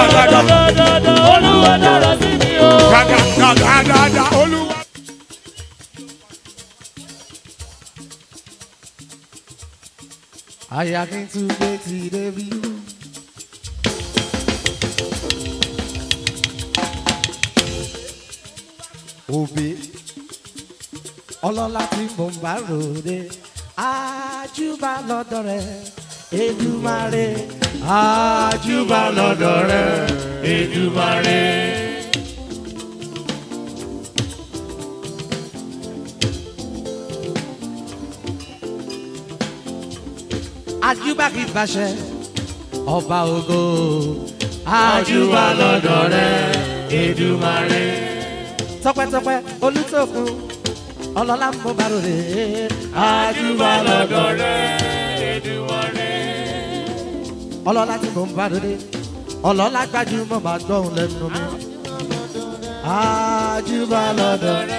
dáadáa olúwa dára sí mi o. dáadáa dáadáa olúwa. àyà kí n tún gbé ti débi. òbí ọlọ́lá tí mo ń bá ròde àjùbà lọ́dọ̀ rẹ̀ Èdùmàrè àjùbà lọ́dọ̀ rẹ̀ Èdùmàrè. àjùbà kì í bàṣẹ ọba ògo àjùbà lọ́dọ̀ rẹ̀ Èdùmàrè. tọpẹ́tọpẹ́ olùtòkun ọlọ́lá ń bọ́ bàrò rè é àjùbà lọ́dọ̀ rẹ̀ ọlọ́lá tí mò ń bá lóde ọlọ́lá gbajúmọ̀ máa gbọ́hùn lẹ́nu mi àjùbà lọ́dọ̀ rẹ̀.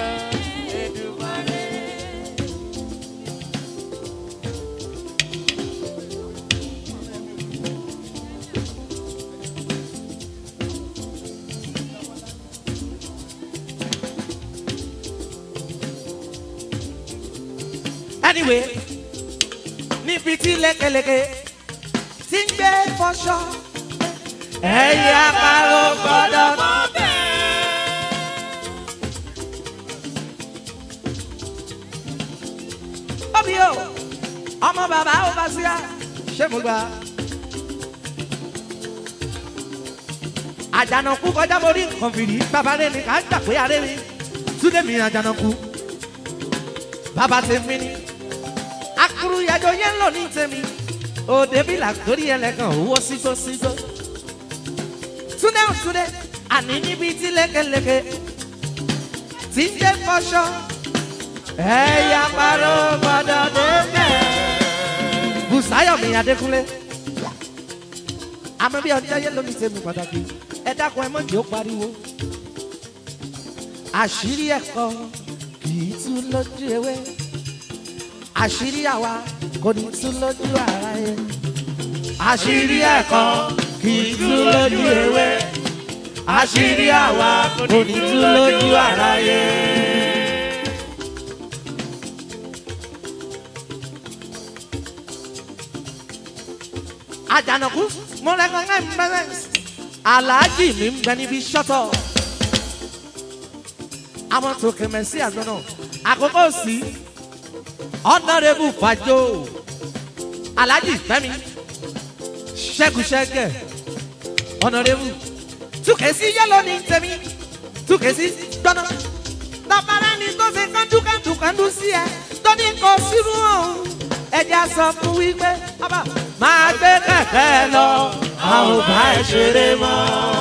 anyway níbi tí lékeleke ti ń gbé fọṣọ ẹ̀yà àparò gbọ́dọ̀. Bọ́bí o, ọmọ bàbá ò bá sí à, ṣé mo gbà? Àjànàkú kọjá mo rí nǹkan fìrí, bàbá rẹ̀ ní ká gbà pé aré mi, túndé mi àjànàkú, bàbá tèmi ni akuru yàjọ yẹn lò ní tèmi òde bí làkórí ẹlẹ́gàn owó sígbó sígbó. túndé ò túndé àní níbi tí lékeleke tí ń jẹ́ fọṣọ ẹ̀yà parọ́ gbọ́dọ̀ débẹ̀. Bùsáyọ̀mí Adékúnlé àmọ́ bí ọjọ́ yẹn ló ní tèmi pàtàkì ẹ dákun ẹ mọ̀jì ó pariwo. àṣírí ẹ̀kọ́ kì í tú lójú ewé àṣírí àwa kò ní tú lójú ara yẹn. àṣírí ẹ̀kọ́ kì í tú lójú ewé. àṣírí àwa kò ní tú lójú ara yẹn. àjànàkú mo recognize presence aláàjì mi ń bẹ níbi ṣọ́tọ̀ àwọn tó kẹmẹ sí àgbọn náà àkókò sí honourable fajo alhaji fẹmi ṣẹgùṣẹgẹ honourable tukẹsí yẹlò ní tẹmí tukẹsí gbọnà tọpara ni tó ṣe kánjúkánjú kánjú sí ẹ tó ní kò sírú ọhún ẹjẹ sọ fún wípé ọba máa gbé kẹ̀kẹ́ lọ a ò bá ẹ ṣeré mọ́.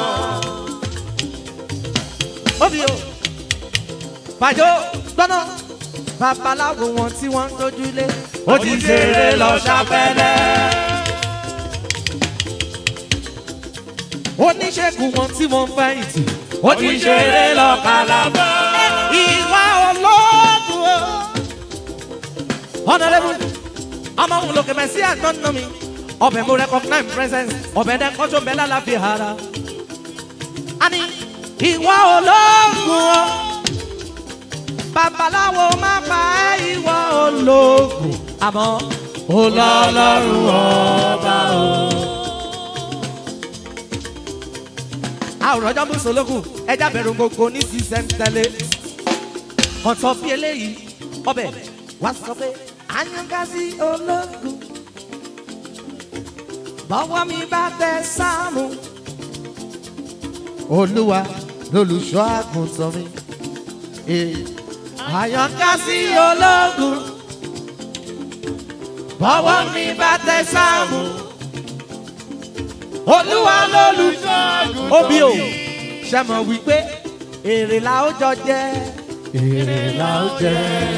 Obi o, Fàjọ gbọ́nà babaláwo wọn tí wọ́n ń tójú lé. Ó ti ṣeré lọ ṣàpẹlẹ. Oníṣègùn wọn tí wọ́n ń fẹ̀yìntì. Ó ti ṣeré lọ kàlàbọ̀. Ìwà olóògùn o. Honourable ọmọ òun lòkè mẹ́sí àgbọ̀nà mi ọbẹ̀ mo recognize presence ọbẹ̀ dẹ́ kọ́jọ́ bẹ́ẹ̀ lálàáfíà ara. a ní ìwọ ológun o babaláwo má pa ẹ́ ìwọ ológun àmọ́ olọ́lọ́run ọba o. àwòrán ọjọ́ mú solókù ẹja bẹ̀rù gbogbo ní sísẹ́ńtẹ́lẹ̀ ọ̀tọ̀ bí eléyìí ọbẹ̀ wá sọ pé àyànká-sí ológun bọ́wọ́ mi bá tẹ sáàmù. olúwa lolùṣọ́ àgùntàn mi. àyànká-sí ológun bọ́wọ́ mi bá tẹ sáàmù. olúwa lolùṣọ́ àgùntàn mi. obi o ṣe mọ̀ wípé èrè la ó jọ jẹ́ èrè la ó jẹ́.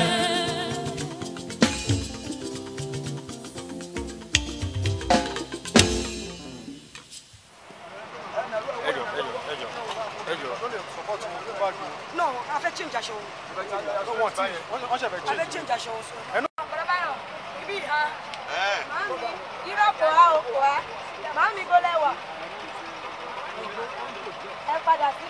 No, a fẹ́ change aṣọ wọn. A fẹ́ change aṣọ wọn sọ. Bàbáyọ̀, ibi ìhà. Màámi, irọ́ kò á o kò á. Màámi kò lẹ́wà.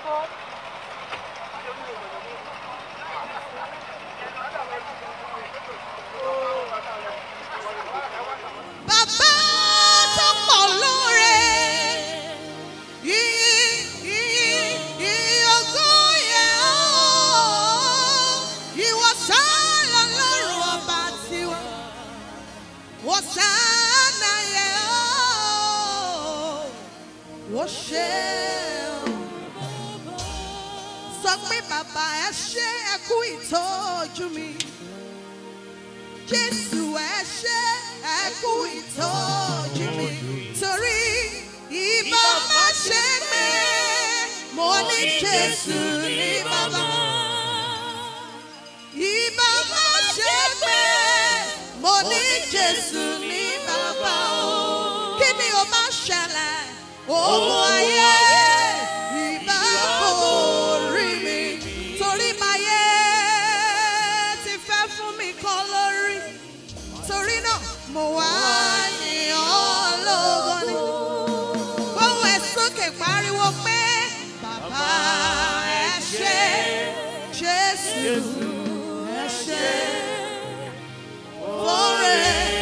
Bàbá tó pọ̀ lóore, yìí yìí yìí ògo yẹ ọ́. Ìwọ sáà lọ́rùn ọba tiwa, wọ́n sáà yẹ ọ́. Wọ́n ṣe ọ́. Sọ pé bàbá ẹ ṣe ẹ kú ìtọ́jú mi. Jésù ẹ ṣé ẹ kú ìtọ́jú mi torí ìbá má ṣe mí mo ní Jésù ní bàbá. Ìbá má ṣe mí mo ní Jésù ní bàbá o. Kí ni o máa ṣẹlẹ̀? Òun ayé ìbá kò rí mi torí máyé ti fẹ́ fún mi kan lórí torí náà mo wá ní ọlọ́gọ́ ni. Bọ́wọ́ ẹ sókè pariwo pé bàbá ẹ ṣé Jésù ẹ ṣé fúnre.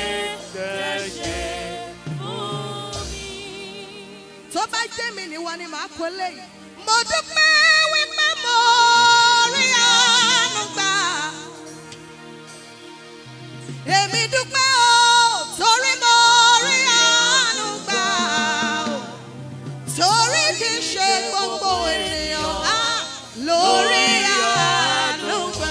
Tó bá jẹ́ mi ni wọ́n ni màá kó léyìí. Mo dúpẹ́ wípé mo rí àánú gbà. Èmi dúpẹ́ o, torí mo rí àánú gbà o. Torí kì í ṣe gbogbo ènìyàn á lórí àánú gbà.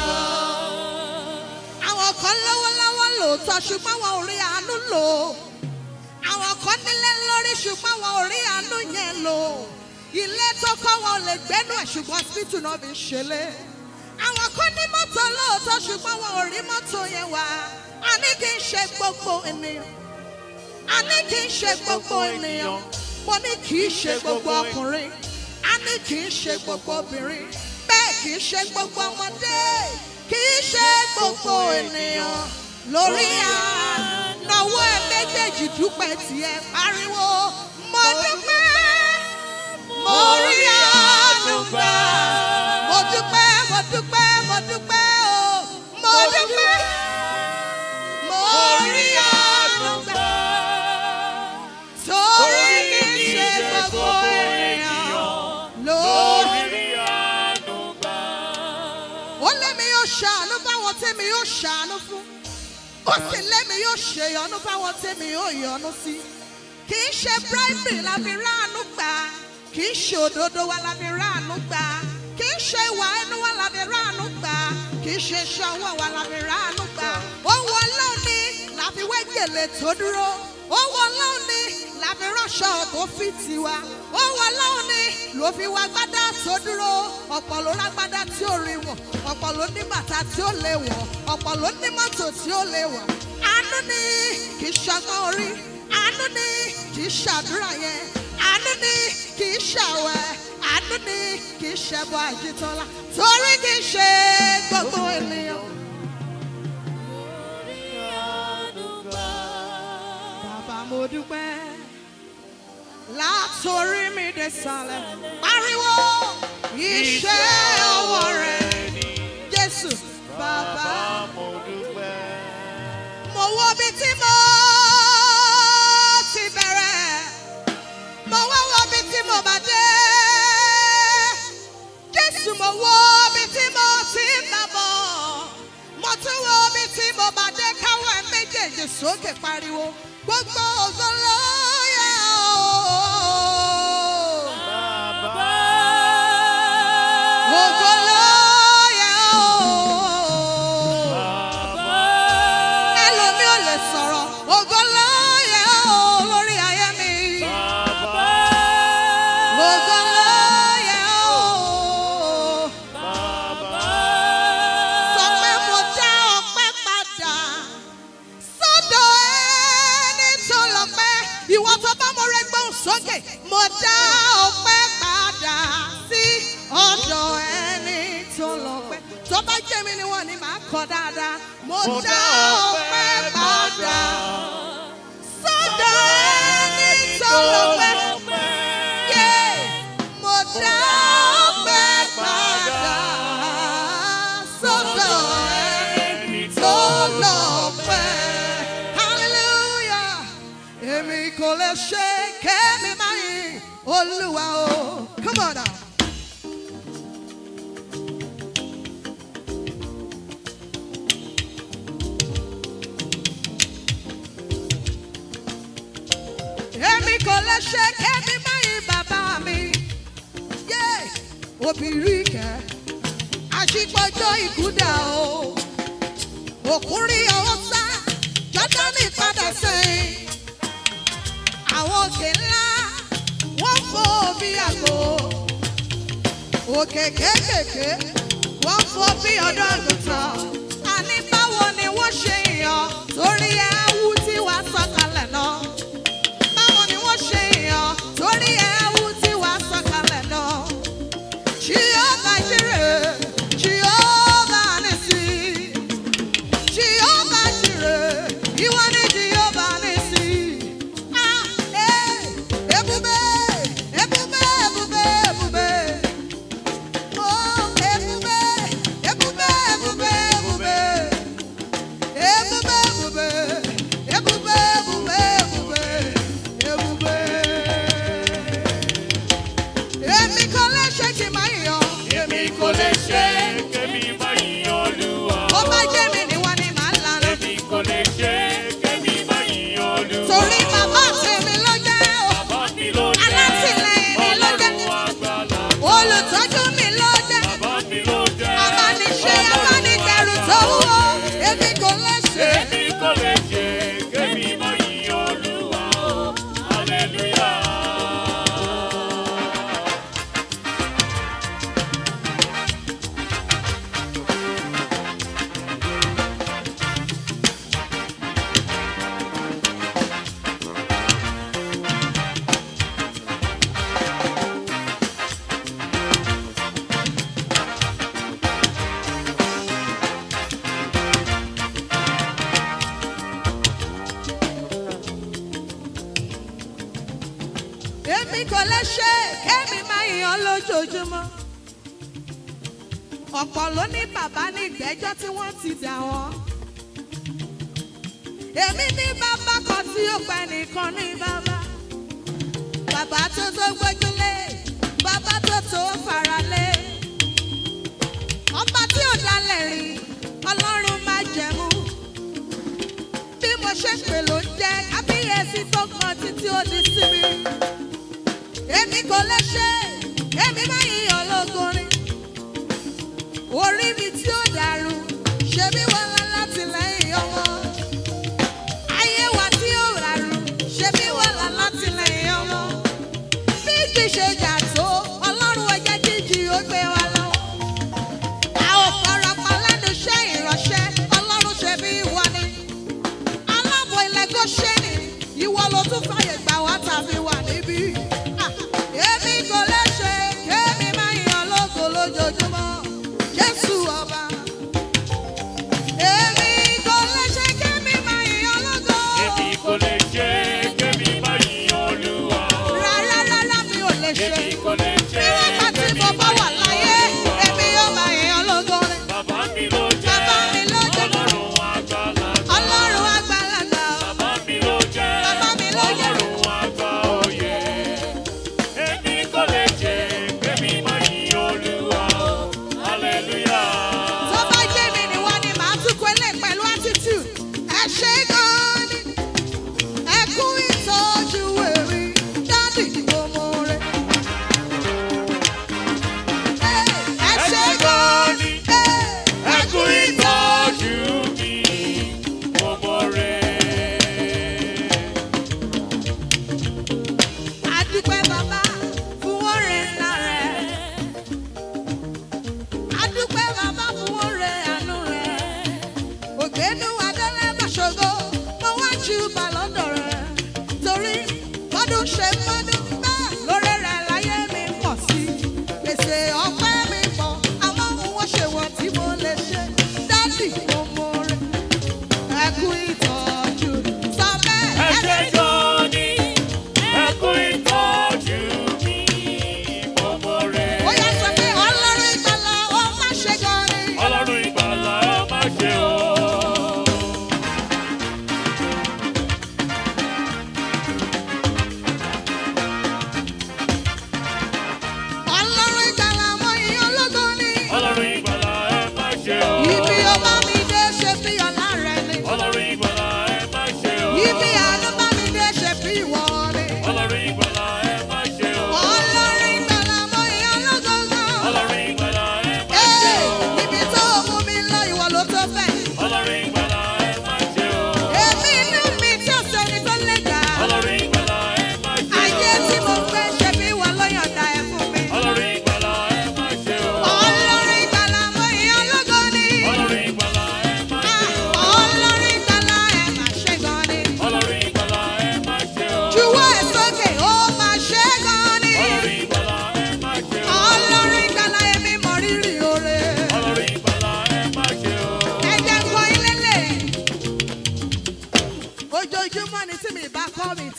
Àwọn kan lọ́wọ́lọ́wọ́ lòótọ́ ṣùgbọ́n wọn ò rí àánú lò. Àwọn kan nílé lórí ṣùgbọ́n wọn ò rí àánú yẹn lò. Ilé tó kọ́ wọn ò lè gbẹ́nu ẹ̀ ṣùgbọ́n hospital náà fi ń ṣẹlẹ̀. Àwọn kan ní mọ́tò lóòótọ́ ṣùgbọ́n wọn ò rí mọ́tò yẹn wá. A ní kí n ṣe gbogbo ènìyàn. A ní kí n ṣe gbogbo ènìyàn. Mo ní kì í ṣe gbogbo ọkùnrin. A ní kì í ṣe gbogbo obìnrin. Bẹ́ẹ̀ kì í ṣe gbogbo ọmọdé. Kì í ṣe gbogbo ènìyàn. Lórí ànáwó ẹ méjèèjì dúpẹ́ tiẹ̀ pariwo. Mo dúpẹ́. Mo rí àánú gbà. Mo dúpẹ́, mo dúpẹ́, mo dúpẹ́ o. Mo dúpẹ́. Mo rí àánú gbà. Torí kì í ṣe gbogbo ènìyàn lórí. Ó lé mi yóò ṣàánú fáwọn tèmi yóò ṣàánú fún. Ó sì lé mi yóò ṣèyọnú fáwọn tèmi yóò yọnú sí. Kì í ṣe bribery la fi ráàánú gbà. Kì í ṣe òdodo wa la fi ráàánú gbà. Kì í ṣe ìwà ẹnu wa la fi ráàánú gbà. Kì í ṣe iṣẹ́ ọwọ́ wa la fi ráàánú gbà. Ohun ọlọ́run ni la fi wé gèlè tó dúró. Ohun ọlọ́run ni la fi ránṣọ tó fi tiwa. Ohun ọlọ́run ni ló fi wá gbádá tó dúró. Ọ̀pọ̀ ló rágbádá tí ó rí wọ̀. Ọ̀pọ̀ ló ní bàtà tí ó lè wọ̀. Ọ̀pọ̀ ló ní mọ́tò tí ó lè wọ̀. Àánú ni kì í ṣọgbọ́n orí. Àánú ni kì í ṣàdúrà yẹn. Àánú ni kì í ṣàwẹ̀. Àánú ni kì í ṣẹbọ àjítọ́lá. Torí kì í ṣe gbogbo ènìyàn. Bàbá mo dúpẹ́ látòrí mi dé sàlẹ̀. Pariwo iṣẹ́ ọwọ́ rẹ̀ Jésù bàbá. Mo wo bí tí mo ti bẹ̀rẹ̀. Mo wá wo bí tí mo bá dé. Jésù mo wo bí tí mo ti ń bá bọ̀. Mo tún wo bí tí mo bá dé káwọ́ ẹ̀ méjèèjì sókè pariwo. Gbogbo ògo ló yẹ ọ́. Ògo ló yẹ ọ́. Ẹlòmí ò lè sọ̀rọ̀. Ògo ló yẹ ọ́ lórí ayé mi. Ògo ló yẹ ọ́. Sọ pé mo dá ọpẹ́ padà sọ́dọ̀ ẹni tó lọ́pẹ́. Ìwọ tó bá mo rẹ gbóhùn sókè. Mo dá ọpẹ́ padà sí ọ̀dọ̀ ẹni tó lọ́pẹ́. Tó bá jẹ́ mi ni wọ́n ní màá kọ dáadáa. Mo dá ọpẹ́ padà sọ́dọ̀ ẹni tó lọ́pẹ́. Yeah. Mo dá ọpẹ́ ṣe kémi máa yin olúwa o. Come on now. Èmi kò lè ṣe kémi máa yin bàbá mi. Yé obìnrin kẹ́, àṣìpọ̀jọ́ ìkúdà o. Òkúrin ọwọ́ sá, Jọ́dánì padà sẹ́yìn. Àwọn òkè ńlá, wọ́n fò bí àgbo. Òkè kéékèèké, wọ́n fò bí ọ̀dọ́ àgùntàn. Àní báwo ni wọ́n ṣe yàn torí ẹ̀wù tí wàá sọ̀kalẹ̀ náà? Báwo ni wọ́n ṣe yàn torí ẹ̀wù tí wàá sọ̀kalẹ̀ náà? Jehovah Jireh, Jehovah Nissi. Jehovah Jireh, ìwọ ni Jehovah Nissi. Ah, eh, ebube, ebube, ebube, ebube. Oh, ebube, ebube, ebube, ebube. Ebube, ebube, ebube, ebube, ebube, ebube. Èmi kò lè ṣe kí n máa yọ̀. Èmi kò lè ṣe kémi má yin Olúwa. Ó bá jẹ́ mi ni wọ́n ní màá lànà. Èmi kò lè ṣe kémi má yin Olúwa. Torí bàbá tèmi ló jẹ́ o. Bàbá mi ló jẹ́. Alátìlẹyìn mi ló jẹ́. Ọlọ́run àgbàlá. Olùtọ́jú mi ló jẹ́. Bàbá mi ló jẹ́. Abániṣe abánidẹrù tó wúwo. Èmi kò lè ṣe. Èmi kò lè ṣe kémi má yin Olúwa. Hallelujah. Èmi kò lè ṣe. Kémi máa yàn lójoojúmọ́. Ọ̀pọ̀ ló ní bàbá ní ìgbẹ́jọ́ tí wọ́n ti dà wọ́n. Èmi ní bàbá kan tí ó pẹ́ nìkan ní bàbá. Bàbá tó tó gbójúlé, bàbá tó tó faralé. Ọba tí ò dalẹ̀ rí, Ọlọ́run má jẹ̀mú. Bí mo ṣe pè ló ń jẹ́ kábíyèsí tó kan títí ó di sí mi. Èmi kò lè ṣe, èmi máa yíyan lógorin. Orí mi tí ó dàrú, ṣe bí wọ́n lọ láti lẹ́yìn ọmọ. Ayé wa tí ó ràrú, ṣe bí wọ́n lọ láti lẹ́yìn ọmọ. Bí kì í ṣe jà tó, Ọlọ́run ẹ̀jẹ̀ jíjì ó gbé wa lọ. A ò farapa lẹ́nu iṣẹ́ ìránṣẹ́, Ọlọ́run ṣe bí wọ́n ni. Aláàbò ilẹ̀ Góṣẹ́nì, ìwọ ló tún fàyè gbà wá tàbí wà níbí. Ah, Èmi kò lè ṣe kémi máa yan lógo lójoojúmọ́. Jésù ọba.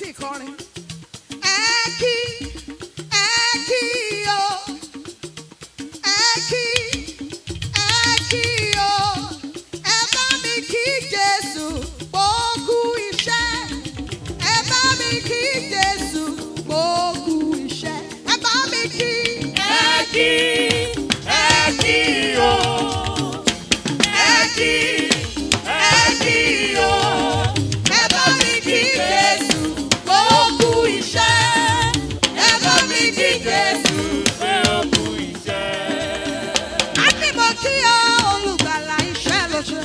tí ì kọrin. ẹ kí ẹ kí o ẹ kí ẹ kí o ẹ bá mi kí jésù gbóògù iṣẹ́ ẹ bá mi kí jésù gbóògù iṣẹ́ ẹ bá mi kí. ẹ kí ẹ kí o ẹ kí ẹ kí o ẹ bá mi kí jésù gbóògù iṣẹ́ ẹ bá mi kí jésù. pé ó kú iṣẹ́. a ní mo kí ọ olùgbàlà iṣẹ́ ló ṣe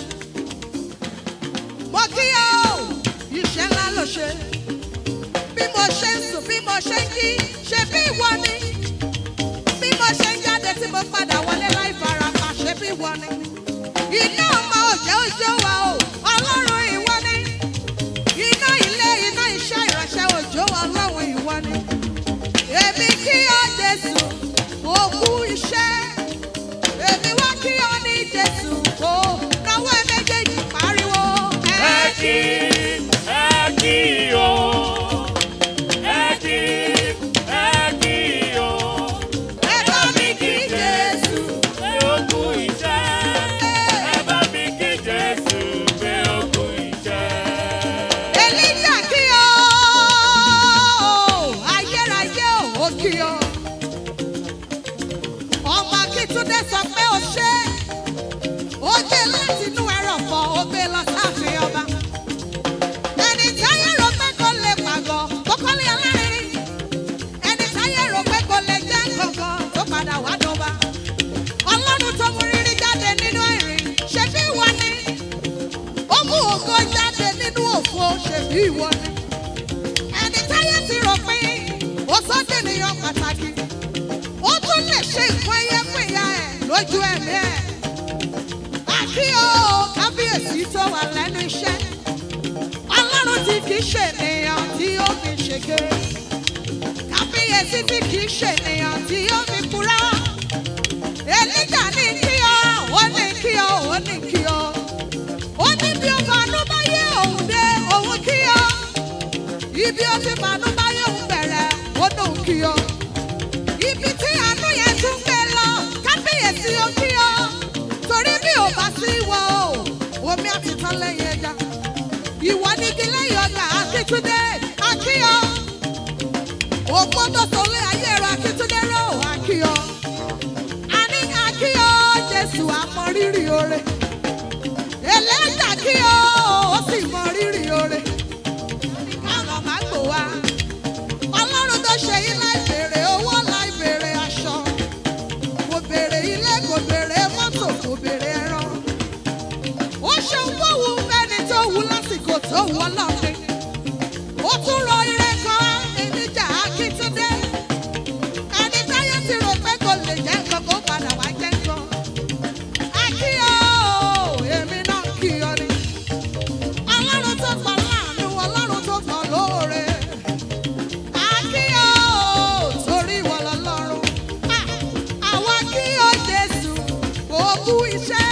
mo kí ọ iṣẹ́ ńlá ló ṣe bí mo ṣe ń sùn bí mo ṣe ń jí ṣe bí ìwọ ni bí mo ṣe ń jáde tí mo padà wọlé láì farapa ṣe bí ìwọ ni iná ọmọ òjẹ́ òjò wa o ọlọ́run ìwọ ni iná ilé iná iṣẹ́ ìránṣẹ́ òjò ọlọ́run ìwọ ni èmi kí ọ jésù òkú iṣẹ́ èmi wá kí ọ ní jésù kó náwó ẹ méjèèjì pariwo. ẹ kí ẹ kí o ẹ kí ẹ kí o ẹ bá mi kí jésù. pé ó kú iṣẹ́. ẹ bá mi kí Jésù pé ó kú iṣẹ́. Èlíjà kí ọ ayérayé ò kí ọ. ọmọ akíntúndé sọ pé ó ṣe ó gbé láti inú ẹrọ̀fọ̀ ó gbé lọ sáàfin ọba. ẹni táyé rò pé kò lè pàgọ́ tó kọ́lé alárinrin. ẹni táyé rò pé kò lè jẹ́ kankan tó padà wá dọ́ba. ọlọ́run tó mú rírí jáde nínú ẹ̀rín ṣe bí wọ́n ní ó mú ògo jáde nínú òfo ṣèbí ìwọ ni ẹni táyé ti rò pé ó sọ́dọ̀ ènìyàn pàtàkì ó tún lè ṣe nǹkan ẹyẹ fún ìyá ẹ̀ lójú ẹ̀mí ẹ̀ àkí o kábíyèsí tó wà lẹ́nu iṣẹ́ ọlọ́run tí kì í ṣe ènìyàn tí ó fi ṣèké kábíyèsí tí kì í ṣe ènìyàn tí ó fi kúrá èlíjà ní kí ọ ó ní kí ọ ó ní kí ọ ó ní bí ó fanú bá yé òun dé òun kí ọ ibi ó ti fanú bá yé òun bẹ̀rẹ̀ ó dùn kí ọ ibi tí àánú yẹn tún gbé lọ kábíyèsí ó kí ọ torí bí ò bá sí wọ o omi àti tán lẹ́yìn ẹja ìwọ ní kí lẹ́yìn ọjà akíntúndé akíyọ òpó tó sọlé ayé rẹ akíntúndé rẹ ò akíyọ àní akíyọ jésù àmọ rírì oore ẹlẹ́jà kí o ó sì mọ rírì oore. káwọn máa gbò wá ọlọ́run tó ṣe yín láì béèrè owó láì béèrè aṣọ kò béèrè ilé kò béèrè mọ́tò kò béèrè ẹran. ó ṣeun tó wù fẹ́ni tó wù lásìkò tó wù ọlọ́run. ó tún rọ ire kan ènìjà akíntúndé ẹni táyé ti rò pé kò lè jẹ́ nǹkan kó padà wá jẹ́ nǹkan akíyọ èmi náà kíyọ ni ọlọ́run tó pọ̀ láàánú ọlọ́run tó pọ̀ lóore akíyọ torí ìwọ lọ́lọ́run Ah, àwa kíyọ jésù òkú iṣẹ́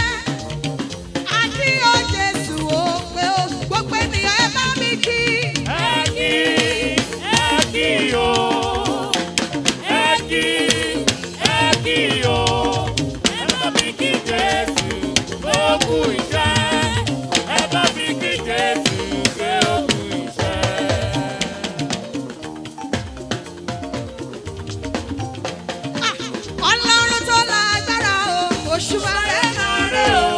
akíyọ jésù ó pé ó gbogbo ènìyàn ẹ bá mi kí. ẹ kí ẹ kí o ẹ kí ẹ kí o ẹ bá mi kí Jésù pé ó kú iṣẹ́. ẹ bá mi kí Jésù pé ó kú iṣẹ́. Ah, ọlọ́run tó lágbára o òṣùwà rẹ̀ náà rẹ̀ o.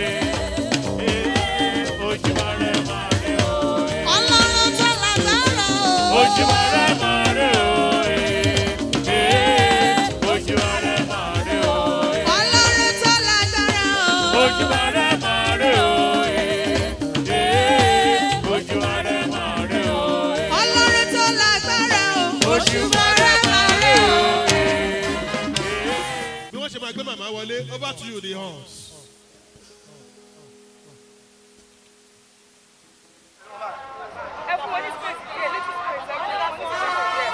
ọlọ́run tó lágbára o. ọlọ́run tó lágbára o. ọlọ́run tó lágbára o. òṣùwà rẹ̀ náà rẹ̀ o. bí wọ́n ṣe máa gbé màmá wọlé over to you the horns. ẹ fún wọn ní space díẹ̀ little space ẹ fún wọn ní space díẹ̀.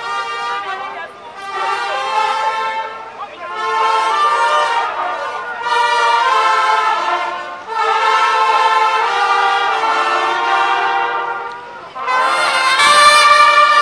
Ẹ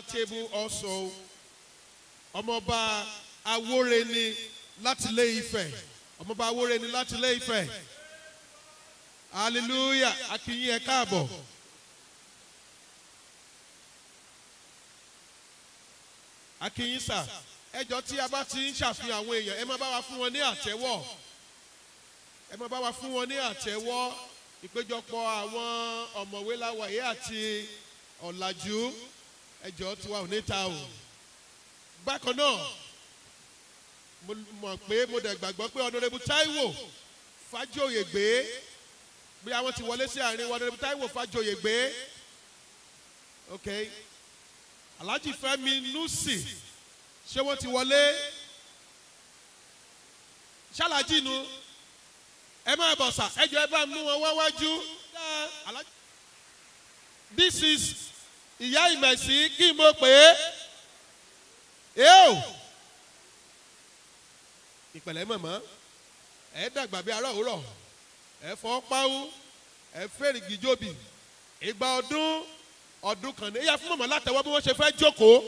that table also. Ọmọọba Awóreni láti Ilé Ifẹ̀. Ọmọọba Awóreni láti Ilé Ifẹ̀. Hallelujah! Akínyìn ẹ káàbọ̀. Akínyìn sà, ẹjọ́ tí a bá ti ń ṣàfihàn àwọn èèyàn, ẹ máa bá wa fún wọn ní àtẹ́wọ́. Ẹ máa bá wa fún wọn ní àtẹ́wọ́. Ìpéjọpọ̀ àwọn ọ̀mọ̀wé láwàyé àti ọ̀làjú ẹjọ́ tiwa ò ní ta o. Bákan náà, mo mọ̀ pé mo dẹ̀ gbàgbọ́ pé ọ̀nàrẹ́bù Táíwò Fájòyè gbé bí àwọn ti wọlé sí àárín wọn ọ̀nàrẹ́bù Táíwò Fájòyè gbé. Okay alhaji fẹmi nusi ṣé wọn ti wọlé ṣàlàjì nu ẹ máa bọ̀ sà ẹ jọ ẹ bá mú wọn wáwájú this is ìyá ìmẹ̀sí kí n mọ̀ pé eo ìpẹ̀lẹ́ mọ̀mọ́ ẹ dàgbà bí ará òwúrọ̀ ẹ fọ́ páwú ẹ fẹ́rìgì jóbi ìgbà ọdún ọdún kan ní ìyá fún mọ̀mọ́ látẹ̀wọ́ bí wọ́n ṣe fẹ́ jókòó.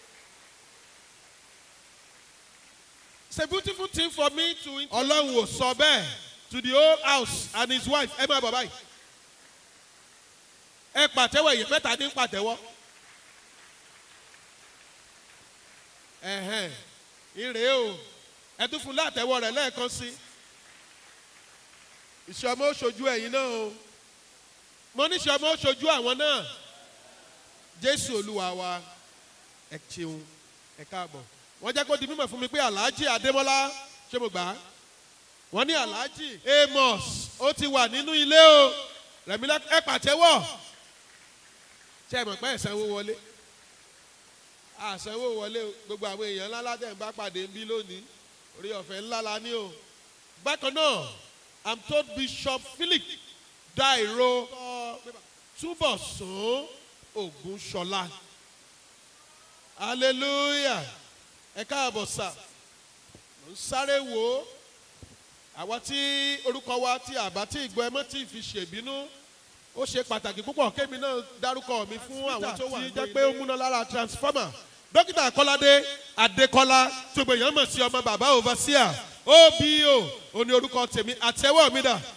it's a beautiful thing for me to. ọlọ́run ò sọ bẹ́ẹ̀ to the whole house and his wife ẹ máa bọ̀ báyìí. ẹ pàtẹ́wọ̀ èyí mẹ́ta ní pàtẹ́wọ́. ẹ̀hẹ̀n ìrè o ẹ tún fún látẹ̀wọ́ rẹ̀ lẹ́ẹ̀kan sí. ìṣọmọ oṣojú ẹ̀yin náà o mo ní ìṣọmọ oṣojú àwọn náà jésù olúwa wa ẹ ṣeun ẹ káàbọ̀ wọ́n jẹ́ kó di mímọ̀ fún mi pé alhaji adémọ́lá ṣé mo gbà á wọ́n ní alhaji amos ó ti wà nínú ilé o rẹ̀mílẹ́ ẹ pàtẹ́wọ̀ ṣé ẹ mọ̀ pé ẹ̀sánwó wọlé àsanwó wọlé o gbogbo àwọn èèyàn ńlá ládẹ́ ń bá pàdé ń bí lónìí orí ọ̀fẹ́ ńlá la ní o bákan náà i'm told bishop philip dairo túbọ̀ sùn ogun ṣọlá hallelujah ẹ káàbọ̀ sà mo ń sáré wò ó àwa tí orúkọ wa tí àbá tí ìgbọ́ ẹ mọ́ tí fi ṣèbínú ó ṣe pàtàkì púpọ̀ kémi náà dárúkọ mi fún àwọn tó wà ní jẹ́ pé ó múná lára transformer dókítà kọ́ládé adékọ́lá tó gbèyàn mọ̀ sí ọmọ bàbá overseer obo ó ní orúkọ tèmi àtẹwọ́ mi dà.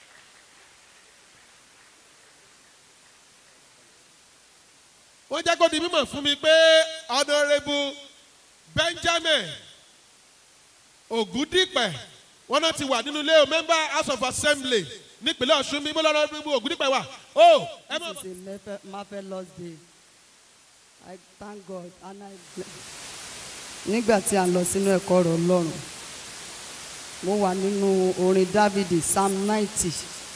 wọ́n jẹ́ kó di mímọ̀ fún mi pé honourable benjamin ògúndípẹ̀ wọ́n náà ti wà nínú ilé o member house of assembly nípínlẹ̀ ọ̀ṣun bí bọ́lá honourable ògúndípẹ̀ wà ó ẹ má. This is a marve- marvelous day. I thank God and I bless. Nígbà tí a lọ sínú ẹ̀kọ́ ọ̀rọ̀ Ọlọ́run, mo wà nínú orin Dávidi Psalm ninety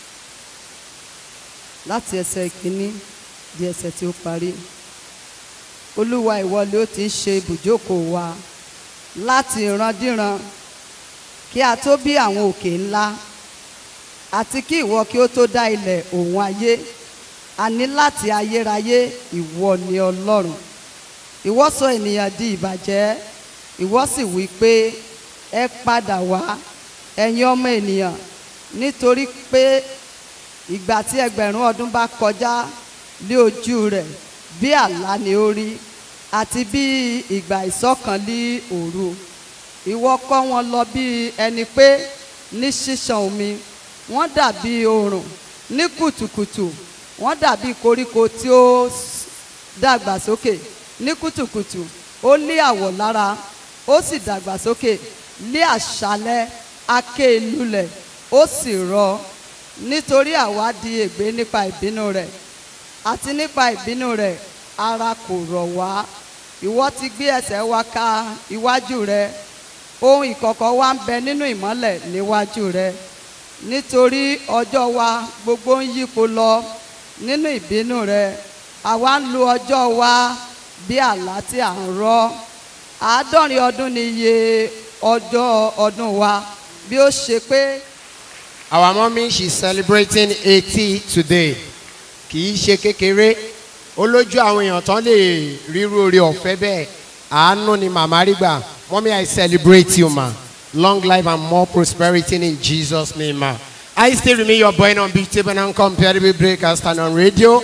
láti ẹsẹ̀ kìíní di ẹsẹ̀ tí ó parí. Olúwa ìwọlé ó ti ń ṣe ibùjókòó wa láti ìrandíran kí a tó bí àwọn òkè ńlá àti kí ìwọ kí ó tó dá ilẹ̀ òun ayé a ní láti ayérayé ìwọ ni ọlọ́run ìwọ sọ ènìyàn di ìbàjẹ́ ìwọ sì wí pé ẹ padà wá ẹ̀yin ọmọ ènìyàn nítorí pé ìgbà tí ẹgbẹ̀rún ọdún bá kọjá lé ojú rẹ̀ bí àlá ni ó rí àti bí ìgbà ìsọ̀kan lé òru ìwọ kọ́ wọn lọ bí ẹni pé ní ṣíṣàn omi wọ́n dàbí oòrùn ní kùtùkùtù wọ́n dàbí koríko tí ó s- dàgbà sókè ní kùtùkùtù ó lé àwọ̀ lára ó sì dàgbà sókè lé àṣálẹ́ aké lulẹ̀ ó sì rọ nítorí àwa di ègbé nípa ìbínú rẹ̀ àti nípa ìbínú rẹ̀ ara kò rọ̀ wá ìwọ ti gbé ẹsẹ̀ wa ka iwájú rẹ ohun ìkọ̀kọ̀ wa ń bẹ nínú ìmọ́lẹ̀ níwájú rẹ nítorí ọjọ́ wa gbogbo ń yípo lọ nínú ìbínú rẹ àwa ń lo ọjọ́ wa bí àlá tí à ń rọ́ àádọ́rin ọdún ni iye ọjọ́ ọdún wa bí ó ṣe pé Our mommy she's celebrating eighty today. Kì í ṣe kékeré. Ó lójú àwọn èèyàn tán lè ríru oore ọ̀fẹ́ bẹ́ẹ̀. Àánú ni màmá rí gbà. Mommy I celebrate you ma. Long life and more prosperity in Jesus name ma. I still remain your boy unbeatable and uncomparable breaker stand on radio.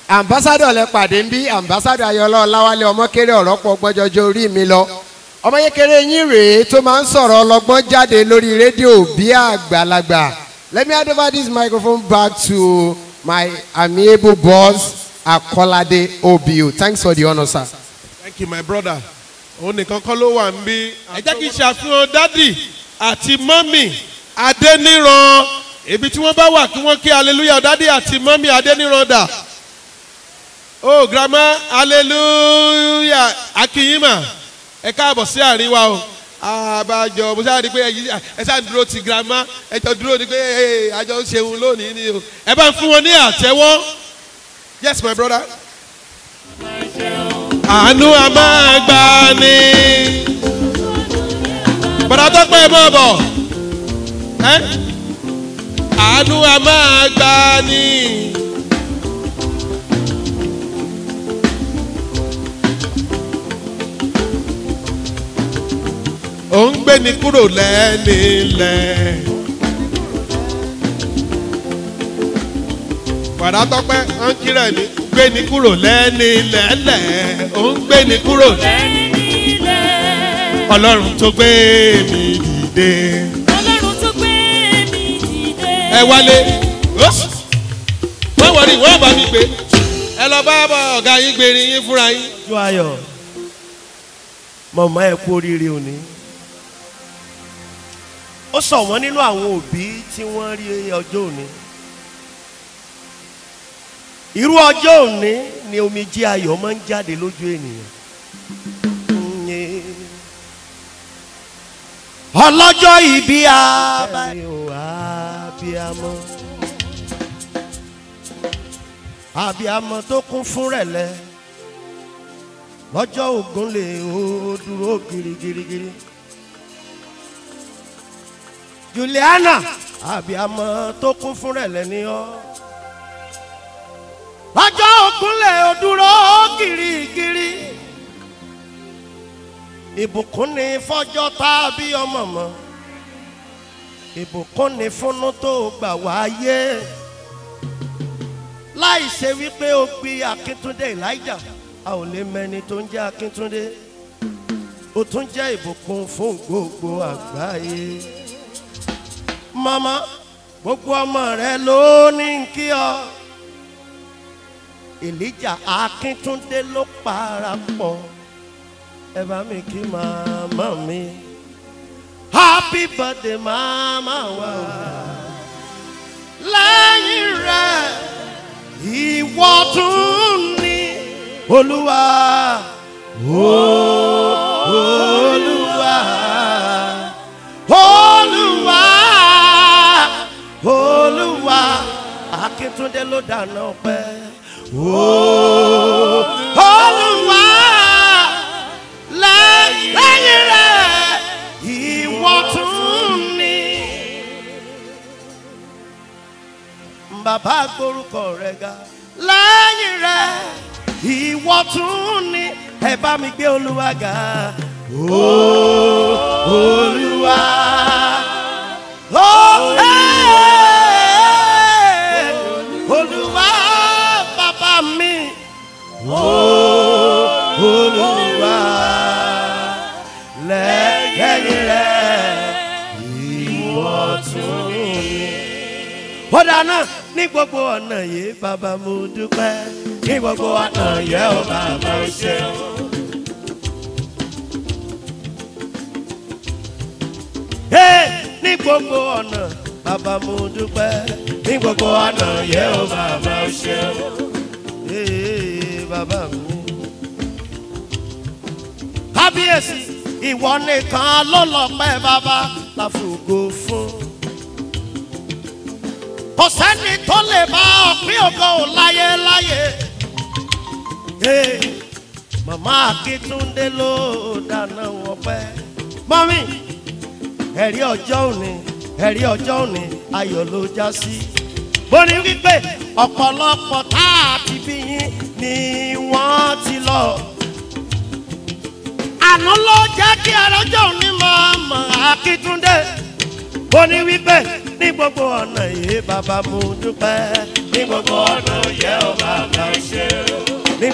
ambassadọ lẹ pàdé ń bí ambassadọ ayọlọ ọláwálé ọmọkéré ọ̀rọ̀ pọ̀ gbọ́njọjọ orí mi lọ ọmọ yékeré yín rèé tó máa ń sọ̀rọ̀ ọlọ́gbọ́n jáde lórí rédíò bí àgbàlagbà let me hand over this microphone back to my amiable boss akolade obiu thanks for the honour sir. thank you my brother òun nìkan kọ́ ló wà ń bí. ẹ jẹ́ kí n ṣàfihàn dádì àti mọ́mì adẹ́niran ibi tí wọ́n bá wà kí wọ́n kí hallelujah dádì àti mọ́mì adẹ́niran dà. oh grandma hallelujah akínyìnmá ẹ káàbọ̀ sí àárín wa o àbájọ mo ṣáà rí i pé ẹyí- ẹ ṣáà ń dúró ti grandma ẹ jọ dúró ni pé ẹ àjọ ń ṣeun lónìí ni o ẹ bá ń fún wọn ní àtẹwọ́ yes my brother àánú a máa gbà ní. bọ̀dá tó pẹ́ mọ́ bọ̀ ẹ́ àánú a máa gbà ní. ó ń gbé ni kúrò lẹ́nilẹ̀. bọ̀dá tó pẹ́ ó ń kírẹ̀ ni gbé ni kúrò lẹ́nilẹ̀ ó ń gbé ni kúrò lẹ́yìn nílẹ̀. ọlọ́run tó gbé mi dìde. ọlọ́run tó gbé mi dìde. ẹ wálé Ó- wọ́n wọ̀rí wọ́n bá mi gbé ẹ lọ bá bọ̀ ọ̀gá yín gbé yín fúnra yín. ojú ayọ̀ mọ̀mọ́ ẹ kú oríire òní ó sọ wọ́n nínú àwọn òbí tí wọ́n rí ọjọ́ òní irú ọjọ́ òní ni omijé ayọ̀ máa ń jáde lójú ènìyàn ọlọ́jọ́ ìbí abiyamọ abiyamọ tó kún fún rẹ̀lẹ́ lọ́jọ́ ògùn lè ó dúró girigirigiri. Juliana àbíamọ tó kún fún rẹ̀lẹ̀ ní ọ́. lọ́jọ́ ògùn lè ó dúró girigiri. ìbùkún ni fọ́jọ́ tá a bí ọmọ mọ́. ìbùkún ni fúnnú tó gbà wáyé. láì ṣe wípé ó gbé akíntúndé elijah a ò lè mẹni tó ń jẹ́ akíntúndé ó tún jẹ́ ìbùkún fún gbogbo àgbáyé mama gbogbo ọmọ rẹ ló ní kí ọ elijah akíntúndé ló parapọ̀ ẹ bá mi kí màmá mi happy birthday mama wa lẹ́yìn rẹ̀ ìwọ tún ní olúwa ó- olúwa olúwa olúwa akíntúndé ló dáná ọpẹ ó- olúwa lẹ́yìn rẹ̀ ìwọ tún ní bàbá gborúkọ rẹ ga lẹ́yìn rẹ̀ ìwọ tún ní ẹ bá mi gbé olúwa ga Ó- olúwa ó ẹ́ olúwa bàbá mi Ó- olúwa lẹ́yìn rẹ̀ ìwọ tún ní ó dáná ní gbogbo ọ̀nà yìí bàbá mo dúpẹ́ ní gbogbo ọ̀nà yẹ ó bàbá ó ṣe. Hey, ní gbogbo ọ̀nà bàbá mo dúpẹ́ ní gbogbo ọ̀nà yẹ ó bàbá ó ṣe. Hey, bàbá mi. kábíyèsí ìwọ nìkan ló lọ pẹ́ bàbá láfùgò fún kò sẹ́ni tó lè bá ọ̀pín ògo láyé láyé. Hey, màmá akíntúndé ló dáná wọn pẹ́. mọ́mí ẹ̀rí ọjọ́ òní ẹ̀rí ọjọ́ òní ayọ̀ ló já sí. bó ní wípé ọ̀pọ̀lọpọ̀ tá a ti bí yín ni wọ́n ti lọ. àná ló jẹ́ kí ẹrọ́jọ́ òní máa mọ̀ akíntúndé ó ní wípé ní gbogbo ọ̀nà yìí bàbá mo dúpẹ́ ní gbogbo ọ̀nà yẹ ọ bàbá ṣe.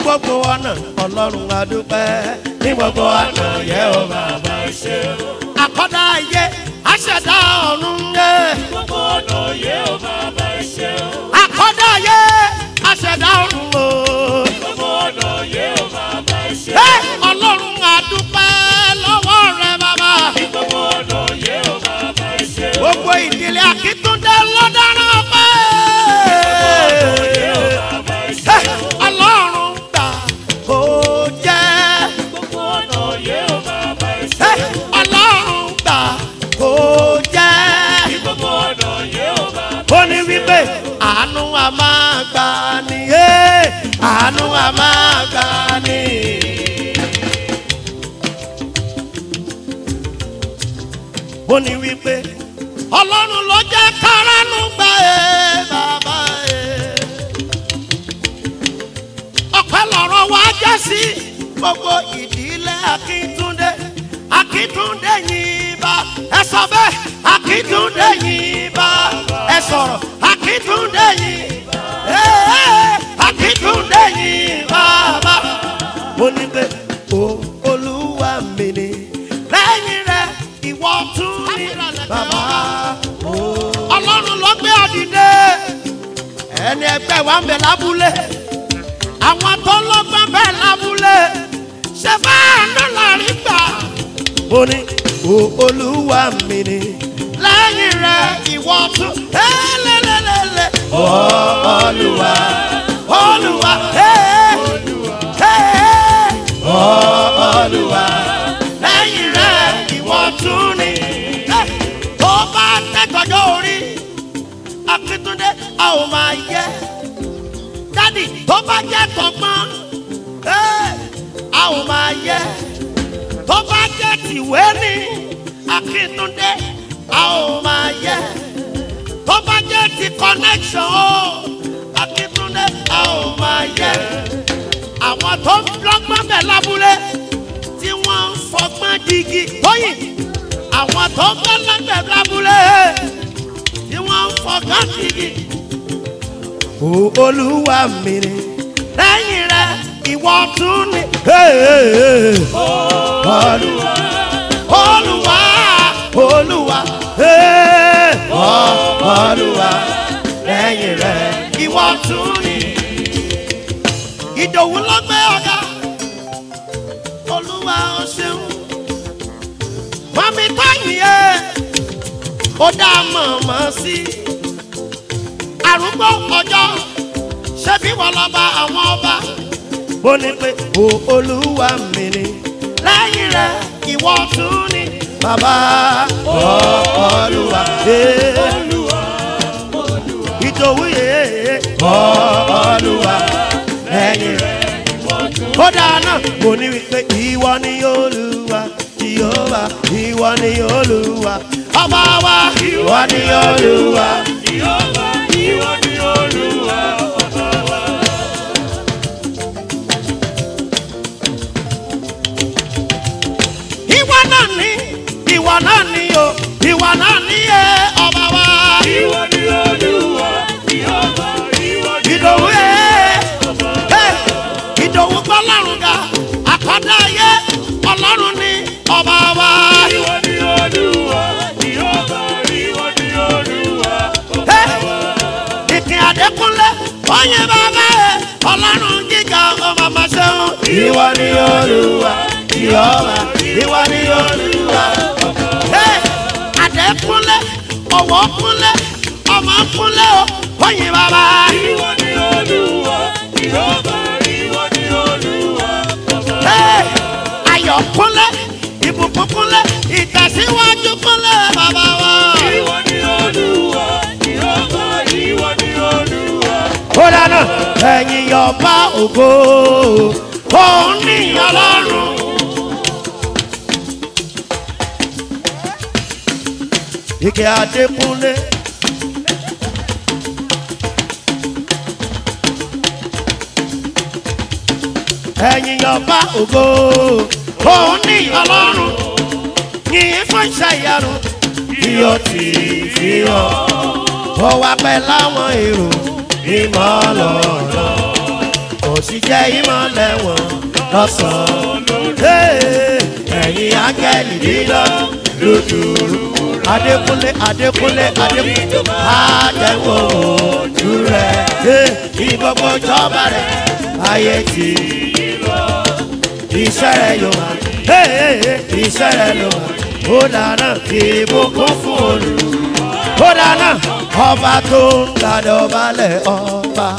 gbogbo ọ̀nà ọlọ́run adúpẹ́ ní gbogbo ọ̀nà yẹ ó bàbá ṣe. àkọ́dá ayé aṣẹ̀dá ọ̀run yẹ. gbogbo ọ̀nà yẹ ó bàbá ṣe. àkọ́dá ayé aṣẹ̀dá ọ̀run o. gbogbo ọ̀nà yẹ ó bàbá ṣe. ẹ ọlọ́run adúpẹ́ lọ́wọ́ rẹ bàbá. gbogbo ọ̀nà yẹ ó bàbá ṣe. gbogbo ìdílé akíntúndé ló dáná pé. yẹ ó bàbá ṣe. Ẹ, ọlọ́run gbà kó jẹ́. gbogbo ọ̀nà yẹ ó bàbá ṣe. Ẹ, ọlọ́run gbà kó jẹ́. gbogbo ọ̀nà yẹ ó bàbá ó ní wípé àánú a máa gbà ní ẹ́ àánú a máa gbà ní. ó ní wípé ọlọ́run ló jẹ́ káránú gbà ẹ́ bàbá ẹ́. ọ̀pẹ lọ̀rọ̀ wá jẹ́ sí gbogbo ìdílé akíntúndé akíntúndé yìí bá ẹ sọ bẹ́ẹ̀ akíntúndé yìí bá ẹ sọ̀rọ̀ akíntúndé yìí ee akíntúndé yìí bàbá. mo ní pé o olúwa mi ni lẹ́yìn rẹ̀ ìwọ tún ní bàbá. ọlọ́run ló gbé ọ̀dìdẹ ẹni ẹgbẹ́ wa ń bẹ lábúlé àwọn tó lọ́gbọ́n bẹ́ẹ̀ lábúlé ṣe fáànù láàrin gbà. mo ní o olúwa mi ni lẹ́yìn rẹ̀ ìwọ tún lélẹ́lẹ́lẹ́. olúwa olúwa olúwa lẹ́yìn rẹ̀ ìwọ tún ni. tó bá tẹ́gbọ́jọ́ orí akíntúndé a ò máa yẹ dádì tó bá jẹ́ tọgbọ́n ẹ́, a ò máa yẹ tó bá jẹ́ tìwé ní akíntúndé a ò máa yẹ tó bá jẹ́ ti connection o akíntúndé a ò máa yẹ àwọn tó ń lọ́gbọ́n bẹ̀ lábúlé tí wọ́n ń fọgbọ́n digi tóyìn àwọn tó ń bẹ̀ lọ́gbẹ̀ lábúlé tí wọ́n ń fọgbọ́n digi o olúwa mi ni lẹ́yìn rẹ̀ ìwọ tún ni. olúwa olúwa olúwa eh, olúwa lẹ́yìn rẹ̀ ìwọ tún ni. ìdòwú ló gbé ọ̀gá olúwa ó ṣeun mọ̀mí tóyìn ẹ̀ ó dá mọ̀mọ́ sí arúgbó ọjọ́ ṣebí wọ́n lọ bá àwọn ọba. mo ní pé o olúwa mi ni lẹ́yìn rẹ̀ ìwọ tún ni bàbá olúwa ìdòwú yé olúwa lẹ́yìn rẹ̀ kódà náà mo ní wípé ìwọ ni olúwa jehova ìwọ ni olúwa ọba wa ìwọ ni olúwa. Ìyọ́bá ìwọ ni olúwa ọba wa. ìwọ náà ní ìwọ náà ní o ìwọ náà ní ẹ ọba wa. Ìwọ ni olúwa. Ìyọ́bá ìwọ ni ìdòwú ẹ ẹ ìdòwú gbọ́ lọ́rùn ga àkọ́dá ayé ọlọ́run ní ọba wa. ìwọ ni olúwa. Ìyọ́bá ìwọ ni olúwa ọba Ẹ, wa. ìkìn àdékúnlé oyin bàbá ẹ ọlọ́run gíga ọmọ ọmọ ṣẹ́hún. ìwọ ni olúwa ìyọ́ba ìwọ ni olúwa. Ẹ, àdékúnlé ọwọ́ kúnlé ọmọ kúnlé o oyin bàbá. Ìwọ ni olúwa. Ìyọ́bá ìwọ ni olúwa ọba wa. Ẹ, ayọ̀ kúnlé ìbùkún kúnlé ìtẹ̀síwájú kúnlé bàbá wa. Ìwọ ni olúwa. Ìyọ́bá ìwọ ni olúwa. ó dáná ẹ̀yìn yọba ògo òun ní ọlọ́run. ike adékúnlé. ẹ̀yìn yọba ògo òun ní ọlọ́run. yìnyín fún iṣẹ́ ìyanu tí ó ti fi hàn ó wá pẹ́ láwọn èrò ìmọ̀ lọ́rọ̀ kò sì jẹ́ ìmọ̀lẹ̀ wọn lọ́sàn-án. Hey, ẹ̀yin áńgẹ́lì dídọ́ lójúrú. Adékúnlé Adékúnlé Adékúnlé àjẹwò ojú rẹ̀. Hey, Ìgbogbo jọba rẹ̀ ayé ti lọ. Iṣẹ́ rẹ̀ yóò wá. Hey, hey, hey, Iṣẹ́ rẹ̀ yóò wá. Ó dáná ìbùkún fún olù. Ó dáná ọba tó ń gbàdọ̀ balẹ̀ ọba.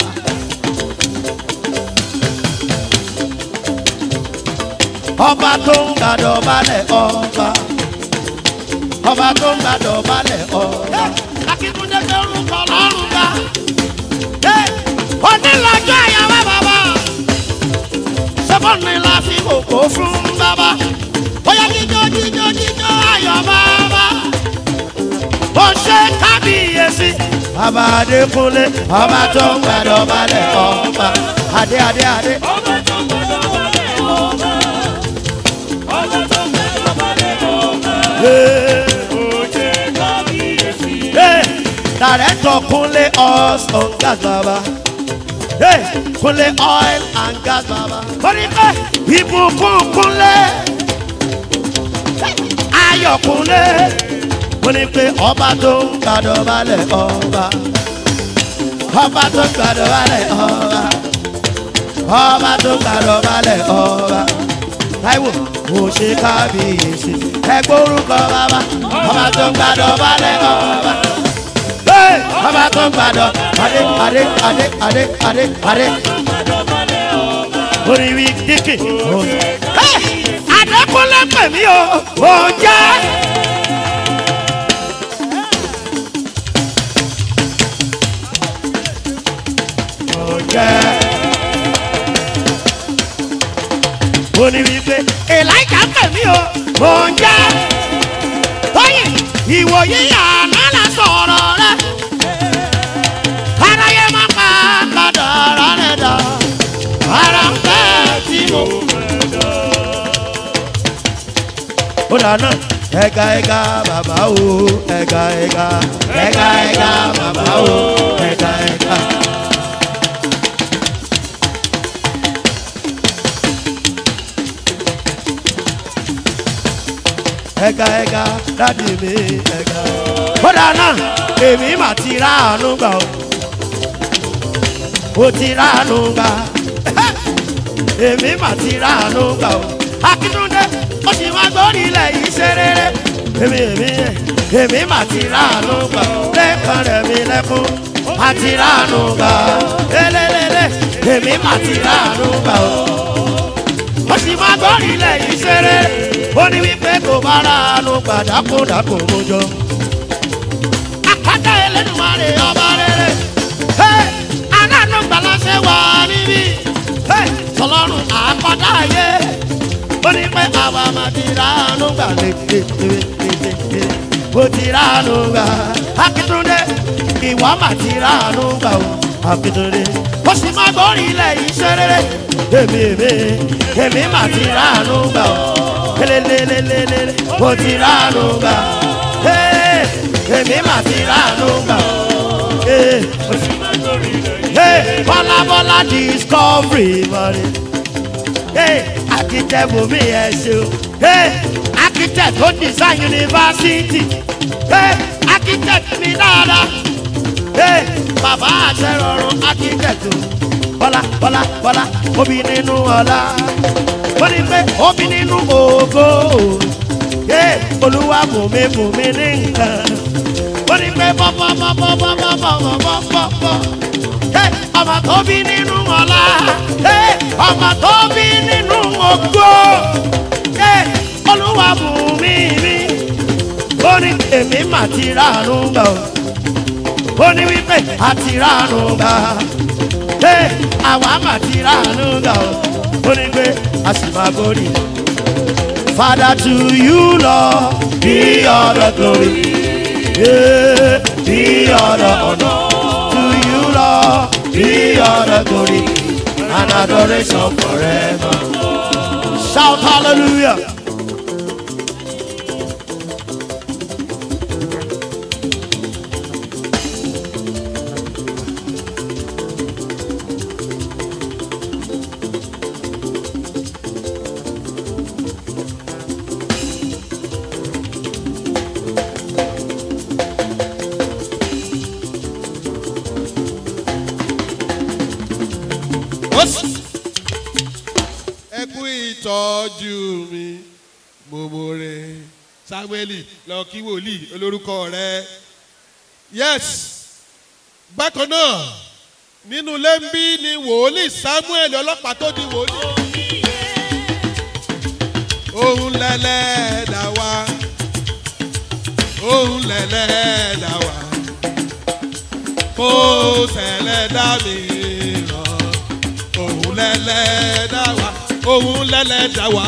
ọba tó ń gbàdọ̀ balẹ̀ ọba ọba tó ń gbàdọ̀ balẹ̀ ọba. akíkúndé tó ń kọ lọ́rùn ká onílọ́jọ́ àyàwó bàbá sọ́kànnì la fi kòkó fún bàbá bóyá jíjó jíjó jíjó ayọ̀ bàbá ó ṣe kábíyèsí. bàbá adékúnlé ọba tó ń gbàdọ̀ balẹ̀ ọba adé adé adé. ọba tó gbọdọ̀ wọlé ọba ọba tó gbọdọ̀ wọlé ọba ó ṣe kábíyèsí. Hey, Director Kunle Oil and Gas Baba. Hey, Kunle Oil and Gas Baba. Kọ́ni pé ìbùkún Kunle. Ayọ̀ Kunle. Kọ́ni pé ọba tó ń gbàdọ̀ balẹ̀ ọba. Ọba tó ń gbàdọ̀ balẹ̀ ọba. Ọba tó ń gbàdọ̀ balẹ̀ ọba. Táíwò kò ṣe kábíyèsí. Ẹgbẹ́ orúkọ bàbá. Ọba tó ń gbàdọ̀ balẹ̀ ọba ọba tó ń gbàdọ̀ adé adé adé adé adé adé. orí wí díkì. adékúnlé pè mí o ò jẹ́. ò jẹ́. orí wí pé èláìjà pè mí o ò jẹ́. tóyìn ìwòye àná la sọ̀rọ̀ rẹ̀ aráyé má pa kádàrá rẹ̀ dà ara ń fẹ́ tí mo fẹ́ dà. ó dáná ẹ̀ka ẹ̀ka bàbá o ẹ̀ka ẹ̀ka ẹ̀ka ẹ̀ka bàbá o ẹ̀ka ẹ̀ka. ẹ̀ka ẹ̀ka dádì mi ẹ̀ka. ó dáná èmi mà ti ráàánú gbà o ó ti ráàánú gbà èmi mà ti ráàánú gbà o akíntúndé ó sì máa gbórí ilẹ̀ yìí ṣe rere èmi èmi èmi mà ti ráàánú gbà o lẹ́ẹ̀kan rẹ̀ mi lẹ́kún mà ti ráàánú gbà lélẹ́lẹ́lẹ́ èmi mà ti ráàánú gbà o ó sì máa gbórí ilẹ̀ yìí ṣe rere ó ní wípé kò bá ráàánú gbà dákúndàkú mú jọ àpáta ẹlẹ́dùnmarè ọba rere. Hey! aláàánú gbàlásẹ̀ wà níbí. Hey! sọlọ́run àpáta ayé. ó ní pé àwa máa ti ráàánú gbà lé mo ti ráàánú gbà. akíntúndé ìwà máa ti ráàánú gbà o. akíntúndé ó sì máa gbórí ilẹ̀ yìí ṣe rere. èmi èmi èmi máa ti ráàánú gbà o. lélelélelele mo ti ráàánú gbà. Hey! èmi mà ti ráàánú gbà ó. Hey, hey, bọ́lá bọ́lá discovery mọ̀rẹ́. Hey, architect mi ẹ̀ ṣe o. Hey, architect tó design university. Hey, architect mi dáadáa. Hey, bàbá àṣẹrọrùn architect o. Bọ́lá bọ́lá bọ́lá obì nínú ọ̀la. Ó ní pé obì nínú ògo. Hey, olúwa bùnmi bùnmi ní nǹkan ó ní pé bọ́bọ́bọ́bọ́bọ́bọ́bọ́bọ́ ọmọ tó bí nínú ọ̀la ọmọ tó bí nínú ògo olúwa bù mí mi ó ní èmi mà ti ránu gbà ó ní wípé a ti ránu gbà àwa mà ti ránu gbà ó ní pé a sì máa borí. Father, to you, Lord, be all the glory. Yeah, be all the honor to you, Lord. Be all the glory and adoration forever. Shout hallelujah. tọ́jú mi mòmòrè samuel lọ kí wòlíì olórúkọ rẹ yes bákan náà nínú lẹ́ńbí ni wòlíì samuel ọlọ́pàá tó di wòlíì òun lẹ́lẹ́ dá wa òun lẹ́lẹ́ dá wa kó sẹ̀lẹ̀ dá mi ràn òun lẹ́lẹ́ dá wa òun lẹ́lẹ́ dá wa.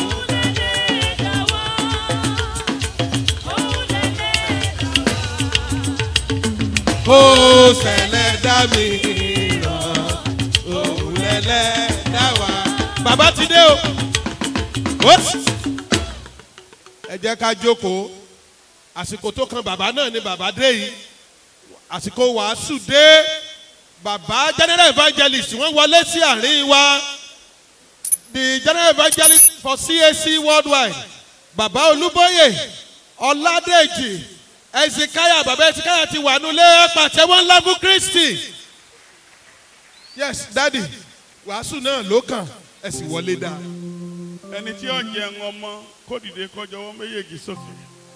kó sẹ̀lẹ̀ dá mi ràn òun lẹ́lẹ́ dá wa. bàbá ti dé o. Whoops. ẹ jẹ́ ká jókòó àsìkò tó kan bàbá náà ni bàbá dé yìí àsìkò wàásù dé bàbá general evangelist wọ́n wọlé sí àárín wa the general evangelist for cac worldwide bàbá olúbóyè ọládèjì ezekiah bàbá ezekiah ti wà nulẹ̀ pàtẹ́wọ́ ńlá fún kristi yes daddy wàásù náà ló kàn ẹ sì wọlé dáa ẹni tí ó jẹun ọmọ kó dìde kọjọ wọn méjèèjì sókè.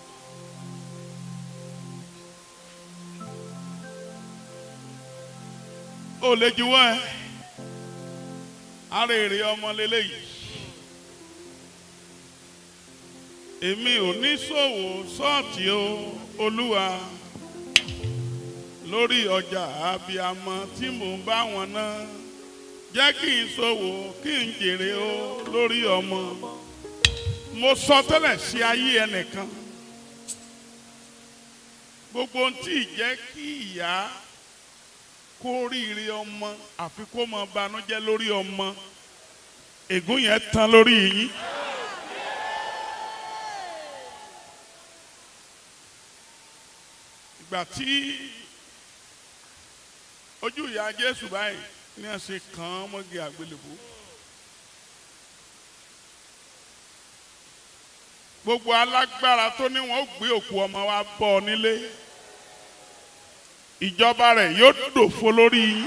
ó lè juwọ́ ẹ ara èrè ọmọ lélẹ́yìí èmi ò ní ṣòwò ṣọ́ọ̀tì o olúwa lórí ọjà abiyamọ tí mò ń bá wọn náà jẹ́ kí n ṣòwò kí n jèrè o lórí ọmọ mo sọ tẹ́lẹ̀ sí ayé ẹnìkan gbogbo ohun tí ì jẹ́ kí ìyá kó ríire ọmọ àfi kó mọ banújẹ́ lórí ọmọ ègún yẹn tán lórí yín. ìgbà tí ojú ìyá jésù báyìí ní àṣẹ kàn án mọ́gi àgbélébó. gbogbo alágbára tó ní wọn ó gbé òkú ọmọ wa bọ ọ nílé ìjọba rẹ yóò dòfo lórí yín.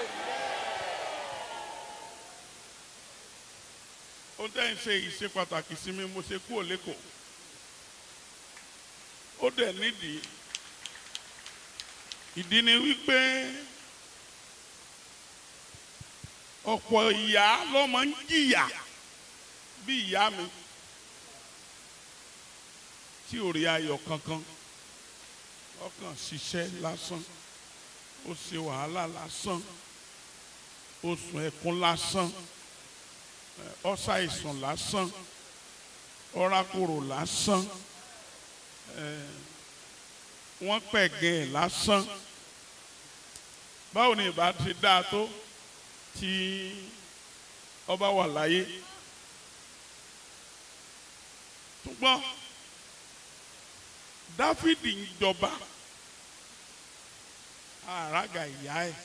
ó dẹ́ ń ṣe ìṣe pàtàkì sí mi mo ṣe kú òlékò ó dẹ̀ nídìí ìdí ni wípé ọ̀pọ̀ ìyá ló máa ń jìyà bí ìyá mi tí ò rí ayọ̀ kankan ọkàn ṣiṣẹ́ lásán ó ṣe wàhálà lásán ó sùn ẹkún lásán ọ̀sà ìsùn lásán ọ̀rákòrò lásán wọ́n pẹ̀gẹ́ ẹ̀ lásán báwo ni ìbá ti dáa tó tí ọba wà láyé ṣùgbọ́n dáfídì ń jọba àràgà ìyá ẹ̀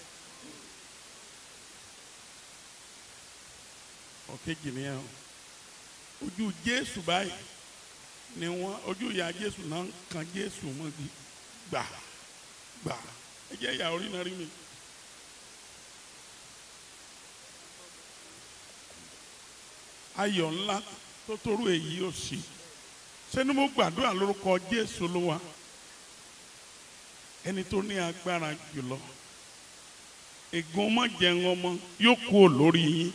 ọ̀kejì nìyẹn o ojú jésù báyìí ni wọ́n ojú ìyá jésù náà ń kan jésù mọ́gi gbà gbà ẹ jẹ́ ìyá orí náà rí mi. ayọ̀ ńlá tó torú èyí ò sí sẹ́ni mo gbàdúrà lórúkọ jésù ló wà ẹni tó ní agbára jùlọ ègún ọmọ jẹun ọmọ yóò kú ò lórí yín.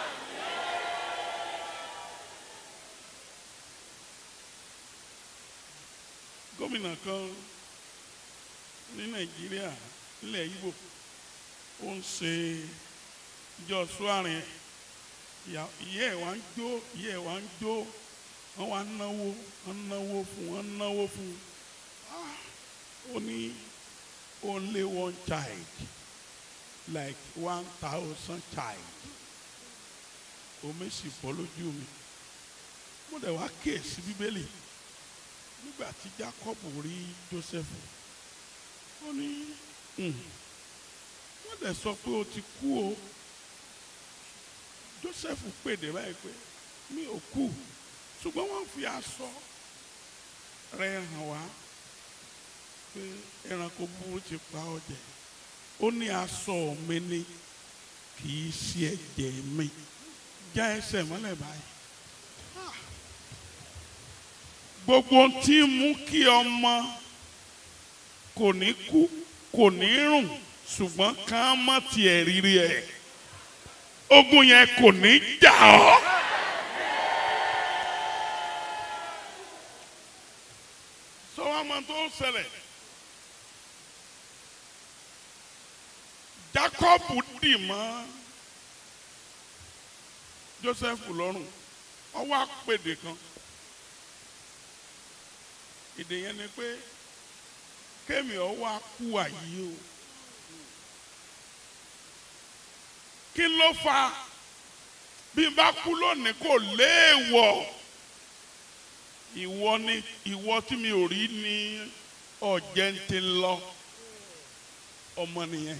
gómìnà kan ní nàìjíríà nílẹ̀ ibo ó ń ṣe ìjọ suwarin ìyá ẹ̀ wá ń jó ìyá ẹ̀ wá ń jó wọ́n wá náwó wọ́n náwó fún wọ́n náwó fún ó ní only one child like one thousand child omi sì bọ́ lójú mi mo dẹ̀ wá kíyèsí bíbélì nígbà tí jacob rí joseph ó ní wọ́n dẹ̀ sọ pé o ti kú o joseph pèdè báyìí pé mi ò kú ṣùgbọ́n wọ́n fi aṣọ rẹ̀ hàn wá pé ẹranko burú ti pa ọ jẹ ó ní aṣọ mi ni kì í ṣe ẹ̀jẹ̀ mi já ẹsẹ̀ mọ́lẹ̀ báyìí gbogbo ohun tí ń mú kí ọmọ kò ní kú kò ní rùn ṣùgbọ́n ká má tiẹ̀ rírí ẹ̀ ogun yẹn kò ní jà ọ́. sọ wá mọ tó ṣẹlẹ̀ Jacob dì mọ́ Joseph lọ́rùn ọwọ́ àpèdè kan èdè yẹn ni pé kémi ọwọ́ akú àyè o kí ló fa bí n bá kú lónìí kò léèwọ̀ ìwọ ni ìwọ tí mi ò rí ní ọ̀jẹ̀ ń ti lọ ọmọ nìyẹn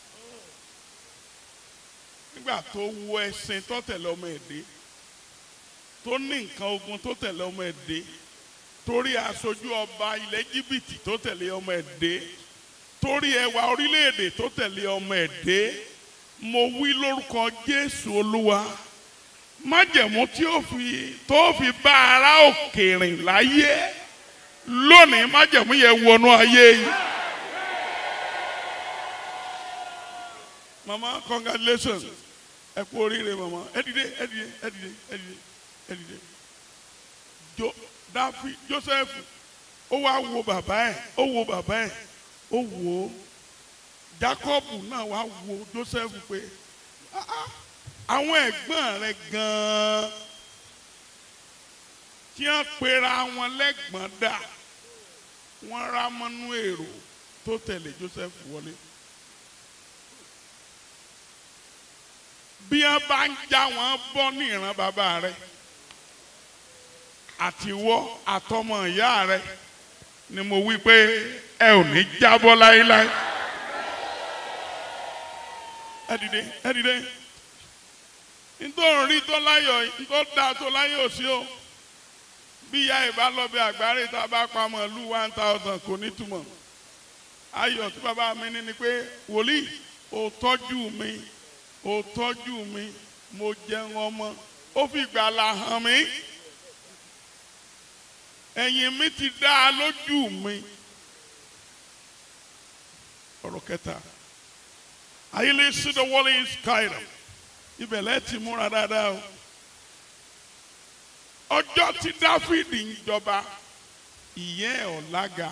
nígbà tó wọ ẹṣin tó tẹ̀lé ọmọ ẹ̀dẹ́ tó ní nǹkan ogun tó tẹ̀lé ọmọ ẹ̀dẹ́ torí aṣojú ọba ilẹ̀ jìbìtì tó tẹ̀lé ọmọ ẹ̀dẹ́ torí ẹwà orílẹ̀-èdè tó tẹ̀lé ọmọ ẹ̀dẹ́ mo wí lórúkọ Jésù Olúwa májẹ̀mú tí ó fi tó fi bá ara òkè rìn láyé lónìí májẹ̀mú yẹn wọnú ayé yìí. mama congratulations ẹ kú oríire mama ẹ dìde ẹ dìde ẹ dìde ẹ dìde ẹ dìde jo dafi joseph ó wá wo bàbá ẹ ó wo bàbá ẹ ó wo jacob náà wá wo joseph pé "Ah, ah, àwọn ẹ̀gbọ́n rẹ̀ gan-an tí wọ́n pera wọn lẹ́gbọ̀n dà wọ́n rá mọ́nú èrò tó tẹ̀lé joseph wọlé. bí wọn bá ń já wọn bọ́ ní ìran bàbá rẹ àtiwọ́ àtọmọ ìyá rẹ ni mo wí pé ẹ ò ní jábọ́ láéláé ẹ dìde ẹ dìde nítorí rí tó láyọ̀ nítorí dáa tó láyọ̀ sí o bí ìyá ìbá lọ bí àgbáre tá a bá pa màálù one thousand kò ní túmọ̀ ayọ̀ tí bàbá mi ní ni pé wòlíì ò tọ́jú mi ó tọ́jú mi mo jẹun ọmọ ó fi gbàlà hàn mí ẹ̀yìn mi ti dá a lójú mi ọ̀rọ̀ kẹta ayílẹ̀ sídọ̀ wọlé skyrim ibẹ̀ lẹ́ẹ̀tì múra dáadáa o ọjọ́ tí dáfídì ń jọba ìyẹn ẹ̀ ọ̀lága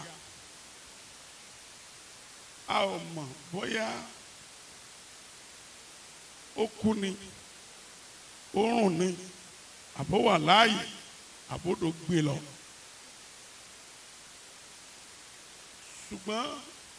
a ò mọ̀ bóyá ó kú ni ó rùn ni àbó wà láàyè àbódò gbé lọ. ṣùgbọ́n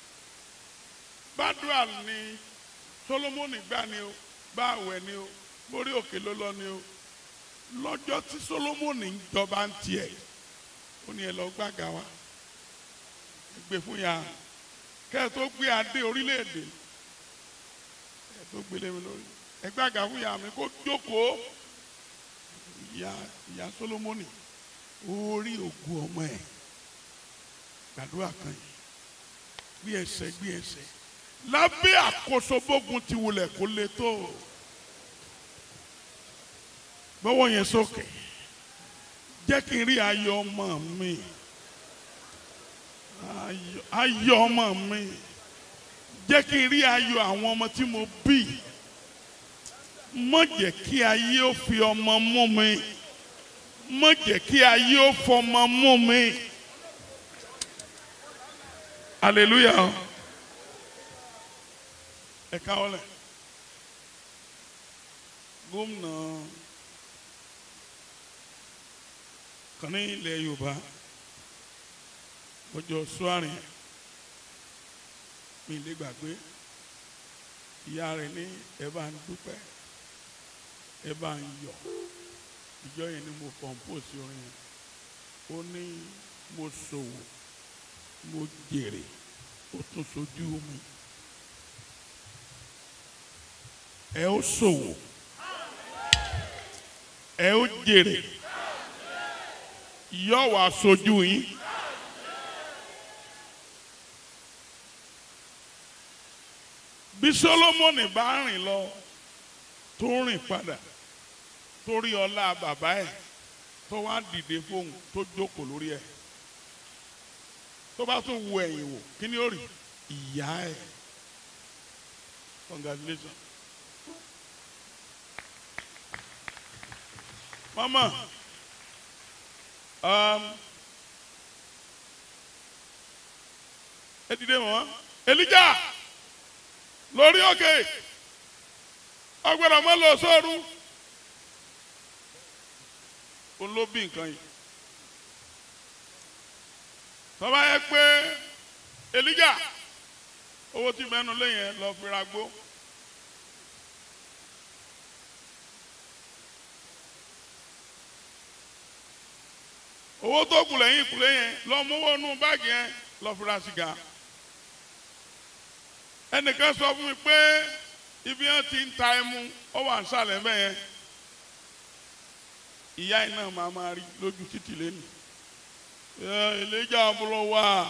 bádùá ni Sólómọ́nì gbà ni o bá àwẹ̀ ni o mórí òkè ló lọ ni o lọ́jọ́ tí Sólómọ́nì ń jọba ń tiẹ̀ ó ní ẹ lọ gbàgà wa ẹ gbé fún ya kẹ́ ẹ tó gbé adé orílẹ̀-èdè ẹ tó gbélé mi lórí ẹgbẹ́ àga fún ìyá mi kó jókòó ìyá ìyá Sólómọ́nì orí ògùn ọmọ ẹ̀ gbàdúrà kan yìí gbé ẹsẹ̀ gbé ẹsẹ̀ lábẹ́ àkóso bógun ti wulẹ̀ kó lè tó gbọ́wọ́ yẹn sókè jẹ́ kí n rí ayọ̀ ọmọ mi ayọ̀ ayọ̀ ọmọ mi jẹ́ kí n rí ayọ̀ àwọn ọmọ tí mo bí má jẹ́ kí ayé ó fi ọmọ mú mi má jẹ́ kí ayé ó fọmọ mú mi hallelujah ẹ káwọlẹ̀ gómìnà kan ní ilẹ̀ Yorùbá ọjọ́ suwarin mi lè gbàgbé ìyá rẹ̀ ní ẹ bá ń dúpẹ́ ẹ bá ń yọ̀ ìjọ yẹn ni mo compose orin yẹn ó ní mo ṣòwò mo jèrè ó tún sojú mi ẹ ó ṣòwò ẹ ó jèrè yóò wá sojú yín. bí Sólómọ́nì bá rìn lọ tó rìn padà torí ọlá bàbá ẹ̀ tó wá dìde fóun tó jókòó lórí ẹ̀ tó bá tún wo ẹ̀yìn wò kí ni ó rí ìyá ẹ̀ congratulations. mama um, ẹ dìde mọ́ elija lórí òkè ọgbọ́dọ̀ mọ́ lọ sóoru òun ló bí nǹkan yìí tọ́ba yẹ pé elija owó tí mẹ́nu lẹ́yìn lọ fi ra gbó. owó tó kù lẹ́yìn ìkúlé yẹn lọ mówó nú báàgì yẹn lọ fi ra sìgá ẹnìkan sọ fún mi pé ibi yẹn ti ń ta ẹmu ó wà nísàlẹ̀ bẹ́ẹ̀ yẹn ìyá yìí náà máa máa rí lójú títì lẹ́nu ìlẹ́jà àbúrò wà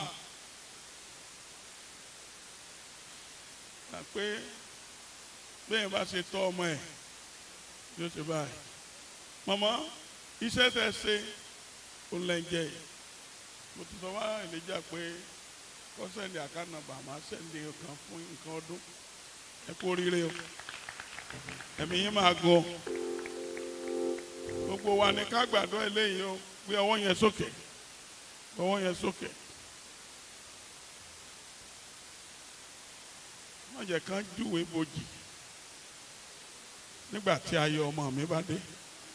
pé bẹ́ẹ̀ bá ṣe tọ́ ọmọ ẹ̀ yóò ṣe báyìí màmá iṣẹ́ tẹ̀ ṣe ó lẹ́ jẹ́ yìí mo ti sọ wá ìlẹ́jà pé kọ́sẹ̀ndì àkànnàbà máa sẹ́ndì kan fún nǹkan ọdún ẹ kú oríire o ẹ̀mí yín máa gan gbogbo wa ní ká gbàdọ́ eléyìí o gbé ọwọ́ yẹn sókè ọwọ́ yẹn sókè má jẹ́ kán júwe bojì nígbà tí ayọ̀ ọmọ mi bá dé.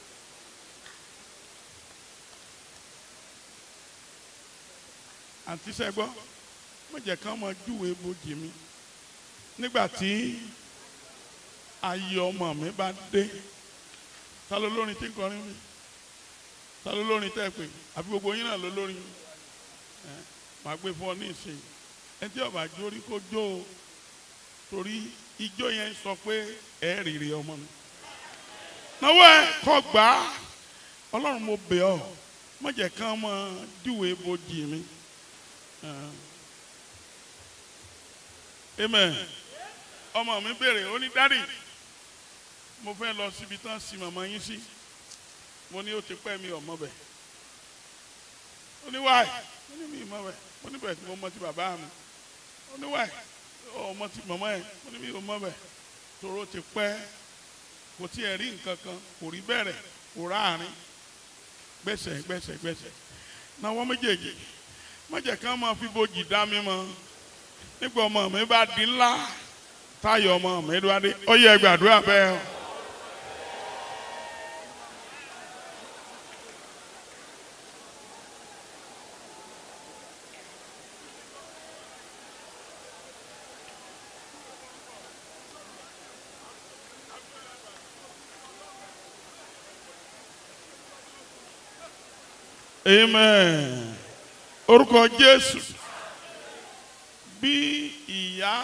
àǹtí sẹ́gbọ́ má jẹ́ kán máa júwe bojì mi nígbà tí ayọ̀ ọmọ mi bá dé ta ló lórin tí ń kọrin mi ta ló lórin tẹ́ pé àbí gbogbo yín náà ló lórin ẹ màá gbé fún ọ ní ìsìn ẹ tí ọba jórí kó jó o torí ijó yẹn sọ pé ẹ rírì ọmọ mi náwó ẹ kọ gbà á ọlọ́run mo bẹ̀ ọ́ má jẹ́ kán máa júwe bojì mi. amen ọmọ mi béèrè ó ní dádì mo fẹ́ lọ síbi tán sí màmá yín sí mo ní ó ti pẹ́ mi ọmọ bẹ̀ ó ní wáì ó ní mi ìmọ̀ bẹ̀ ó ní bẹ̀ tí mo mọ ti bàbá mi ó ní wáì ọmọ ti màmá ẹ̀ ó ní mi ò mọ̀ bẹ̀ tòró ti pẹ́ kò tí ẹ̀ rí nǹkan kan kò rí bẹ̀rẹ̀ kò ráàrin gbẹ̀sẹ̀ gbẹ̀sẹ̀ gbẹ̀sẹ̀ náà wọ́n méjèèjì mọ̀jẹ̀ kan máa fi bojì dá mi mọ́ nígbà ọmọ mi bá di ńlá táyọ̀ ọmọ mi dúró adé ó yẹ gbàdúrà bẹ́ẹ̀ o. amen orúkọ jésù bí ìyá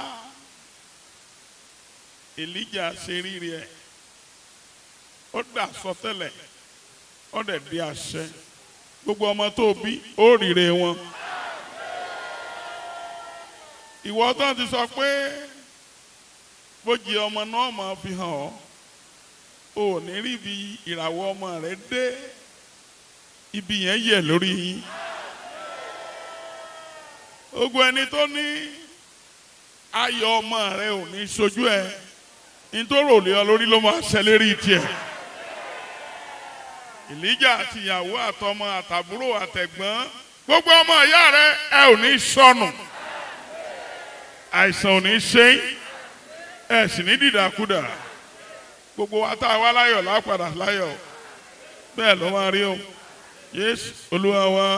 elijah ṣe rírí ẹ ó dà sọtẹ́lẹ̀ ó dẹ̀ di àṣẹ gbogbo ọmọ tó bí ó ríre wọn ìwọ tó ti sọ pé bójì ọmọ náà máa fi hàn ọ́ ò ní rí ibi ìràwọ̀ ọmọ rẹ dé ibi yẹn yẹ lórí yín ogun ẹni tó ní ayọ̀ ọmọ rẹ ò ní sojú ẹ nítorí òlé ọ lórí ló máa ṣẹlẹ̀ rí tiẹ̀ ìlíjà àti ìyàwó àtọmọ àtàbúrò àtẹ̀gbọ́n gbogbo ọmọ ìyá rẹ ẹ ò ní sọnù àìsàn ò ní ṣe ẹ sì ní dìdàkudà gbogbo wa tá a wá láyọ̀ lápadà láyọ̀ bẹ́ẹ̀ ló máa rí o yéésù olúwa wa.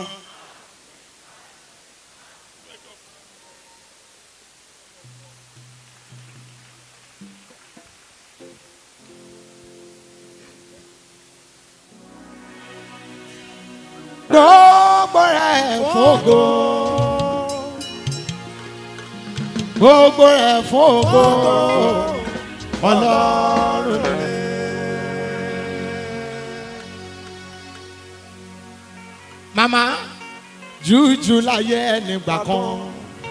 gbogbo rẹ̀ fògo gbogbo rẹ̀ fògo ọlọ́run rẹ̀. màmá jújù láyé ẹnìgbà kan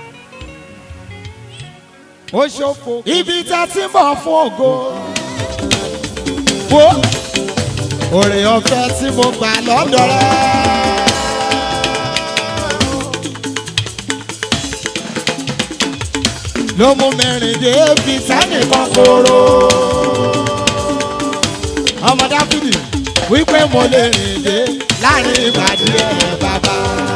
ó ṣòfò ibi tá a ti ń bọ̀ fún ògo wo òrè ọ̀fẹ́ tí mo gbà lọ́dọ̀ rẹ̀. ló mú mẹ́rin dé fi sẹ́nìkan kóró. ọmọ dáfídì wípé mo lè rìn dé láàrin ìbàdí ẹ̀ bàbá.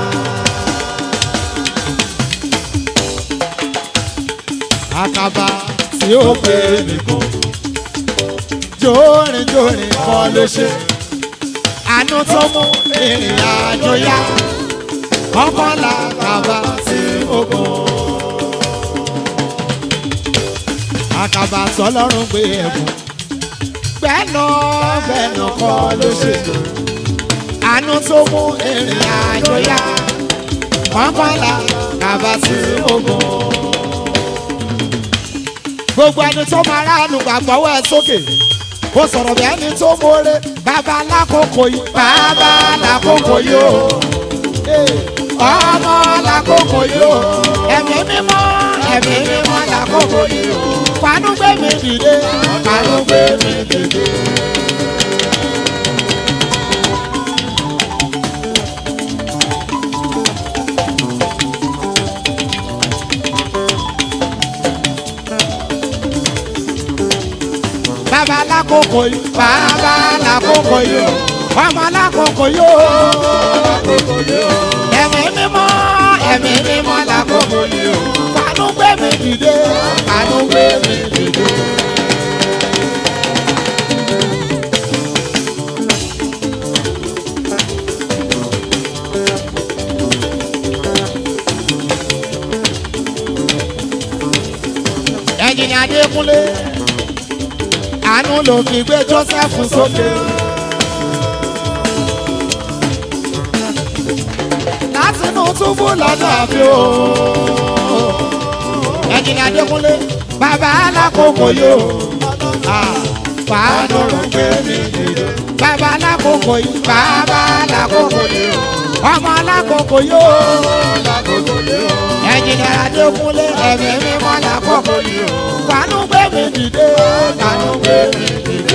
àkàbà tí ó pè mí kún jórin jórin kan ló ṣe àánú tó mú ìrìn àjò yá ọkànlá kàbà tí ó gùn. àkàbà tọlọ́run gbé ẹ̀bùn gbẹ́nà gbẹ́nà kọ́ ló ṣe àánú tó mú ìrìn àjò yá ọkànlá kàbà tí ó gùn. gbogbo ẹni tó máa ránu gbàgbọ́wọ́ ẹ sókè kó sọ̀rọ̀ bí ẹni tó mórè bàbá lákòókò yìí bàbá lákòókò yìí o ọmọ lákòókò yìí o ẹ̀mí mímọ́ ẹ̀mí mímọ́ lákòókò yìí o fanú gbé mi dìde fanú gbé mi dìde. bàbá lákòókò yìí bàbá lákòókò yìí o ọmọ lákòókò yìí o ẹ̀mí mímọ́ ẹ̀mí mímọ́ lákòókò yìí o fanú gbé mi dìde fanú gbé mi dìde. ẹ̀jìnì adékúnlé àánú ló fi gbé joseph sókè. látinú túbú lọ́dọ̀ àfi o. ẹ̀jìnlẹ̀ adékúnlé bàbá alákòókò yóò. fàánù ló gbé mi dìde. bàbá alákòókò yìí bàbá alákòókò yóò. ọmọ alákòókò yóò. ẹ̀jìnlẹ̀ adékúnlé ẹ̀mí mímọ́ alákòókò yóò. fàánù gbé mi dìde. fàánù gbé mi dìde.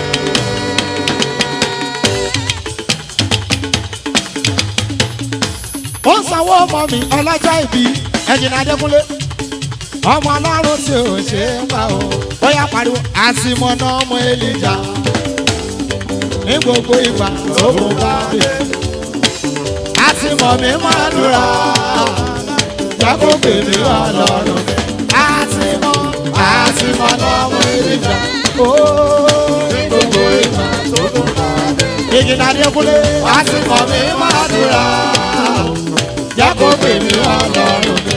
ó ń sanwó ọmọ mi ọlọ́jọ́ ìbí ẹ̀jìnà adékúnlé ọmọ ọlọ́run tí ò ṣe é pa o ó yá pariwo àtìmọ́nà ọmọ èlìjà ní gbogbo ìgbà tó kún bá mi àtìmọ́ mi máa dúrà jákó bèbí ọlọ́run àtìmọ́ àtìmọ́nà ọmọ èlìjà ó ní gbogbo ìgbà tó kún bá mi ìjìnà adékúnlé àtìmọ́ mi máa dúrà jákó bèbí ọlọ́run mi.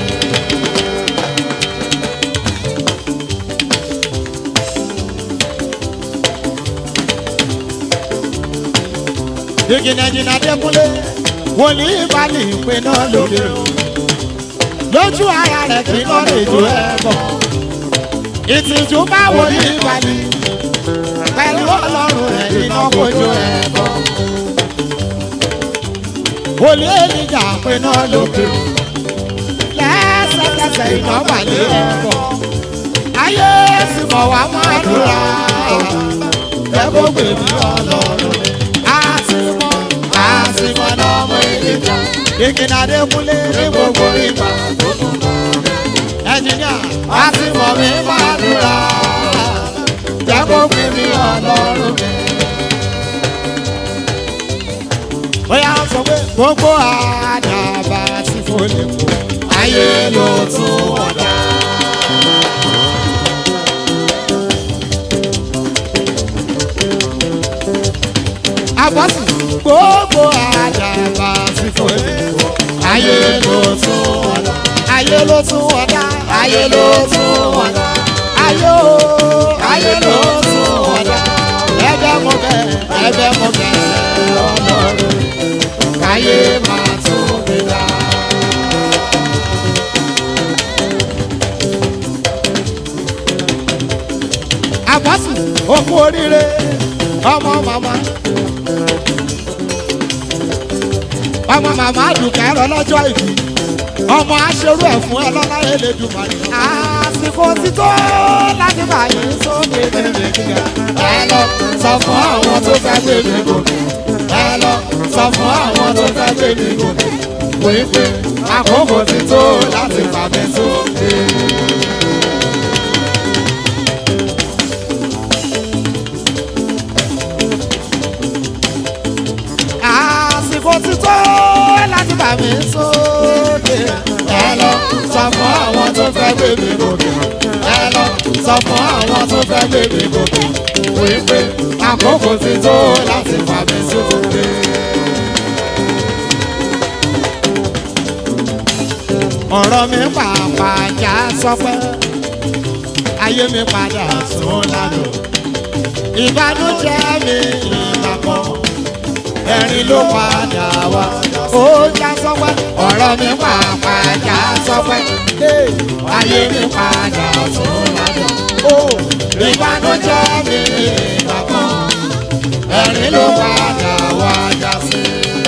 ìjìnàjìnà dẹ́kunlé wòlíì balẹ̀ ìpè náà lóde o lójú ara rẹ̀ kí lọ́ lè jó ẹ bọ̀ ìtìjú bá wòlíì balẹ̀ pẹ̀lú ọlọ́run rẹ̀ iná kojú ẹ bọ̀ wòlíì ènìjà pé náà lóde o lẹ́sẹ̀kẹsẹ̀ iná balẹ̀ ẹ bọ̀ ayé sì mọ̀ wá máa dúrà ẹ kó gbèmí ọlọ́run mi àtìmọ́ àtìmọ́ lọ́mọ ìdíjà ìkìnnà dẹ́kunlé ní gbogbo ìgbà tó tún bọ̀. ẹnjìníà àtìmọ́ mi máa dúrà jẹ́ kó pè mí ọlọ́run mi. bóyá ó sọ pé gbogbo àdàbà tí kò lè kó ayé ló tún ọ̀dà. àbọ̀sì gbogbo àdàbà tí kò lè wọ. ayé ló tún ọ̀dà. ayé ló tún ọ̀dà. ayé ló tún ọ̀dà. ayé o ayé ló tún ọ̀dà. ẹgbẹ́ mo bẹ̀ ẹgbẹ́ mo bẹ̀ ọlọ́run. káyé máa tún mi dá. àbọ̀sì òkú oríire ọmọ màmá ọmọ màmá àdùkẹ́ ẹ̀rọ lọ́jọ́ ìbí ọmọ aṣerú ẹ̀ fún ẹ lọ́lá elédùnmarè àsìkò àsìkò ti tó láti bá yín sókè bèbè gíga. ẹ lọ sọ fún àwọn tó fẹ́ gbé mi gòkè. ẹ lọ sọ fún àwọn tó fẹ́ gbé mi gòkè. wípé àkókò ti tó láti fà mí sókè. àsìkò ti tó láti bá mi sókè. ẹ lọ sọ fún àwọn tó fẹ́ gbé mi gòkè. ẹ lọ sọ fún àwọn tó fẹ́ gbé mi gòkè. wípé àkókò ti tó láti fà mí sókè. ọ̀rọ̀ mi pàápàá já sọpẹ́ ayé mi padà sún lánàá ìbànújẹ́ mi ìgbà kan ẹ̀rín ló padà wá. ó já sọpẹ́ ọ̀rọ̀ mi pàápàá já sọpẹ́ ayé mi padà sún lánàá. ó ìbànújẹ́ mi ìgbà kan ẹ̀rín ló padà wá já sí.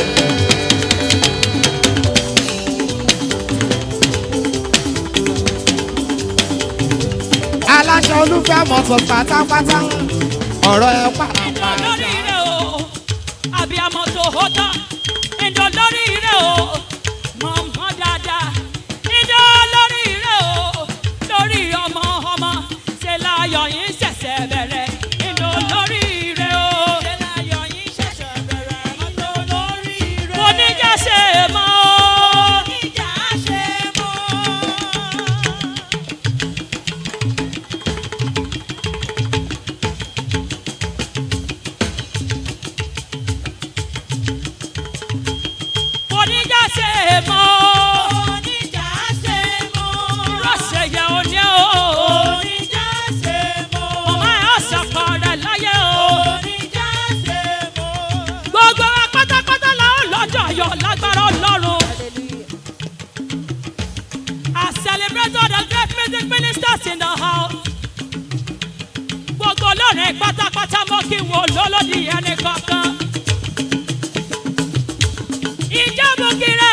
aláṣọ olúfẹ́ mọ̀tò pátápátá ọ̀rọ̀ ẹ̀ pàápàá. lórí rẹ̀ o àbíamọ tó hó tán ìjọ lórí rẹ̀ o mọ̀mọ́ dáadáa ìjọ lórí rẹ̀ o lórí ọmọ ọmọ ṣe láyọ̀ yín ṣẹ̀ṣẹ̀ bẹ̀rẹ̀ ìjọ lórí rẹ̀ o ṣe láyọ̀ yín ṣẹ̀ṣẹ̀ bẹ̀rẹ̀ ìjọ lórí rẹ̀ mo níjà ṣe mọ́ o níjà ṣe mọ́. oníjà ṣe mọ́. oníjà ṣe mọ́. rọ̀ṣẹ̀ yẹ oní o. oníjà ṣe mọ́. màmá ẹ̀ ọ̀sàkọ̀ rẹ̀ láyé o. oníjà ṣe mọ́. gbogbo wa pátápátá la ó lọ́jọ́ ayọ̀ lágbára ọlọ́run. I celebrate all the great music ministers in the house. gbogbo olórin pátápátá mọ́ kí n wo lólódì ẹnì kankan ìjábọ̀kìrẹ̀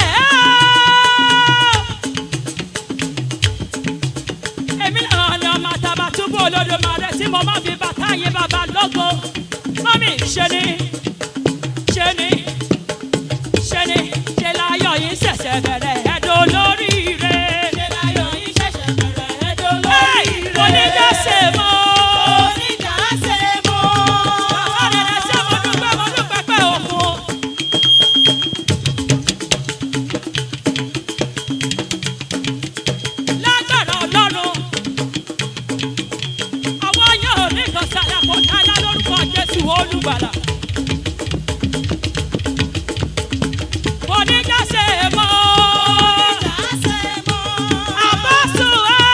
èmi náà ni ọmọ àtàbàtúbú olódùmarè tí mo máa fi bàtà yín bàbá lógo mọ́mí ṣe ni ṣe ni ṣe ni ṣe láyọ̀ yín ṣẹ̀ṣẹ̀ bẹ̀rẹ̀ ẹ̀dùn lórí rẹ̀ ṣe láyọ̀ yín ṣẹ̀ṣẹ̀ bẹ̀rẹ̀ ẹ̀dùn lórí rẹ̀ oníjà ṣe mọ́ oníjà ṣe mọ́ bàbá rẹ̀ ṣe mo dúpẹ́ mo dúpẹ́ pé òkun. lágbára ọlọ́run àwọn yóò ní kan ṣàlàkó dáná lórúkọ jésù olùgbàlà. oníjà ṣe mọ́ àbọ̀sùn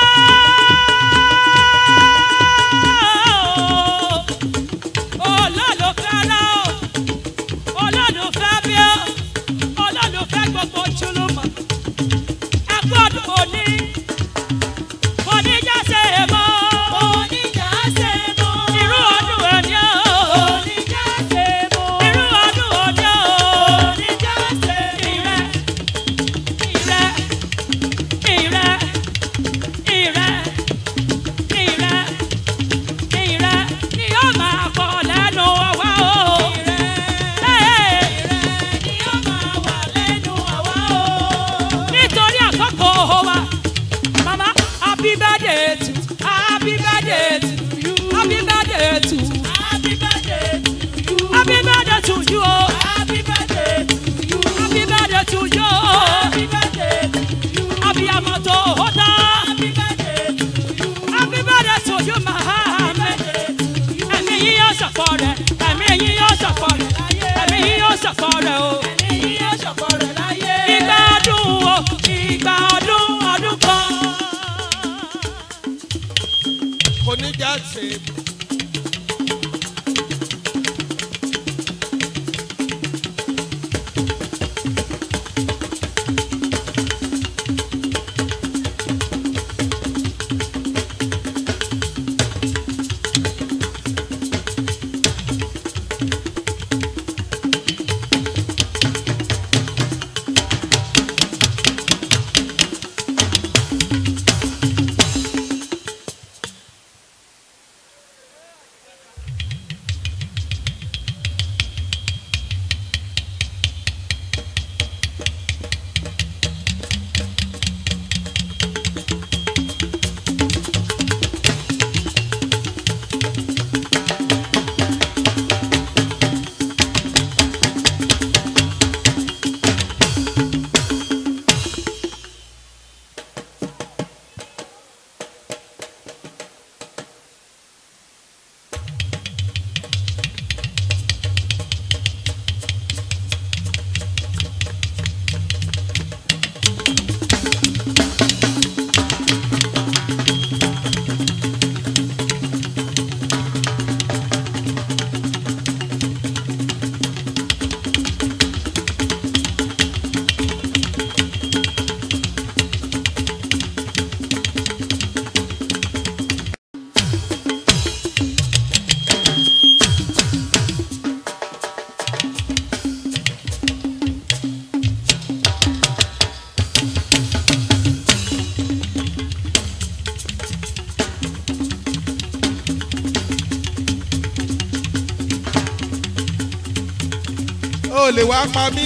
olólùfẹ́ rẹ̀ o olólùfẹ́ bí o olólùfẹ́ gbogbo jùlùmọ̀ ẹ gbọ́dọ̀ òní oníjà ṣe mọ́. oníjà ṣe mọ́. irú ọdún òní o. oníjà ṣe mọ́. irú ọdún òní o. oníjà ṣe mọ́. ìrẹ́ ìrẹ́ ìrẹ́ ìrẹ́ ìrẹ́ ìrẹ́ ni yóò máa kọ lẹ́nu ọwọ́ o. ìrẹ́ ìrẹ́ ni yóò máa wà lẹ́nu ọwọ́ o. nítorí àkókò wa. Mama, happy birthday to happy birthday to you. Happy birthday to happy birthday to you. Happy birthday to you. oh. Happy birthday to you. Happy birthday to you. Happy birthday to you. Happy amato hoda. Happy birthday to you. Happy birthday to you, Muhammad. Ẹ̀mí yín yóò ṣọ̀pọ̀ rẹ̀. Ẹ̀mí yín yóò ṣọ̀pọ̀ rẹ̀. Ẹ̀mí yín yóò ṣọ̀pọ̀ rẹ̀ o. Ẹ̀mí yín yóò ṣọ̀pọ̀ rẹ̀ láyé. Ìgbà ọdún o, ìgbà ọdún ọdún kan. oníjà ṣe o lè wá pa mí.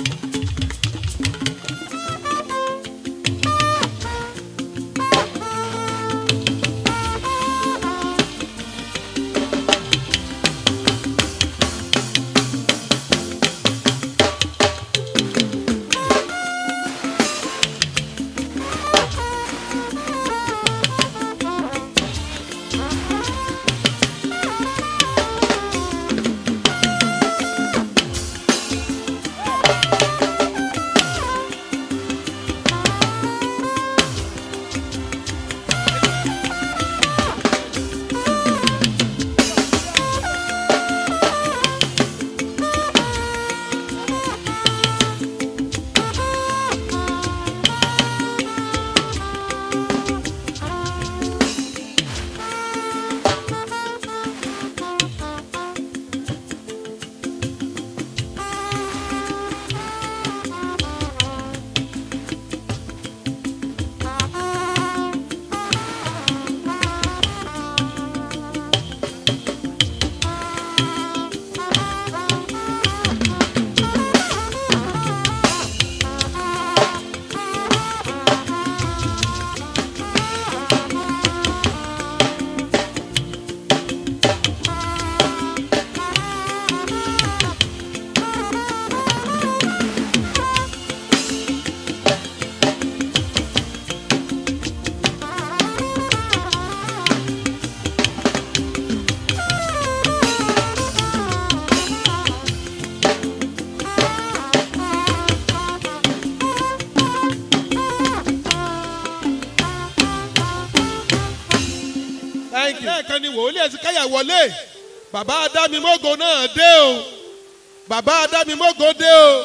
lẹ́ẹ̀kan ni wòlíì ẹ̀sìn káyà wọlé bàbá adámimógo náà dé o bàbá adámimógo dé o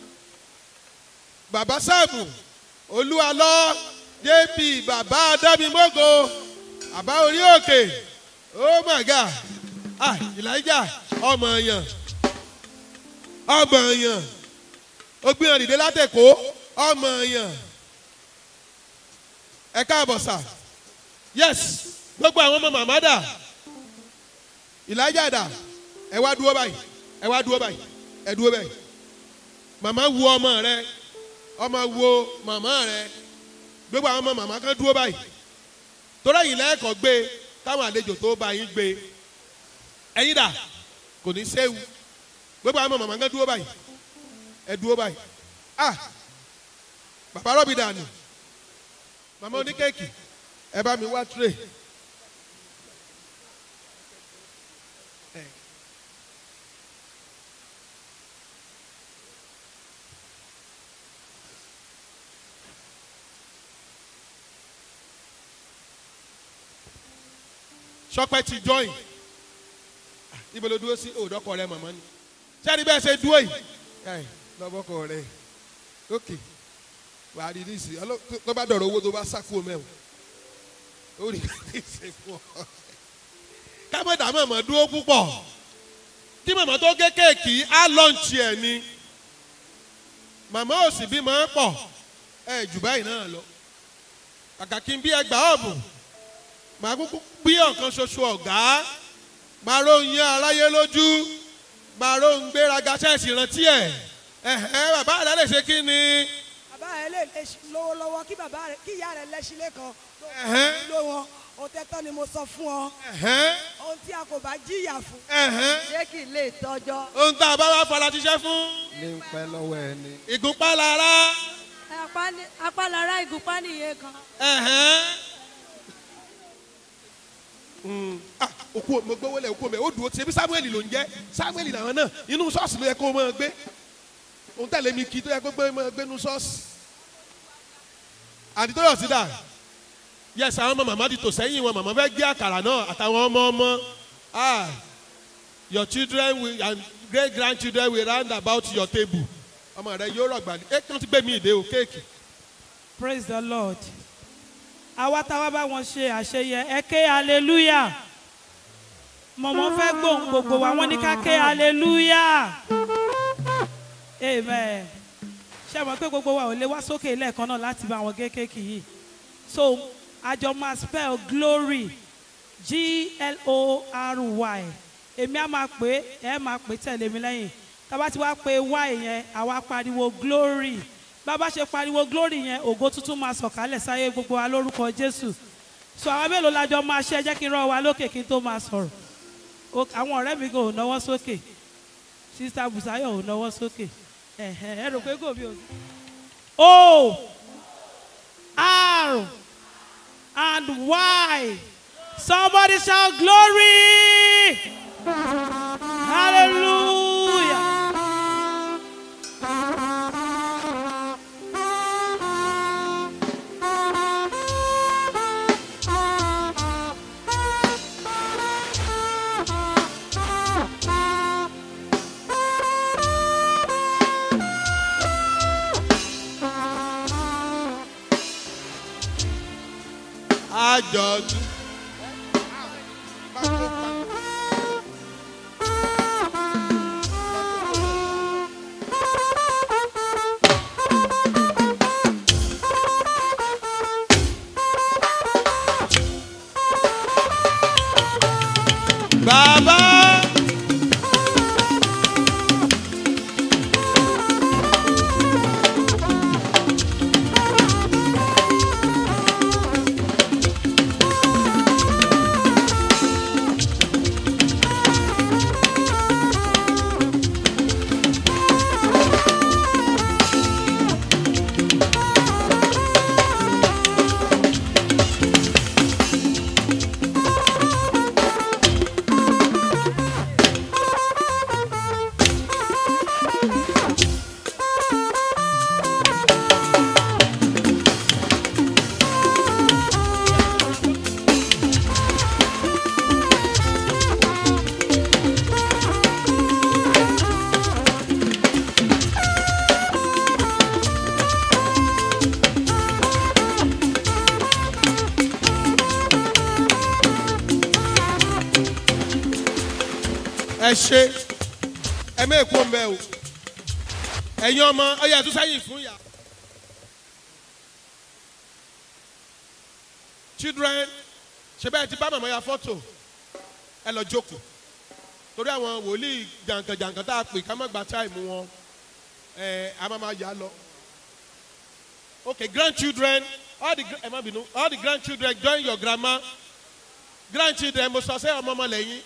bàbá sáàmù olúwalọ jp bàbá adámimógo bàbá orí òkè oh my god ah elijah ọmọ èèyàn ọmọ èèyàn ó gbìyànjú dìde látẹ̀kọ́ ọmọ èèyàn ẹ káàbọ̀ sà yes gbogbo àwọn ọmọ màmá dà ìlàjà dà ẹ wá dúró báyìí ẹ wá dúró báyìí ẹ dúró báyìí màmá wo ọmọ rẹ ọmọ wo màmá rẹ gbogbo àwọn ọmọ màmá kan dúró báyìí torí ẹ̀yìn lẹ́ẹ̀kọ́ gbé táwọn àlejò tó bá yín gbé ẹ̀yin dà kò ní séwu gbogbo àwọn ọmọ màmá kan dúró báyìí ẹ dúró báyìí ah bàbá rọ́bì dànù màmá oníkéèkì ẹ bá mi wá tray. sọpẹ́ ti join ibo ló dúró sí òdọ́kọ rẹ mọ̀mọ́ ni sẹ́ni bẹ́ẹ̀ ṣe dúró yìí ẹ̀ lọ́bọ̀kọ rẹ ok wàá rí ní ìsìn tó bá dọ̀rọ̀ owó tó bá sákúrò mẹ́wọ̀n ó rí ní ìsìn fún ọ. kámẹ́dà mọ̀mọ́ dúró púpọ̀ kí mọ̀mọ́ tó gé kéèkì á lọ́ǹchì ẹ̀ ni màmá ò sì bímọ pọ̀ ẹ̀ jù báyìí náà lọ kàkà kí n bí ẹgbàá ọ̀bùn màá kúkú bí ọ̀kan ṣoṣo ọ̀gá màá ròyìn aráyé lójú màá ròyìn gbéraga ṣẹ́ẹ̀sì rántí ẹ̀ ẹ̀hẹ́ bàbá rẹ̀ lè ṣe kí ni. bàbá rẹ lè lè lówó lọ́wọ́ kí bàbá rẹ kí ìyá rẹ lẹ́sílẹ̀ kan Ẹ̀hẹ́. ló wọn o tẹ́tọ́ ni mo sọ fún ọ ẹ̀hẹ́ ohun tí a kò bá jìyà fún. ẹ̀hẹ́ ṣé kì í lè tọjọ́. ohun tá a bá wá fara ṣiṣẹ́ fún ní ń pẹ́ lọ́wọ́ ẹni. ìgúnpá lára apálára ìgúnpá nìyẹn kan. ẹ̀hẹ́. Mm. Ah, òkú mo gbówó lẹ̀ òkú mi ó dùn ó ti ebi samuel ló ń jẹ́ samuel làwọn náà inú ṣọ́ọ̀ṣì ló yẹ kó o máa gbé òun tẹ̀lé mi kí tó yẹ kó gbé máa gbé inú ṣọ́ọ̀ṣì. àdìtò yọ̀ sí dà yes àwọn ọmọ màmá ti tò sẹ́yìn wọn màmá fẹ́ gbé àkàrà náà àtàwọn ọmọ ọmọ ah your children will and great grandchildren will round about your table ọmọ rẹ yóò rọgbà ní ẹ kí wọn ti gbé mi ìdè o kéèkì. praise the lord àwa táwa bá wọn ṣe àṣeyẹ ẹ ké hallelujah mọ̀mọ́ fẹ́ gbóhùn gbogbo wa wọ́n ní ká ké hallelujah amen ṣé ẹ mọ̀ pé gbogbo wa ò lè wá sókè lẹ́ẹ̀kan náà láti bá wọn gé kéèkì yìí so àjọ máa spell glory g-l-o-r-y èmi á máa pè é ẹ máa pè é tẹ̀lé mi lẹ́yìn tábà tí wàá pe wá yẹn àwa pariwo glory bàbá ṣe pariwo glory yẹn ògo tuntun máa sọ̀kalẹ̀ sáyé gbogbo wa lórúkọ jésù so àwọn mélòó lájọ máa ṣe ẹ jẹ́ kí n rán wa lókè kí n tó máa sọ̀rọ̀ O- àwọn ọ̀rẹ́ mi gan ò náwó sókè sista busayo ò náwó sókè ẹ̀hẹ̀, ẹ rò pé kò bí o. o r and y somebody shout glory hallelujah. àjọ̀dún. Bàbá. ẹ ṣe ẹ mẹ́ èkó mbẹ́ o ẹ̀yin ọmọ ọyẹ ẹ̀tún sẹ́yìn fún yà. children ṣe bẹ́ẹ̀ ti bá màmá ya fọ́tò ẹ lọ jókòó torí àwọn wòlíì jàǹkànjàǹkàn tá a pè ká má gba táìmù wọn ẹ a máa máa yà á lọ. okay grandchildren all the gra- ẹ má bínú all the grandchildren join your grandma grandchildren mo sọ sẹ́yìn ọmọ ọmọ lẹ́yìn.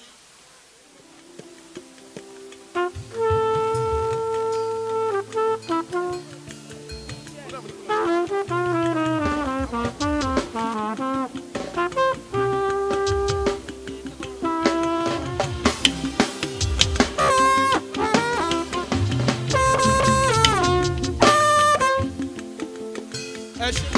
ẹ ṣe.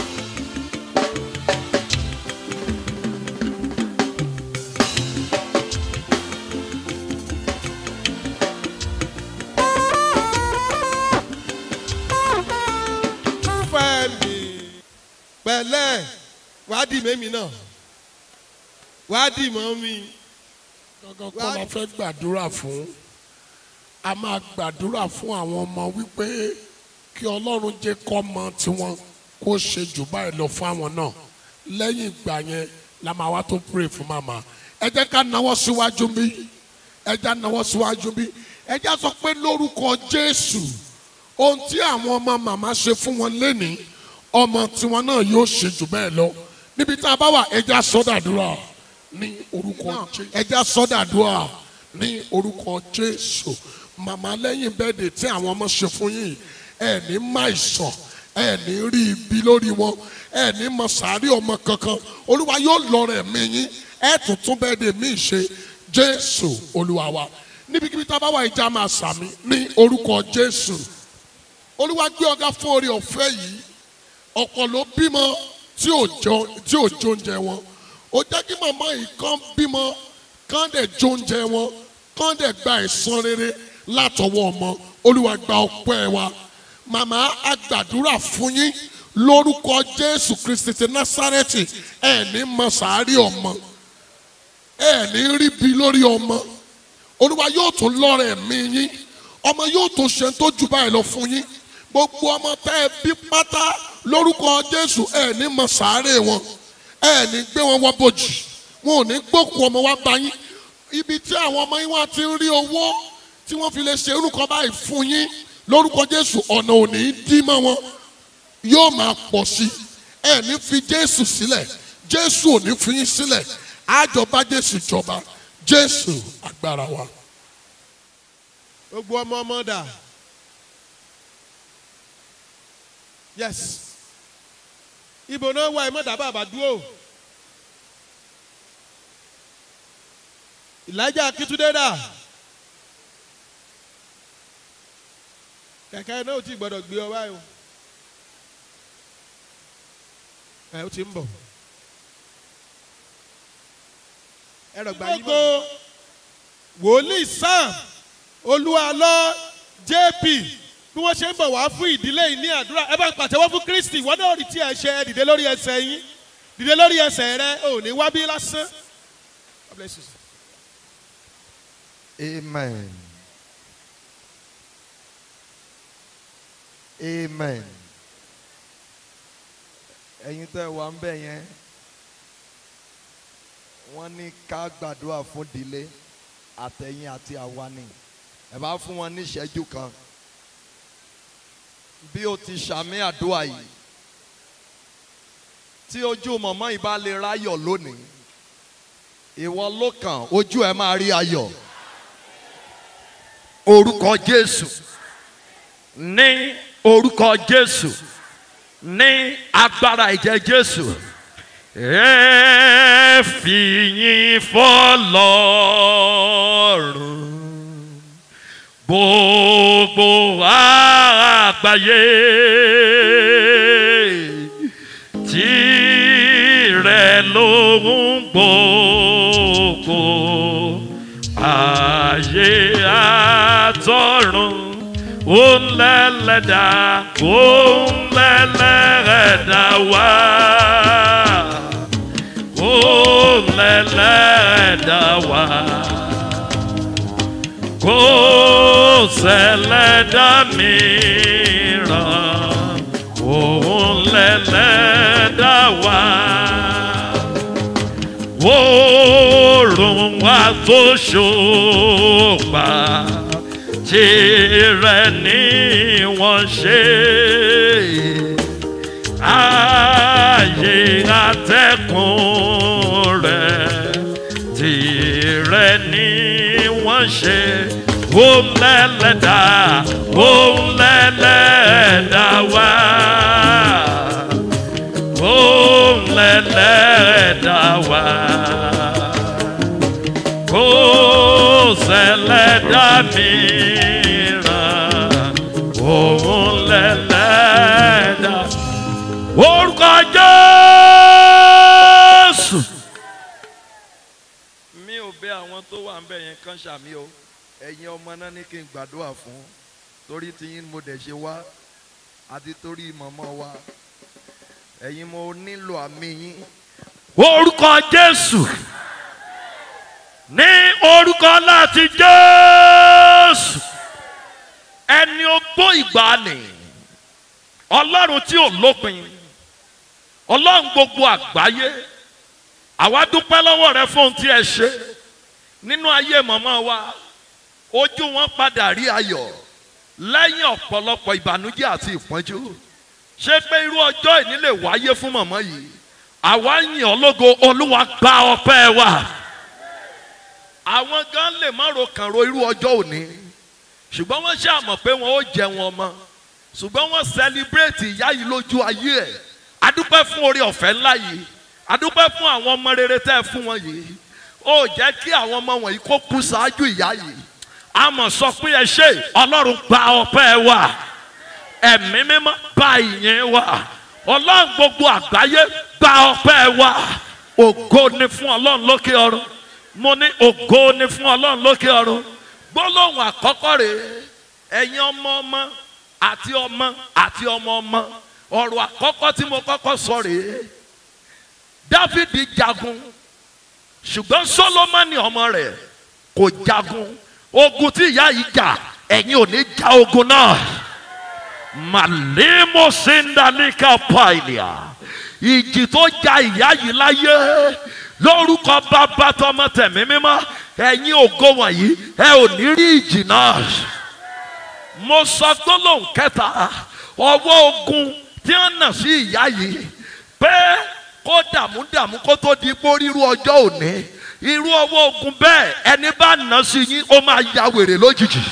fẹ́mi pẹ̀lẹ́ wàá dì mẹ́mi náà wàá dì mọ́ mi. gangan kọ́ la fẹ́ gbàdúrà fún a máa gbàdúrà fún àwọn ọmọ wípé kí ọlọ́run jẹ́ kọ́ mọ tiwọn kó ṣe jù báyìí lọ fún àwọn náà lẹ́yìn ìgbà yẹn la máa wá tó pray fún màmá ẹ jẹ́ ká náwó síwájú bí ẹ jẹ́ náwó síwájú bí ẹ jẹ́ sọ pé lórúkọ jésù ohun tí àwọn ọmọ màmá ṣe fún wọn lénìí ọmọ tiwọn náà yóò ṣe jù bẹ́ẹ̀ lọ níbi tá a bá wà ẹ jẹ́ sọ́dàdúrà ní orúkọ jésù ẹ jẹ́ sọ́dàdúrà ní orúkọ jésù màmá lẹ́yìn bẹ́ẹ̀dẹ̀ tí àwọn ọmọ ṣe fún yín ẹ ní má ìsàn ẹ ní rí ibi lórí wọn ẹ ní mọ sàárì ọmọ kankan olúwa yóò lọ rẹ̀ mí yín ẹ tún tún bẹ́ẹ̀dẹ̀ mí ṣe jésù olúwa wa níbikíbi tá a bá wà ìjà máa sàmì ní orúkọ jésù olúwa gbé ọgá fún orí ọ̀fẹ́ yìí ọ̀pọ̀ ló bímọ tí ò jọ tí ò jóúnjẹ wọn ó jẹ́ kí màmá yìí kán bímọ kán dẹ̀ jóúnjẹ wọn kán dẹ̀ gba ẹ̀san rere látọwọ́ ọmọ olúwa gba ọpẹ́ wa màmá a gbàdúrà fún yín lórúkọ jésù kristi ti násárẹ́tì ẹ̀ ní mọ sàárì ọmọ ẹ̀ ní rí bi lórí ọmọ olúwa yóò tún lọ́rẹ̀ mí yín ọmọ yóò tún ṣe tó jù báyìí lọ fún yín gbogbo ọmọ tẹ́ ẹ bí pátá lórúkọ jésù ẹ̀ ní mọ sàárè wọn ẹ̀ ní gbé wọn wọ bòjì wọn ò ní gbókùn ọmọ wa bá yín ibi tí àwọn ọmọ yín wá ti ń rí owó tí wọ́n fi lè ṣe orúkọ báyìí fún yín lórúkọ jésù ọ̀nà ò ní dí mọ́ wọn yóò máa pọ̀ sí i ẹ ní fi jésù sílẹ̀ jésù ò ní fi yín sílẹ̀ àjọba jésù jọba jésù agbára wa. gbogbo ọmọ ọmọ dà yes ibo náà wà ẹ mọ̀ dábàá bá dúró ìlàjà akíntúndé dà kẹ̀kẹ́ náà ò tí gbọ́dọ̀ gbé ọ báyìí o ẹ ó ti ń bọ̀ ẹ rọ̀gbà yìí bọ̀. wòlíì sam olúwalọ jp bí wọ́n ṣe ń bọ̀ wá fún ìdílé yìí ní àdúrà ẹ bá ń pàtẹ́wọ́ fún kristi wọ́n náà rí tí ẹ ṣe ẹ dìde lórí ẹsẹ̀ yín dìde lórí ẹsẹ̀ rẹ ò ní wá bí lásán. God bless you. Amen. Amen. Ẹyin tẹ́ wà ń bẹ̀ yẹn, wọ́n ní ká gbàdúrà fún ìdílé àtẹ̀yìn àti àwa ni. Ẹ bá fún wọn ní ìṣẹ́jú kan. Bí o ti ṣàmì àdúrà yìí, tí ojú mọ̀mọ́ yìí bá lè ráyọ̀ lónìí, ìwọ ló kàn ojú ẹ máa rí ayọ̀ orúkọ jésù ní orúkọ jésù ní agbára ìjẹ jésù ẹ fìyìn fọlọ́run gbogbo àgbáyé tirẹ̀ lóhun gbogbo ayé àtọ̀run òun lẹ́lẹ́dà òun lẹ́lẹ́dà wá òun lẹ́lẹ́dà wá kò sẹ́lẹ́dà mìíràn òun lẹ́lẹ́dà wá oòrùn wa tó ṣòpa tirẹ̀ ni wọ́n ṣe ààyè atẹ́kùn rẹ̀ tirẹ̀ ni wọ́n ṣe òun lẹ́lẹ́dà òun lẹ́lẹ́dà wá òun lẹ́lẹ́dà wá kò sẹ́lẹ̀dá mìíràn òun lẹ́lẹ́dà orúkọ jésù. mi ò bẹ àwọn tó wà ń bẹ yẹn kán ṣàmì o ẹ̀yin ọmọ náà ní kí n gbàdúrà fún torí tiyín mo dẹ̀ ṣe wá àti torí mọ̀mọ́ wa ẹ̀yin mo nílò àmì yín. orúkọ jésù ní orúkọ láti jésù ẹni ogbó ìgbàanì ọlọ́run tí ò lópin ọlọ́run gbogbo àgbáyé àwa dúpẹ́ lọ́wọ́ rẹ fún ohun tí ẹ ṣe nínú ayé mọ̀mọ́ wa ojú wọn padà rí ayọ̀ lẹ́yìn ọ̀pọ̀lọpọ̀ ìbànújẹ́ àti ìpọ́njú ṣé pé irú ọjọ́ ìní lè wáyé fún mọ̀mọ́ yìí àwa yìn ọ́ lógo olúwa gba ọpẹ́ wa àwọn gan lè má ro kàn ro irú ọjọ́ òní ṣùgbọ́n wọ́n ṣàmọ̀ pé wọ́n ó jẹ wọn mọ́ ṣùgbọ́n wọ́n sẹlibrétì ìyá yìí lójú ayé ẹ̀ adúpẹ́ fún orí ọ̀fẹ́ ńlá yìí adúpẹ́ fún àwọn ọmọ rere tẹ́ ẹ fún wọn yìí ó jẹ́ kí àwọn ọmọ wọ̀nyí kó kú ṣáájú ìyá yìí àmọ̀ sọ pé ẹ ṣe ọlọ́run gba ọpẹ́ wa ẹ̀mí mímọ́ gba ìyẹn wa ọlọ́run gbogbo àgbáyé gba ọpẹ́ wa ògo ni fún ọlọ́run lókè ọ̀run mo ní ògo ni fún ọlọ́run lókè ọ̀run gbólóhùn àkọ́kọ́ rèé ẹ̀yin ọmọ ọmọ àti ọmọ àti ọmọ ọmọ ọ̀rọ̀ àkọ́kọ́ tí mo kọ́kọ́ sọ rèé dávidi jagun ṣùgbọ́n solomoni ọmọ rẹ̀ kò jagun ogun tí ìyá yìí jà ẹ̀yin ò ní ja ogun náà màlímù síndalíkà pàìlìà ìjì tó ja ìyá yìí láyé lórúkọ bàbá tọmọ tẹ̀mí mímọ́ ẹ̀yin ògo wọ̀nyí ẹ ò ní rí ìjì náà mo sọ gbólóhùn kẹta ọwọ́ ogun tí wọ́n nà sí ìyá yìí pé kó dààmú dààmú kó tó di pé ríru ọjọ́ òní irú ọwọ́ ogun bẹ́ẹ̀ ẹni bá nà sí yín ó máa ya wèrè lójijì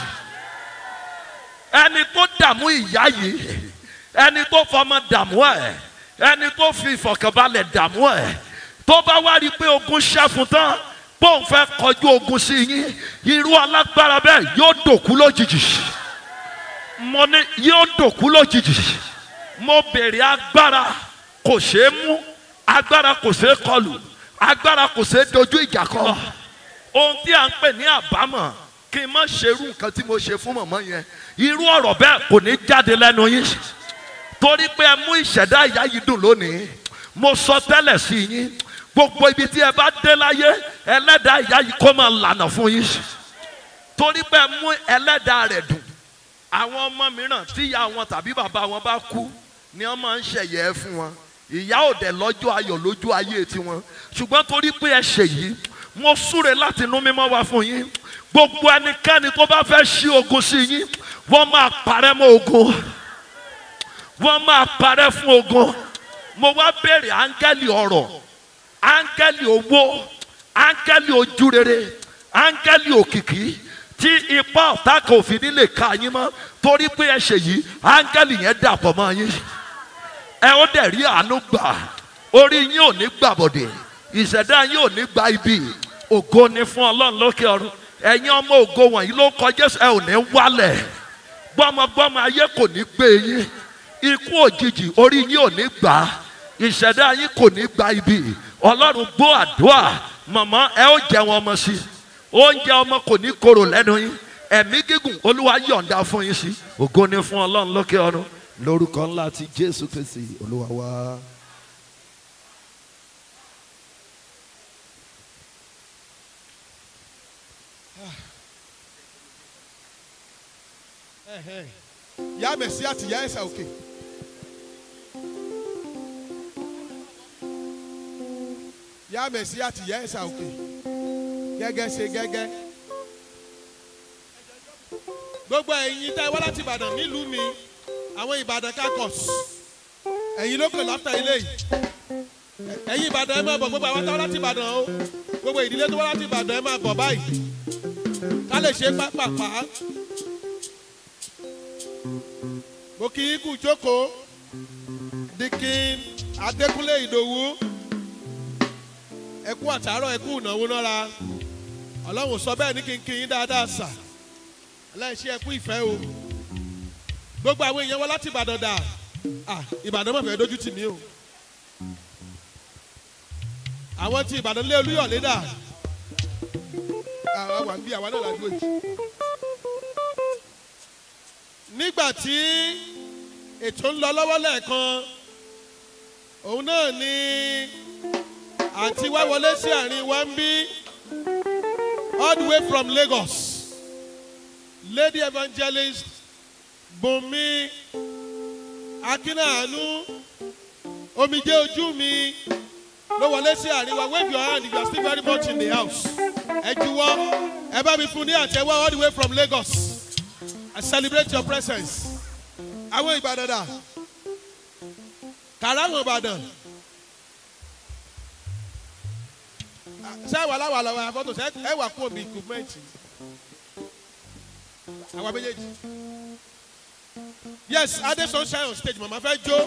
ẹni tó dààmú ìyá yìí ẹni tó fọmọ dààmú ẹ ẹni tó fi ìfọ̀kànbalẹ̀ dààmú ẹ tó bá wá rí i pé ogun ṣẹ́fun tán bóun fẹ́ kọjú ogun sí yín irú alágbára bẹ́ẹ̀ yóò dòkú lójijì mo ní yóò dòkú lójijì mo béèrè agbára kò ṣeé mú agbára kò ṣeé kọlù agbára kò ṣeé dojú ìjà kọ ohun tí a ń pè ní àbámọ̀ kí n má ṣerú nǹkan tí mo ṣe fún mọ̀mọ́ yẹn irú ọ̀rọ̀ bẹ́ẹ̀ kò ní jáde lẹ́nu yín torí pé ẹ mú ìṣẹ̀dá ìyá yìí dùn lónìí mo sọ tẹ́lẹ̀ sí yín gbogbo ibi tí ẹ bá dé láyé ẹlẹ́dàá ìyá yìí kó máa lànà fún yín torí pé ẹ mú ẹlẹ́dàá rẹ̀ dùn àwọn ọmọ mìíràn tí ìyá wọn tàbí bàbá wọn bá kú ni wọ́n máa ń ṣẹ̀yẹ fún wọn ìyá ò dẹ̀ lọ́jọ́ ayọ̀ lójú ayé tiwọn ṣùgbọ́n torí pé ẹ ṣe yìí mo súre láti inú mímọ́ wá fún yín gbogbo ẹnikẹ́ni tó bá fẹ́ ṣí ogun sí yín wọ́n máa parẹ́ mọ́ ogun wọ́n máa parẹ́ fún ogun mo wá béèrè áńgẹ́lì ọ̀rọ̀ áńgẹ́lì owó áńgẹ́lì ojúrere áńgẹ́lì òkìkí tí ipa ọ̀tá kan ò fi ní lè ka yín mọ́ torí pé ẹ ṣe yìí áńgẹ́lì yẹn dàpọ̀ mọ́ yín ẹ ó dẹ̀ rí àánú gbà orí yín ò ní gbàbọ̀dẹ̀ ìṣẹ̀dá yín ò ní gba ibi ògo ni fún ọlọ́run lókè ọ̀run ẹ̀yin ọmọ ògo wọ̀nyí ló kọjá ẹ ò ní wálẹ̀ gbọ́mọgbọ́mọ ayé kò ní gbé yín ikú òjijì orí yín ò ní gbà á ìṣẹ̀dá yín kò ní gba ibi ọlọ́run gbọ́ àdúrà mọ̀mọ́ ẹ ó jẹun ọmọ sí i oúnjẹ ọmọ kò ní korò lẹ́nu yín ẹ̀mí gígùn olúwa yọ̀ǹda fún yín sí ògo ni fún ọlọ́run lókè ọ̀run lórúkọ ńlá ti jésù kristi olúwa wá. yá mẹ̀sí àti yá ẹ̀sà òkè. yá mẹ̀sí àti yá ẹ̀sà òkè. gẹ́gẹ́ ṣe gẹ́gẹ́. gbogbo ẹ̀yin tẹ́ wá láti ìbàdàn nílùú mi àwọn ìbàdàn kakọ̀s ẹ̀yin ló kàn láfta ilé yìí ẹ̀yin ìbàdàn ẹ máa bọ̀ gbogbo àwọn táwọn láti ìbàdàn o gbogbo ìdílé tó wá láti ìbàdàn ẹ máa bọ̀ báyìí ká lè ṣe pápápá mo kì í kú jókòó dikin adékúnlé ìdòwú ẹkú àtàárọ̀ ẹkú ìnáwó nára ọlọ́run sọ bẹ́ẹ̀ ní kí n kí yín dáadáa sà aláìṣe ẹkú ìfẹ́ o gbogbo àwọn èèyàn wá láti ìbàdàn dà ah ìbàdàn mọ̀ fẹ́ dójú tì mí o àwọn tí ìbàdàn lé olúyọ̀lé dà àwa wà ń bí àwa náà la dúró yìí nígbà tí ètò ń lọ lọ́wọ́ lẹ́ẹ̀kan òun náà ni àǹtí wá wọlé sí àárín wa ń bí all the way from lagos lady evangelist bùnmi akínàánú omijé ojú mi ló wọlé sí àárín wa wave your hand if you are still very much in the house ẹ juwọ́ ẹ bá mi fún ní àtẹwọ́ all the way from lagos. I celebrate your presence. Àwọn Ìbàdàn dà. Kàrá àwọn Ìbàdàn. Ṣé wà láwà lọ́wọ́ àfọ́tò ṣe ẹ wà kú omi ìkùmẹ́ǹtì? Àwọn méjèèjì. Yes, Adé Sunshine on stage, màmá fẹ́ jó.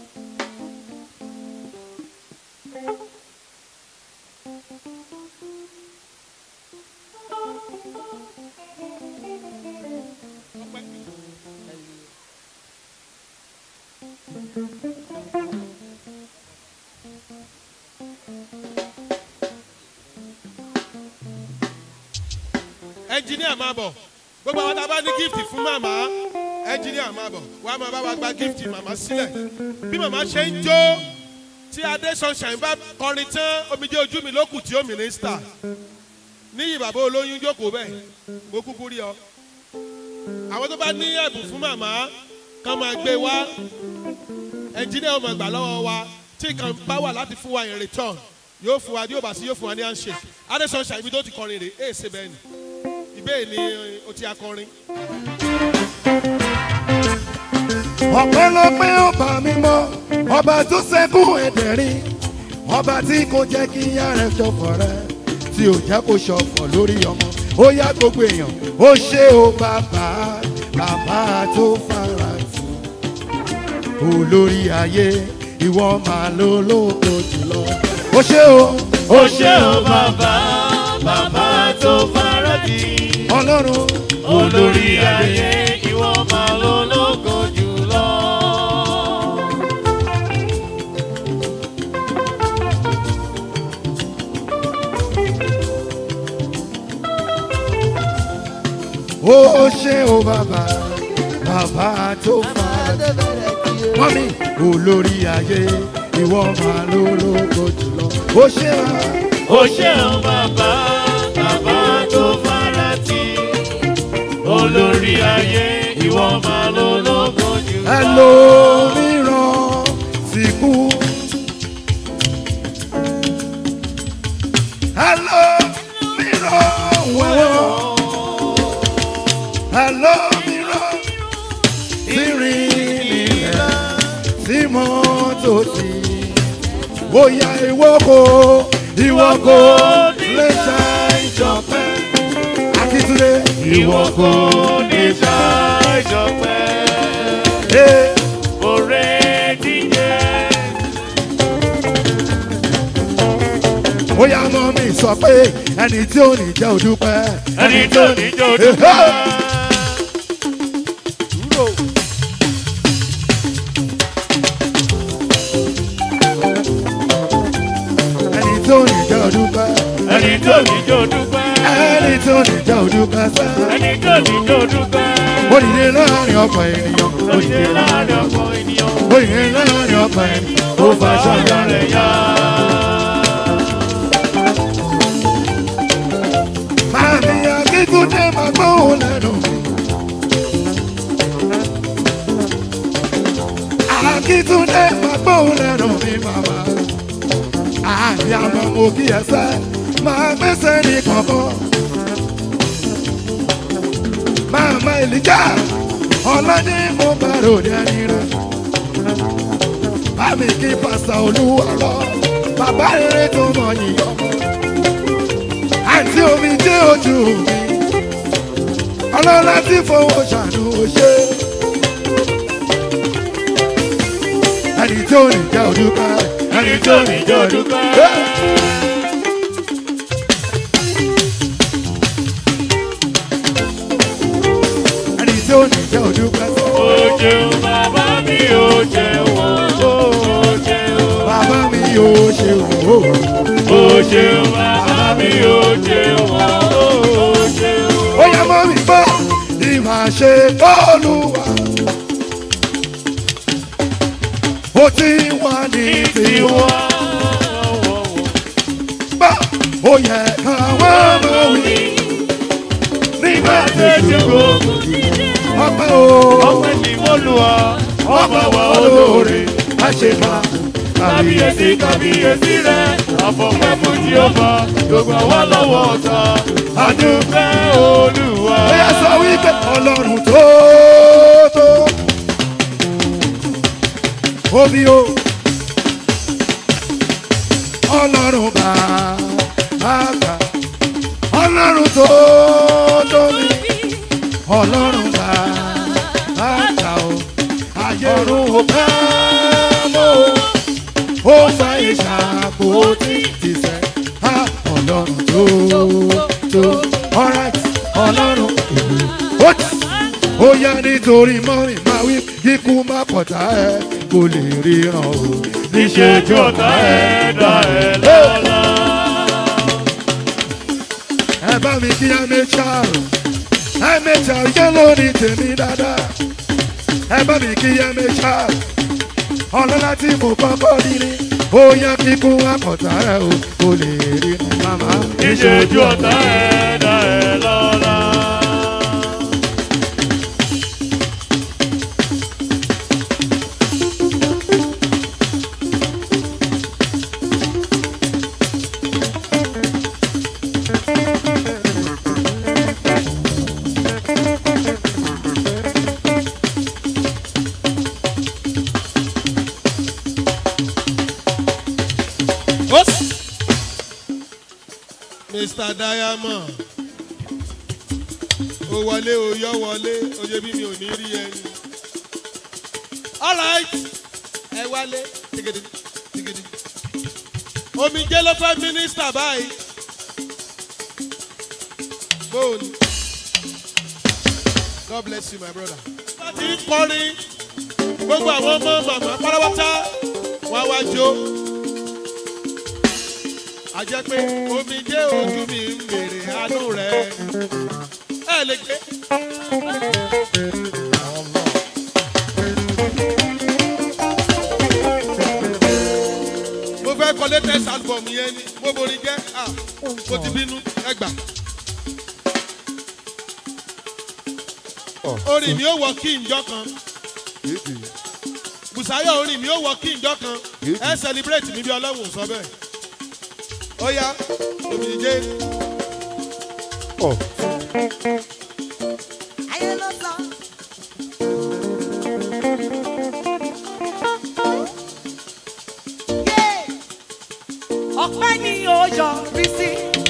ẹnjiníà máa bọ̀ gbogbo àwọn tá a bá ní gift fún màmá ẹnjiníà máa bọ̀ wàá máa bá wa gba gift màmá sílẹ̀ bí màmá ṣe ń jó tí adé sunshine bá kọrin tán omijé ojú mi ló kù tí ó mínísítà níyì bàbá olóyún jókòó bẹ́ẹ̀ mo kúkú rí ọ àwọn tó bá ní ẹ̀bùn fún màmá kàn máa gbé wá ẹnjiníà ó máa gbà lọ́wọ́ wa tí kan bá wà láti fún wa in return yóò fún wa yóò bá sí yóò fún wa ní handshake adesanya ibi tó ti kọrin rè é ṣe bẹ́ẹ̀ ni ìbéè ni o ti akọrin. ọpẹ́lọpẹ́ ọba mímọ́ ọba tó ṣẹ́kù ẹ̀dẹ̀rín ọba tí kò jẹ́ kí ìyá rẹ̀ ṣọ̀fọ̀ rẹ̀ tí ò jẹ́ kó ṣọ̀fọ̀ lórí ọmọ ó yá gbogbo èèyàn ó ṣe ó bàbá bàbá tó fara tù olórí ayé ìwọ máa ló lóko jùlọ ó ṣe ó ó ṣe ó bàbá bàbá tó fara tì ọlọ́run olórí ayé ìwọ máa ló lógo jùlọ. ó ṣe ó bàbá bàbá tó fara wọ́n mi olórí ayé ìwọ máa ló lóko jùlọ ó ṣe ó. ó ṣe ó bàbá bàbá tó fara tì olórí ayé ìwọ máa ló lógo jùlọ. ẹlòmíràn ti kú. ẹlòmíràn wẹ̀wọ̀. ẹlòmíràn ti rìn nílẹ̀ tí mọ́tò sí. bóyá ìwọ kò ìwọ kò lè ṣe ìjọpẹ́. akíntúndé ìwọ kò ní ṣá ìjọpẹ́. Oore díje. bóyá mọ́ mi sọ pé ẹni tí ò ní jẹ́ òdúpẹ́. Ẹni tí ò ní jẹ́ òdúpẹ́. ẹni tí ò ní jẹ́ òdúpẹ́. Ẹni tí ò ní jẹ́ òdúpẹ́. ẹni tí ò ní jẹ́ òdúpẹ́ sẹ́. Ẹni tí ò ní jẹ́ òdúpẹ́. ó dìde láàrin ọ̀pọ̀ ènìyàn. Ó ṣe láàrin ọ̀pọ̀ ènìyàn. ó dìde láàrin ọ̀pọ̀ ènìyàn. ó fa aṣọ ìyá rẹ̀ yá. Màmí Akíntúndé máa gbóhùn lẹ́nu mi. Akíntúndé máa gbóhùn lẹ́nu mi màmá. Àbí àmọ́ mo kí ẹ sẹ́, máa gbẹ́sẹ̀ ní kọ̀ọ̀kan. Màmá Èlíjà, ọlọ́dẹ mo bá ròde ẹni rẹ̀. Bámi kí pásítọ̀ olúwa lọ, bàbá rere tó mọ̀ yìnyín àti omi jẹ́ ojú mi ọlọ́lá tí fowó ṣàánú ṣe ẹni tí ò ní jẹ́ òdúpẹ́ Ẹni tí ò ní jẹ́ òdúpẹ́. ẹni tí ò ní jẹ́ òdúpẹ́ Ó jẹun bàbá mi ó jẹun ó jẹun. bàbá mi yóò ṣe òwò Ó jẹun bàbá mi ó jẹun ó jẹun. ó yẹ mọ́ mi gbọ́ ìmọ̀ ṣe olúwa ó ti wà ní tiwa gbọ́ ó yẹ káwọn ọmọ wí nígbà tí ṣùgbọ́n ọpẹ́ o Ọpẹ́ ni mo lù ọ́, ọpẹ́ wa olóore má ṣe máa kábíyèsí kábíyèsí rẹ̀ àfọ̀pẹ́ fún jíọ́fà gbogbo wa lọ́wọ́ ọ̀tá àdúpẹ́ olúwa. ó yẹ sọ wípé ọlọ́run tó tó omi o ọlọ́run bá àgbà ọlọ́run tó tóbi ọlọ́run bá àgbà o ayọ̀run ò bá mọ́ o ó fa ìṣàkó tí ti sẹ́ á ọlọ́run tó tó alright ọlọ́run èlò ó ti ó yá nítorí mọ́rin máa wí kíkú má pọ̀tà ẹ̀ kò lè ríran o níṣẹ́jú ọ̀tá ẹ̀ dá ẹ̀ lọ́la. ẹ bá mi kí ẹmẹ́ta ẹmẹ́ta yẹ lórí tèmi dáadáa ẹ bá mi kí ẹmẹ́ta ọlọ́lá tí mo kọ́kọ́ nílé ó yá kíkú àkọ́tà ẹ̀ o kò lè rí màmá. níṣẹ́jú ọ̀tá ẹ̀ dá ẹ̀ lọ́la. mr diamond ó wọlé ó yọ wọlé ó yẹ bí mi ò ní rí ẹni. alright ẹ wálé tigidi tigidi omijé ló fẹ́ mínísítà báyìí bóòlù god bless you my brother. wọ́n ti ń kọrin gbogbo àwọn ọmọ màmá pátápátá wá wá jó a jẹ́ pé omijé ojú mi ń bèrè àánú rẹ̀ ẹ lè gbé. mo fẹ́ kọ latest album yẹn ni mo borí jẹ́ ah mo ti bínú ẹgbà. orin mi ò wọ kí njọ kan Bùsáyọ̀ orin mi ò wọ kí njọ kan ẹ celebrate mi bí ọlọ́run sọ bẹ́ẹ̀ ó yá omijé. ayé ló sọ. ọpẹ́ ni ó yọrí sí.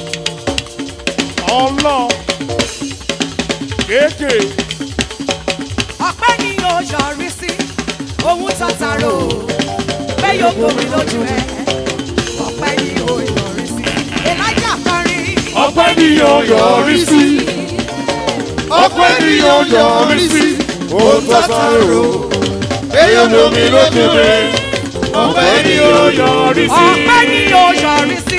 ọlọ kéèké ọpẹ́ ni ó yọrí sí. ohun tọ́tàrò pé yóò bomi lójú ẹ. ọpẹ́ ni ó yọrí sí. elijah kọrin. ọpẹ́ ni yóò yọrí sí ọpẹ́ ni yóò yọrí sí ohun tó sáré èyí lomi lójú rẹ ọpẹ́ ni yóò yọrí sí. ọpẹ́ ni ó yọrí sí.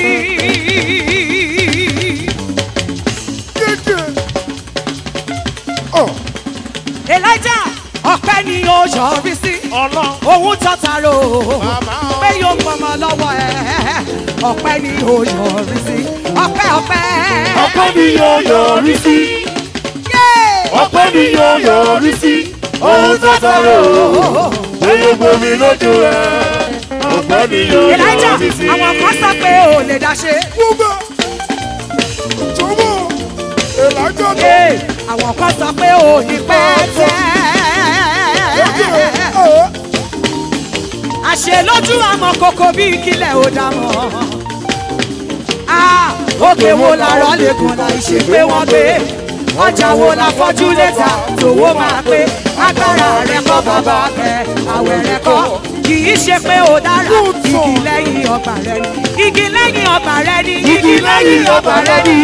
elijah ọpẹ́ ni ó yọrí sí. ohun tọ́tàrò pé yóò pọnmọ lọ́wọ́ ẹ. ọpẹ́ ni ó yọrí sí. ọpẹ́ ọpẹ́. ọpẹ́ ni yóò yọrí sí ọpẹ́ ni yóò yọrí sí ohun tó sáré èyí lomi lójú rẹ ọpẹ́ ni yóò elijah yọrí sí. àwọn kan sọ pé ò lè dá ṣe. Ee, àwọn kan sọ pé ò ní pẹ́ tẹ́. àṣẹ lójú àmọ́ kókó bí kílẹ̀ ò dá mọ́. Ah, òkè wo làárọ̀ lè gùn láì ṣe pé wọ́n gbé ọjà wo la fọ́jú létà tòwó máa pé agbára rẹ kọ́ bàbá kẹ àwẹ̀ rẹ kọ́ kì í ṣe pé ó dára igi lẹ́yìn ọgbà rẹ ni igi lẹ́yìn ọgbà rẹ ni igi lẹ́yìn ọgbà rẹ ni.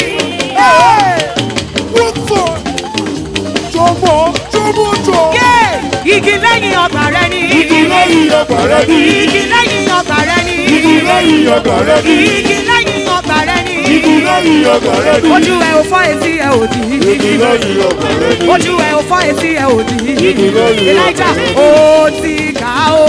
Yeah! igi lẹ́yìn ọgbà rẹ ni Igi lẹ́yìn ọgbà rẹ ni. igi lẹ́yìn ọgbà rẹ ni Igi lẹ́yìn ọgbà rẹ ni. igi lẹ́yìn ọgbà rẹ ni Igi lẹ́yìn ọgbà rẹ ni. ojú ẹ ò fọ́ etí ẹ ò dì í Igi lẹ́yìn ọgbà rẹ ni. ojú ẹ ò fọ́ etí ẹ ò dì í Igi lẹ́yìn ọgbà elijah rẹ ni. ó ti kà ó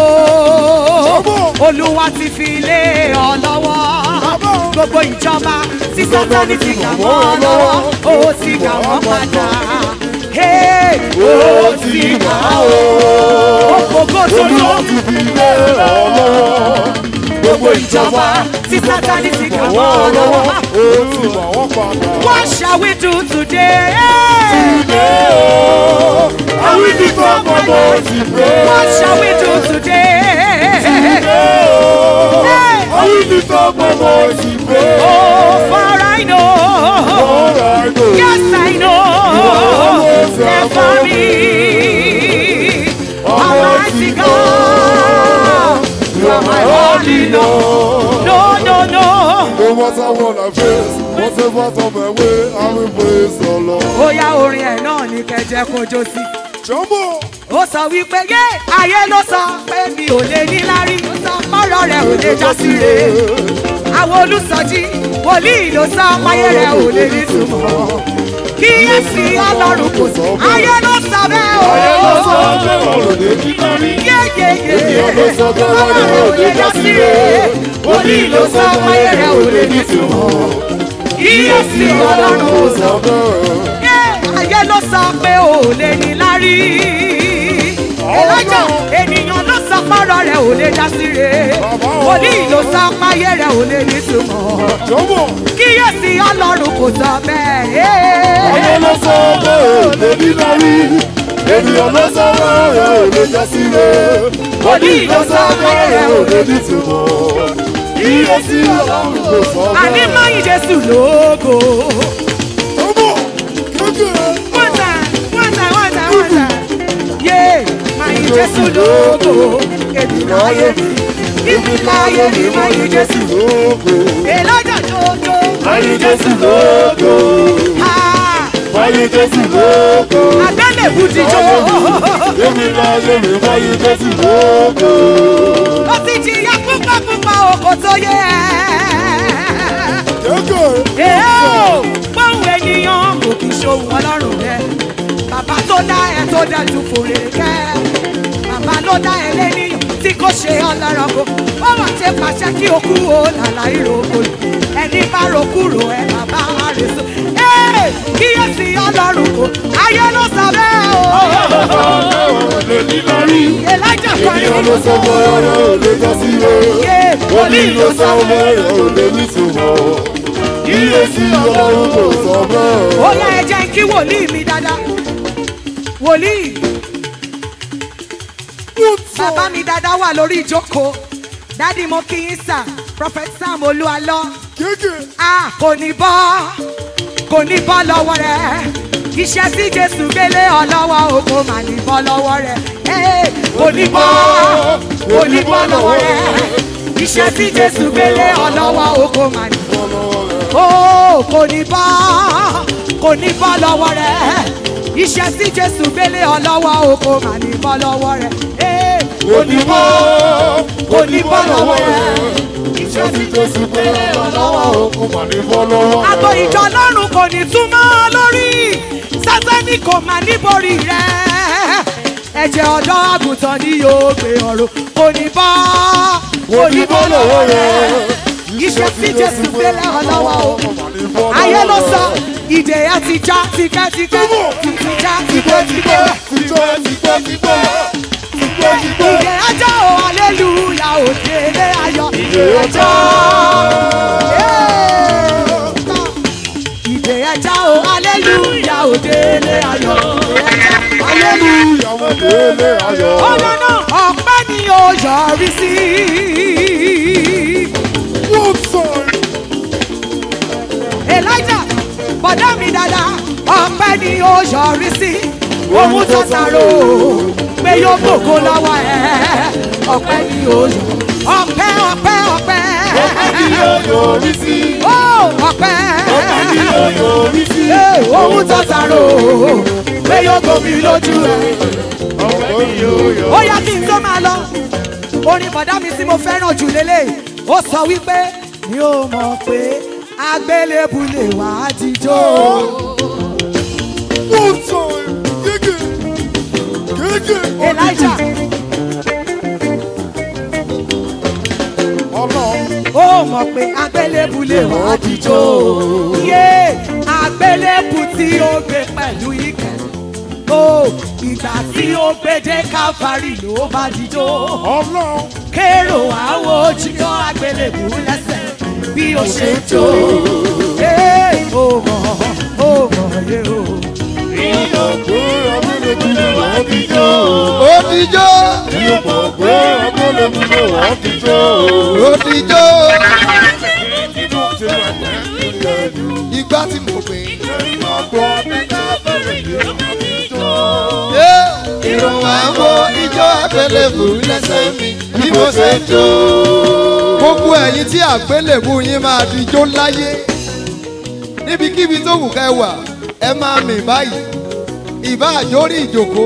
olúwa ti fi lé ọ lọ́wọ́ gbogbo ìjọba tí sátani ti kà mọ́ ọ lọ́wọ́ ó ti kà wọ́n padà. Hey, ó ti kà ó. Ògbógbó sórí ó ti fi lé ọ lọ́wọ́ gbogbo ìjọba tí sátani ti kà mọ́ ọ lọ́wọ́. Ó ti mọ̀ wọ́n padà. What shall we do today? Today, oh, I will lift up my voice in praise. What shall we do today? Today, oh, I will lift up my voice in praise. Oh, for I know. For I know. Yes, I know. always That have for for me. Almighty Almighty God. You are my only Lord. No, no, no. No matter what I face, whatever on my way, I will praise the Lord. Bóyá orin ẹ̀ náà ní kẹjẹ kojú sí. Jọ́mbọ̀. Ó sọ wípé yé ayé ló sọ pé mi ò lè ní lárí. Ó sọ ọ̀rọ̀ rẹ̀ ò lè já sí re. Àwọn olùsọjí wòlíì ló sọ máyé rẹ̀ ò lè ní túmọ̀. Kíyèsí ọlọ́run kò sọ. Ayé ló sọ bẹ́ẹ̀ o. Ayé ló sọ pé ọ̀rọ̀ lè ní lárí. Yéyéyé. Ènìyàn ló sọ pé wọ́n ní ò lè já sí re. Wòlíì ló sọ máyé rẹ̀ ò lè ní túmọ̀. Kíyèsí ọlọ́run kò sọ. Yé, ayé ló sọ pé ò lè ní lárí. Elijah ènìyàn ló sọ pọ́rọ̀ rẹ̀ ò lè já sí re. Wòlíì ló sọ páyé rẹ̀ ò lè ní túmọ̀. Kíyèsí ọlọ́run kò sọ bẹ́ẹ̀. Ayé ló sọ pé ò lè ní lárí. Ènìyàn ló sọ pé ọ̀rọ̀ ò lè já sí re. Wòlíì ló sọ pé páyé rẹ̀ ò ò lè ní túmọ̀. kíyèsí ọlọ́run kò sọ bẹ́ẹ̀. àní máyì jésù lógo. One time, one time, one time, one time. Yeah, máyì jésù lógo. èmi láyé mi ibi láyé mi máyì jésù lógo. èlọ́jà jòjò. máyì jésù lógo. máyì jésù lógo. àgbélébù ti jó. èmi láyé mi máyì jésù lógo. ó ti jìyà púpọ̀ púpọ̀ òkò tó yẹ. Èó, Báwo ènìyàn kò kì í ṣohun ọlọ́run rẹ̀? Bàbá tó dá ẹ tó dá ju fòrè kẹ́. Bàbá ló dá ẹ lẹ́nìyàn tí kò ṣe ọlọ́run kò. Ó wà ṣe pàṣẹ kí o kú o làlà ìrókò. Ẹni bá ro kúrò ẹ bàbá àrèsọ. Ee, kíyèsí ọlọ́run kò. Ayé ló sọ bẹ́ẹ̀ o. Elijah kan ní ènìyàn ló sọ ọmọ rẹ̀ ò lè jọ sí o. wòlíì ló sọ ọmọ rẹ̀ ò lè ní ìtumọ̀. kíyèsí ọlọ́run kò sọ bẹ́ẹ̀. ó yá ẹ jẹ́ kí wòlíì mi dáadáa wòlíì bàbá mi dáadáa wà lórí ìjókòó dádì mo kí yín sà prophet sam olúwalọ a kò ní bọ́ kò ní bọ́ lọ́wọ́ rẹ̀ iṣẹ́ tí jésù gbélé ọ lọ́wọ́ o kò mà ní bọ́ lọ́wọ́ rẹ̀ Ee, kò ní bọ́ kò ní bọ́ lọ́wọ́ rẹ̀ iṣẹ́ tí jésù gbélé ọ lọ́wọ́ o kò mà ní bọ́ lọ́wọ́ rẹ̀ ó kò ní bọ́ kò ní bọ́ lọ́wọ́ rẹ̀ iṣẹ́ tí jésù gbélé ọ lọ́wọ́ o kò mà ní bọ́ lọ́wọ́ rẹ̀ Ee, kò ní bọ́ kò ní bọ́ lọ́wọ́ rẹ̀ iṣẹ́ tí jésù gbélé ọ lọ́wọ́ o kò mà ní bọ́ lọ́wọ́ rẹ̀. àgbo ìjọ lọ́rùn kò ní túmọ̀ lórí sátani kò mà ní borí rẹ̀ ẹ̀jẹ̀ ọ̀dọ́ àgùntàn ni yóò gbé ọ̀rọ̀ kò ní bọ́ kò ní bọ́ lọ́wọ́ rẹ̀ iṣẹ́ tí jésù gbélé ọ lọ́wọ́ o ayé ló sọ ìdè ẹ ti já tipẹ́tipẹ́ ti já tipẹ́tipẹ́ ìdè ẹjọ́ o aleluya òdèlé ayọ̀ ìdè ẹjọ́ ìdè ẹjọ́ o aleluya òdèlé ayọ̀ aleluya òdèlé ayọ̀. ọ̀nà náà ọ̀pẹ́ ni ó yọrí sí. elijah bọ̀dá mi dada ọ̀pẹ́ ni ó yọrí sí. ohun tó sàrò pé yóò gbòkó lọ́wọ́ ẹ̀ ọ̀pẹ́ ni ó yọ. ọ̀pẹ́ ọ̀pẹ́ ọ̀pẹ́. ọ̀pẹ́ ni yóò yọrí sí. ó ọ̀pẹ́. ọ̀pẹ́ ni yóò yọrí sí. ohun tó sàrò pé yóò gbomi lójú ẹ̀ ọ̀pẹ́ ni yóò yọrí sí. ó yá kí n tó máa lọ orin bọ̀dá mi tí mo fẹ́ràn jù lélẹ̀ ó sọ wípé mi ò mọ̀ pé agbélébù lè wá jíjó. elijah ó mọ̀ pé agbélébù lè wá jíjó. yé agbélébù tí ó gbé pẹ̀lú ìkẹ́ ó ìgbà tí ó gbédé káfárì ló bá jíjó. kérò àwọn ojúyọ àgbélébù lẹ́sẹ̀ bí ó ṣe jó. Ee, ó mọ̀ ó mọ̀ yé o. Ìyọ̀ pé agbélébú lè wá jíjó. Ó ti jó. Ìyọ̀ mọ̀ pé agbélébú lè wá jíjó. Ó ti jó. Ìgbà tí mo pè é. Ìrùn àwọn ijó àgbélébù lẹ́sẹ̀ mi bí mo ṣe jó. Gbogbo ẹ̀yin tí àgbélébù yín máa di jó láyé. Níbikíbi tó wù ká ẹ wà, ẹ máa mì báyìí. Ìbá àjórí ìjòkó.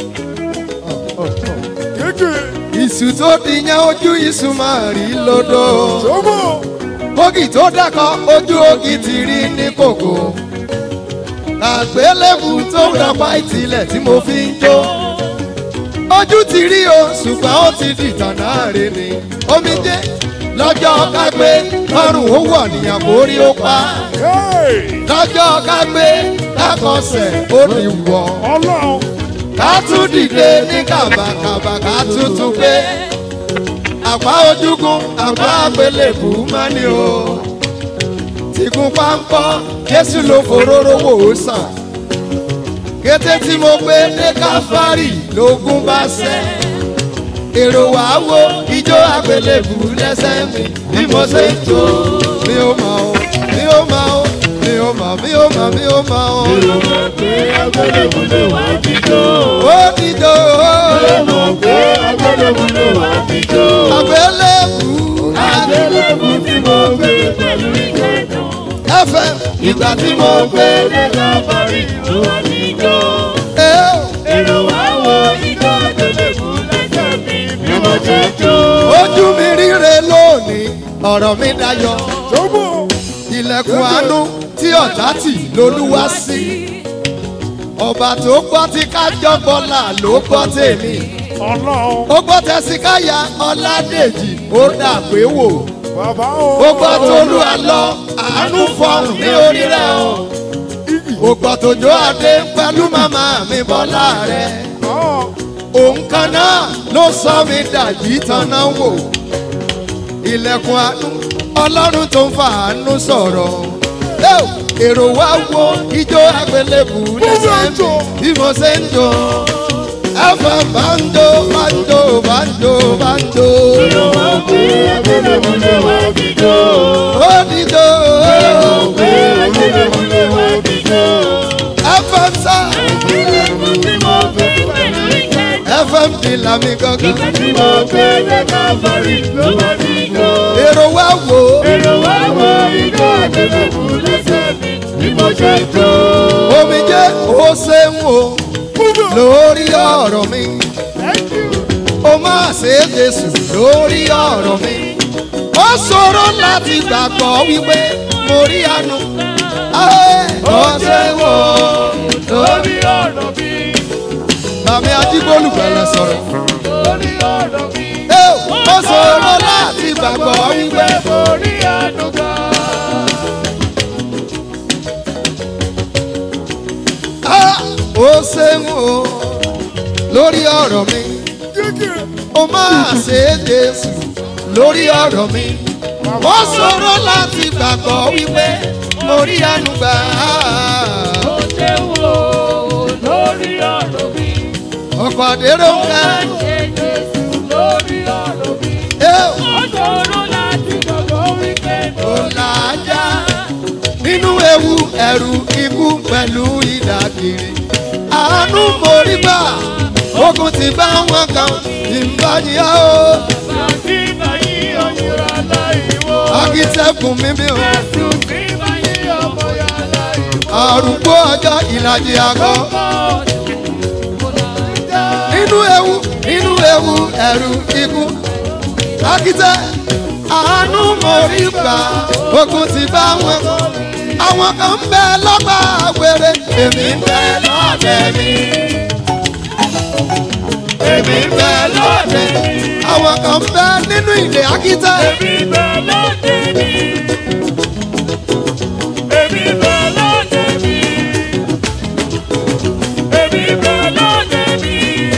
Ìsù tó di yẹn ojú ìsù máa rí lódò. Bógì tó dákọ̀ ojú ògì ti rí ní kòkó. Àgbélébù tó dọ̀pá ìtìlẹ̀ tí mo fi ń jó. Ojú ti rí o, ṣùgbọ́n ó ti dìtàn náà rí ni. Omijé lọ́jọ́ kágbé lọ́rùn ó wọ̀ níyàn mórí ó pa. Lọ́jọ́ kágbé lákọsẹ̀ ó ní wọ̀. Ká tún dìde ní kàbàkàbà ká tún tún gbé. Àpá ojúgun àpá àgbélébù máa ní o. Tìkún páńpọ́ Jésù ló foróró wò ó sàn. Kété tí mo gbé dé káfárì lógún bá sẹ́. èrò wá wo ijó àgbélébù lẹ́sẹ̀ mi bí mo ṣe ń jó mi ò mọ̀ o mi ò mọ̀ o mi ò mọ̀ mi ò mọ̀ mi ò mọ̀ o. mi ò mọ̀ pé àgbélébù lè wá jíjó. ó jíjó o. mi ò mọ̀ pé àgbélébù lè wá jíjó. àgbélébù àgbélébù tí mo gbé pẹ̀lú ìjẹ́jọ́. fm ìgbà tí mo gbé lẹ́ka parí ló wá jíjó. èrò wá wo ijó àgbélébù lẹ́sẹ̀ mi bí mo ṣe jó. ojú mi ríre lónìí ọ̀rọ̀ mi dayọ̀ ilẹ̀kùn àánú tí ọ̀tá tì lolúwa sí ọba tó gbọ́ tí kájọ́ bọ́là ló gbọ́ tèmi ó gbọ́ tẹ̀síkáyà ọ̀làdèjì ó dà pé wò ó gbọ́ tolú àlọ́ àánú fọhùn ní orí rẹ̀ o ó gbọ́ tòjó adé pẹ̀lú màmá mi bọ́lá rẹ̀ òun kan náà ló sọ mi dàjí tanná wò ilẹ̀kùn àánú ọlọ́run tó ń fa àánú sọ̀rọ̀ Eo, èrò wá wo ijó àgbélébù lẹ́sẹ̀ mi bí mo ṣe ń jó ẹ̀fọ́ banjo banjo banjo banjo. èrò wá pé àgbélébù lè wá jíjó. ó dídó. èrò pé àgbélébù lè wá jíjó. ẹ̀fọ́ sá. àgbélébù tí mo gbé pẹ̀lú ìjẹ́jọ́. ẹ̀fọ́ ń fi làmì gangan. ìgbà tí mo gbé lẹ́ka parí ló wá jíjó. èrò wá wo. èrò wá wo ijó àgbélébù lẹ́sẹ̀ mi bí mo ṣe jó. omijé ó ṣe ń wò lórí ọ̀rọ̀ mi ó máa ṣe é jésù lórí ọ̀rọ̀ mi ó ṣòro láti gbàgbọ́ wípé mo rí àánú ó ṣe ń wò lórí ọ̀rọ̀ mi. bàmí ajígbólù bẹ̀rẹ̀ sọ̀rọ̀ lórí ọ̀rọ̀ mi. ó ṣòro láti gbàgbọ́ wípé mo rí àánú gbà. ó ṣe ń wò lórí ọ̀rọ̀ mi ó máa ṣe é jésù lórí ọ̀rọ̀ mi ó ṣòro láti gbàgbọ́ wípé mo rí àánú gbà ó ṣe wò lórí ọ̀rọ̀ mi. ọkọ̀ àdérò ń ká ó ṣe jésù lórí ọ̀rọ̀ mi. ó ṣòro láti gbàgbọ́ wípé mo ó làájá nínú ewu ẹ̀rù ikú pẹ̀lú ìdàkiri àánú mo rí gbà ogun ti bá wọn kan ìbàjẹ́ o. Bàtí báyìí ọ̀yìnrà láìwò. akitẹ́kùn mímí o. Jésù tí báyìí ọmọ yà láìwò. àrùgbó ọjọ́ ìlàjì àgọ́. nínú ewu nínú ewu ẹ̀rù ikú. akitẹ́ àánú mo rí gbà ogun ti bá wọn. àwọn kan ń bẹ lọ́gbà wéré èmi ń bẹ lọ́dẹ mi. èmi ń bẹ lọ́dẹ mi. àwọn kan ń bẹ nínú ilé akitẹ́. Èmi bẹ̀ lóde mi. Èmi bẹ̀ lóde mi. Èmi bẹ̀ lóde mi.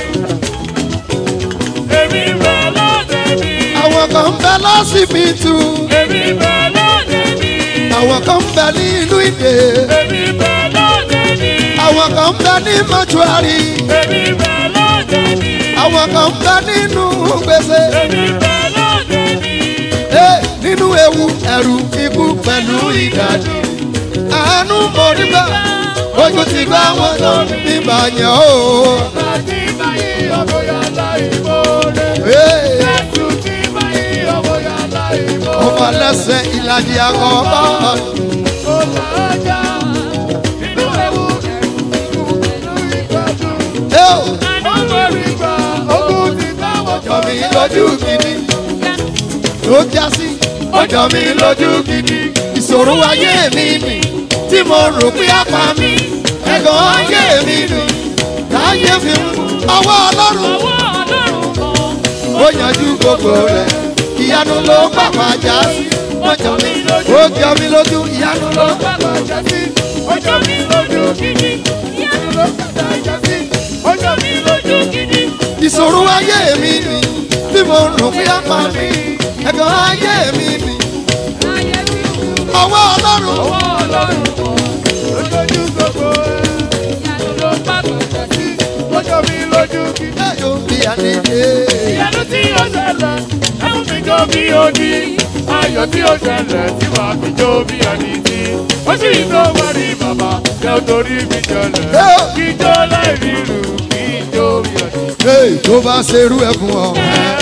Èmi bẹ̀ lóde mi. àwọn kan ń bẹ lọ́sibítù. Èmi bẹ̀ lóde mi. àwọn kan ń bẹ ní inú ìdè. Èmi bẹ̀ lóde mi. àwọn kan ń bẹ ní mọ́túárì. Èmi bẹ̀ lóde mi. àwọn kan ń bẹ nínú gbèsè. Èmi bẹ̀ lóde mi. Ẹ, nínú ewu ẹ̀rù ikú pẹ̀lú ìdájọ́. àánú mo rí gbà ojú ti gbá wọn tó nígbà yẹn o. Bàtí báyìí ọmọ yà láìwò rẹ̀. Ẹ, Jésù tí báyìí ọmọ yà láìwò rẹ̀. ọmọ lẹ́sẹ̀ ìlàjì àkọ́kọ́. Ó làájá nínú ewu ẹ̀rù ikú pẹ̀lú ìgbádùn. Ẹ o, Ọmọ rí gbà ogún ti táwọn ọjọ́ mi lójú gidi ló já sí ọjọ́ mi lójú gidi ìṣòro ayé mi nì tí mo rò pé apá mi ẹ̀gàn ayé mi nì láyé fi ń ọwọ́ ọlọ́run ó yanjú gbogbo rẹ̀ ìyanu ló pàpà já sí ó jọ mi lójú ó jọ mi lójú ìyanu ló pàpà já sí ọjọ́ mi lójú gidi. Ìyanu ló padà já sí. Ọjọ́ mi lójú gidi. ìṣòro ayé mi nì tí mo rò pé apá mi ẹ̀gàn ayé mi nì ọwọ́ ọlọ́run Ọwọ́ Ọlọ́run kọ̀ lójú gbogbo ẹ̀. Ìyanu ló padà já sí. Ọjọ́ mi lójú gidi. ẹ̀yọ́ bí àdídé. ìyanu tí ó ṣẹlẹ̀ ẹ̀mú mi jó bí odi ayọ̀ tí ó ṣẹlẹ̀ tí wàá fi jó bí ẹni tí ó sì tó wárí bàbá jẹ́ torí mi jẹlẹ̀ kí jó láì rírù kí jó bí ẹni. Hey, tó bá ṣerú ẹ̀ fún ọ.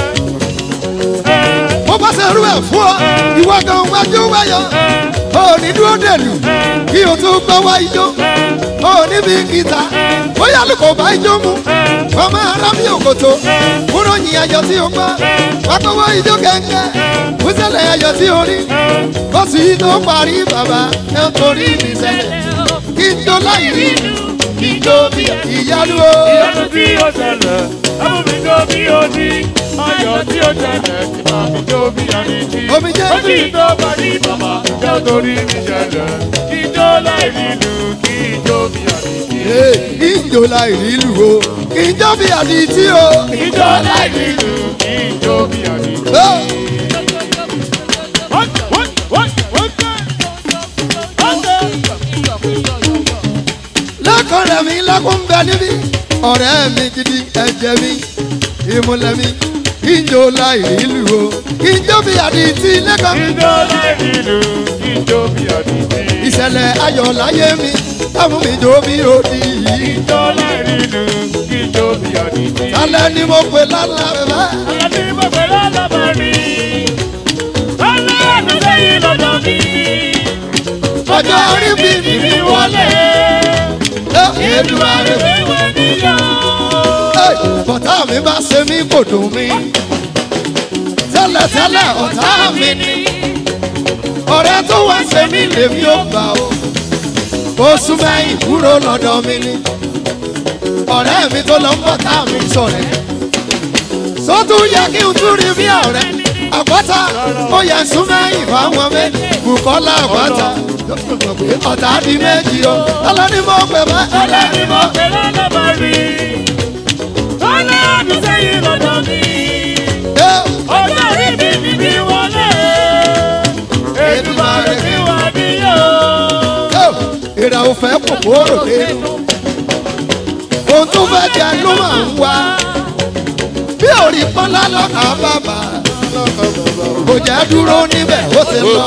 bó bá ṣerú ẹ̀ fún ọ ìwọ gan wájú wáyọ ò ní dúró dèlù kí o tún gbọ́ wá ijó ò ní bí gìtá bóyá ló kò bá ijó mu ọmọ ara mi òkòtò kúrò yìn ayọ̀ tí o gbọ́ wákòwò ijó gẹ́gẹ́ kúsẹ̀lẹ̀ ayọ̀ tí o rí kó sì tó parí bàbá ẹ̀ torí mi sẹ́lẹ̀ kí n jó láì rí kí n jó bí ìyanu o. ìyanu tí ó ṣẹlẹ̀ ẹ̀mú mi jó bí odi ayọ̀ tí ó ṣẹlẹ̀ tí wàá fi jó bí ẹni tí Omijé. ó sì tó wárí bàbá jẹ́ torí mi jẹlẹ̀ kí jó láì rírù kí jó bí ẹni tí. ìjọ láì nílù o ìjọ bí àdìtí o. ìjọ láì nílù ìjọ bí àdìtí. lẹ́kọ̀ọ́ rẹ̀ mi lẹ́kùn ń bẹ níbí ọ̀rẹ́ mi gidi ẹ̀jẹ̀ mi ìmúlẹ̀ mi ìjọ láì nílù o ìjọ bí àdìtí lẹ́kọ̀ọ́. ìjọ láì nílù ìjọ bí àdìtí. ìṣẹ̀lẹ̀ ayọ̀ láyé mi táwọn mi jó bí òdì yìí. ìjọ láì nílù ìjọ bí àdìtí. alẹ́ ni mo pè lálẹ́ bẹ́ẹ̀. alẹ́ ni mo pè lálẹ́ bẹ́ẹ̀. alẹ́ àti sẹ́yìn lọ́dọ̀ mi. ọjọ́ orí bí mi mi wọlé. Èdùmàrè mi wẹ̀ níyà. bọ̀tá mi bá ṣe mí kò dùn mí. tẹ́lẹ̀tẹ́lẹ̀ ọ̀tá mi ni. ọ̀rẹ́ tó wá ṣe mí lèmi ò gbà o. oṣù mẹ́yìn kúrò lọ́dọ̀ mi ni. ọ̀rẹ́ mi tó lọ ń bọ̀tá mi sọ̀rẹ́. sótú yẹ kí n tún rí bí ọ̀rẹ́. àpáta ó yẹ sún mẹ́yìn fáwọn méjì. Bùkọ́lá àpáta ọ̀tá di méjì o. ọlọ́ni mo pè bá. ọlọ́ni mo pè lọ́dọ̀ bá rí. ọlọ́ àti sẹ́yìn lọ́dọ̀ mi. ọjọ́ orí mi mi bí wọlé. Èdùmàrè mi wà níyà. ìrà ò fẹ́ kòkòrò dénú. ohun tó fẹ́ jẹ ló máa ń wá. bí òrì pọ́nlá lọ́kà bàbà. kò jẹ́ dúró níbẹ̀ ó ti lọ.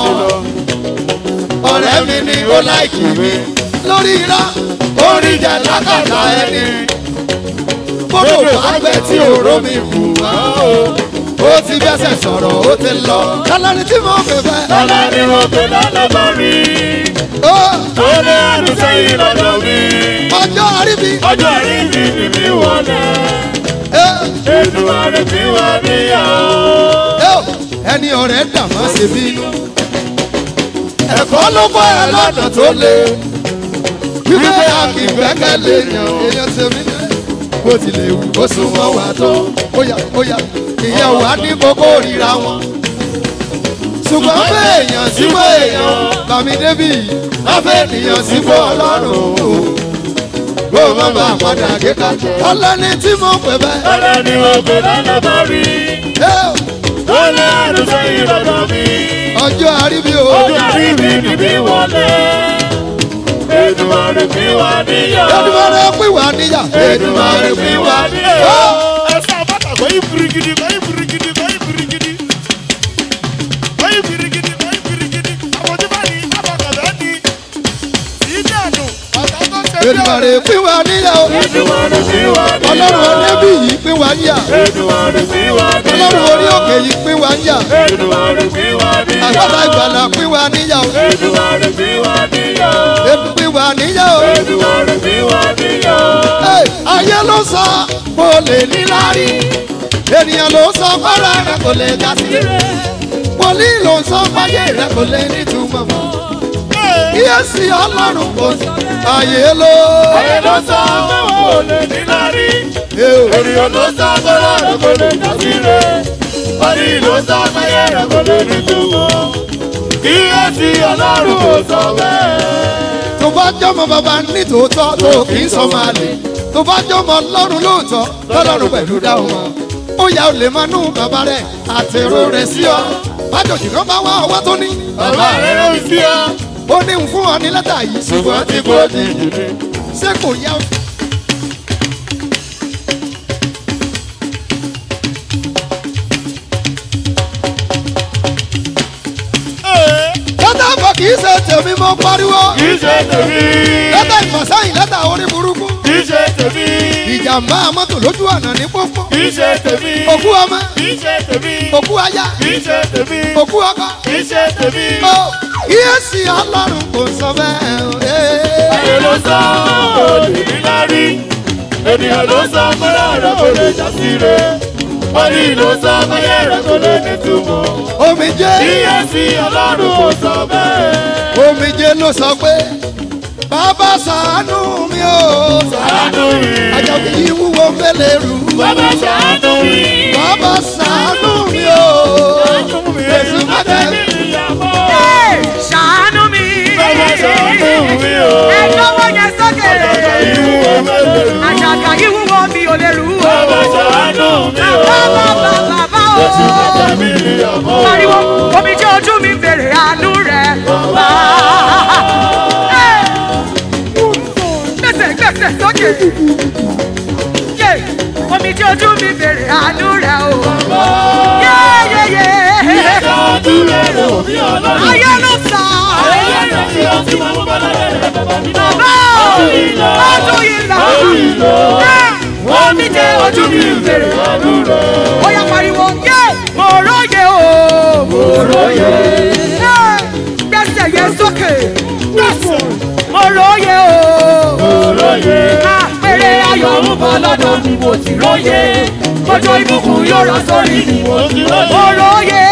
ọ̀rẹ́ mi ni ó láìkì mi. lórí irọ́ orí jẹ lákàtà ẹni. bọ́dọ̀ bá gbẹ tí òró mi kù wá o. ó ti bẹ́sẹ̀ sọ̀rọ̀ ó ti lọ. kálọ́ni tí mo fẹ́ fẹ́. ọlọ́ni mo pè lọ́dọ̀ bá rí. ọlọ́ àti sẹ́yìn lọ́dọ̀ mi. ọjọ́ àrí mi. ọjọ́ àrí mi mi bí wọlé. Èdùmàrè mi wà níyà. ẹni ọ̀rẹ́ dàmọ́ ṣe bínú. ẹ̀kọ́ ló kọ́ ẹ lọ́nà tó le. wípé a kì í gbẹ́kẹ̀lé yan èèyàn ṣe mí lẹ́. bó tilẹ̀ wù kó sún mọ́ wa tó. óyá óyá ìyẹn wà ní kókó ríra wọn. ṣùgbọ́n bẹ́ẹ̀ èèyàn síwọ́ èèyàn bàmí débì láfẹ́ ènìyàn síwọ́ ọlọ́run bó má bá a padà kíkà ọlọ́ni tí mo pè bẹ́ẹ̀. ọlọ́ni mo pè lọ́dọ̀ bá rí. ọlọ́ àti sẹ́yìn lọ́dọ̀ mi. ọjọ́ àríbí o. ọjọ́ àríbí mi bí wọlé. Èdùmàrè mi wà níyà. Èdùmàrè pín wá níyà. Èdùmàrè mi wà níyà. ẹ̀sán àbáta kò yí birigidi kò yí birigidi kò yí birigidi. kò yí birigidi kò yí birigidi. àwọn tí bá ní abàkàdá ní. ìdí àdùn ọ̀tá tó ṣe bí Èdùmàrè pín wá níyà o. Èdùmàrè mi wà níyà. Ọlọ́run ọ̀nẹ́bí yìí pín wá níyà. Èdùmàrè mi wà níyà. Ọlọ́run orí òkè yìí pín wá níyà. Èdùmàrè mi wà níyà. Àgbàdo ìgbàlà pín wá níyà o. Èdùmàrè mi wà níyà. Èdù pín wá níyà o. Èdùmàrè mi wà níyà. Ẹ, Ayé ló sọ kò lè níláárí. Ènìyàn ló sọ fọ́nrán rẹ̀ kò lè já sí. Wòlíì ló sọ fáyé rẹ̀ kò lè nítumọ̀ mọ́. Kíyèsí Ọlọ́run kò sí. Ayé ló. Ayé ló sọ fẹ́wọ̀n kò lè níláárí. Ènìyàn ló sọ fọ́nrán rẹ̀ kò lè já sí rẹ̀. Wòlíì ló sọ fáyé rẹ̀ kò lè nítumọ̀. Kíyèsí Ọlọ́run kò sọ bẹ́ẹ̀. tó bá jọmọ bàbá ní tòótọ́ tó kì í sọ máa lè tó bá jọmọ lọ́rùn lóòótọ́ lọ́lọ́run pẹ̀lú dáhùn wọn. ó yà ó lè máa nú bàbá rẹ̀ àtẹ̀rọ rẹ̀ sí ọ. bájọ̀jì kan bá wá ọwọ́ tó ní. Bàbá rẹ̀ ló ń sí ọ. ó ní ń fún ọ ní lẹ́tà yìí ṣùgbọ́n tí kò di ṣé kò yá. tèmi mo pariwo. kì í ṣe tèmi. lẹ́tà ìfọ̀sẹ́yìn lẹ́tà orí burúkú. kì í ṣe tèmi. ìjàmbá mọ́tò lójú ọ̀nà ní pópó. kì í ṣe tèmi. òkú ọmọ. kì í ṣe tèmi. òkú aya. kì í ṣe tèmi. òkú ọkọ. kì í ṣe tèmi. ó kíyèsí ọlọ́run kò sọ bẹ́ẹ̀ o. ayé ló sọ òdìrí lárí ènìyàn ló sọ fúnra rẹ̀ kò lè já sí rẹ̀ orí ló sọ fúnra rẹ̀ kò lè nítumọ̀. omijé. kíyèsí ọlọ́run kò sọ bẹ́ẹ̀. omijé ló sọ pé bàbá ṣàánú mi o. ṣàánú mi. àjọkì yìí wúwo fẹ́lẹ̀ rú. bàbá ṣàánú mi. bàbá ṣàánú mi o. èsì má tẹ̀. ṣàánú mi. bàbá ṣàánú mi o. ẹ lọ́wọ́ yẹn sókè. àṣàkà yìí wúwo mi ò lè rú o. bàbá ṣàánú mi o. bàbá bàbá bá o. èsì má tẹ̀ mí ìyàwó. pariwo omi tí ojú mi bèrè àánú rẹ̀. gbèsè gbèsè sókè. Yé, omi tí ojú mi bèrè àánú rẹ̀ o. Yéyéyé. Ayé ló sọ. Bàbá o, ojú yìí lọ. Omi tí ojú mi bèrè àánú rẹ̀. Ó yá pariwo, yé, mo róye o. Mo róye. Gbèsè yẹn sókè. Gbèsè. Mo róye o. Mo róye. Àpèrè ayọ̀ ń bọ̀ lọ́dọ̀ mi mo ti róye. Kójó ìbùkún yóò rọ sórí mi mo ti róye. Mo róye.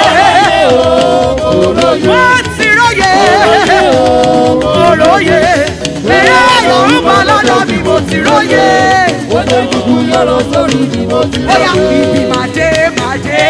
Mo ti róye. Mo róye. Èrè ayọ̀ ń bọ̀ lọ́dọ̀ mi mo ti róye. Kójó ìbùkún yóò rọ sórí mi mo ti róye. Ó yà bíbí màdé màdé.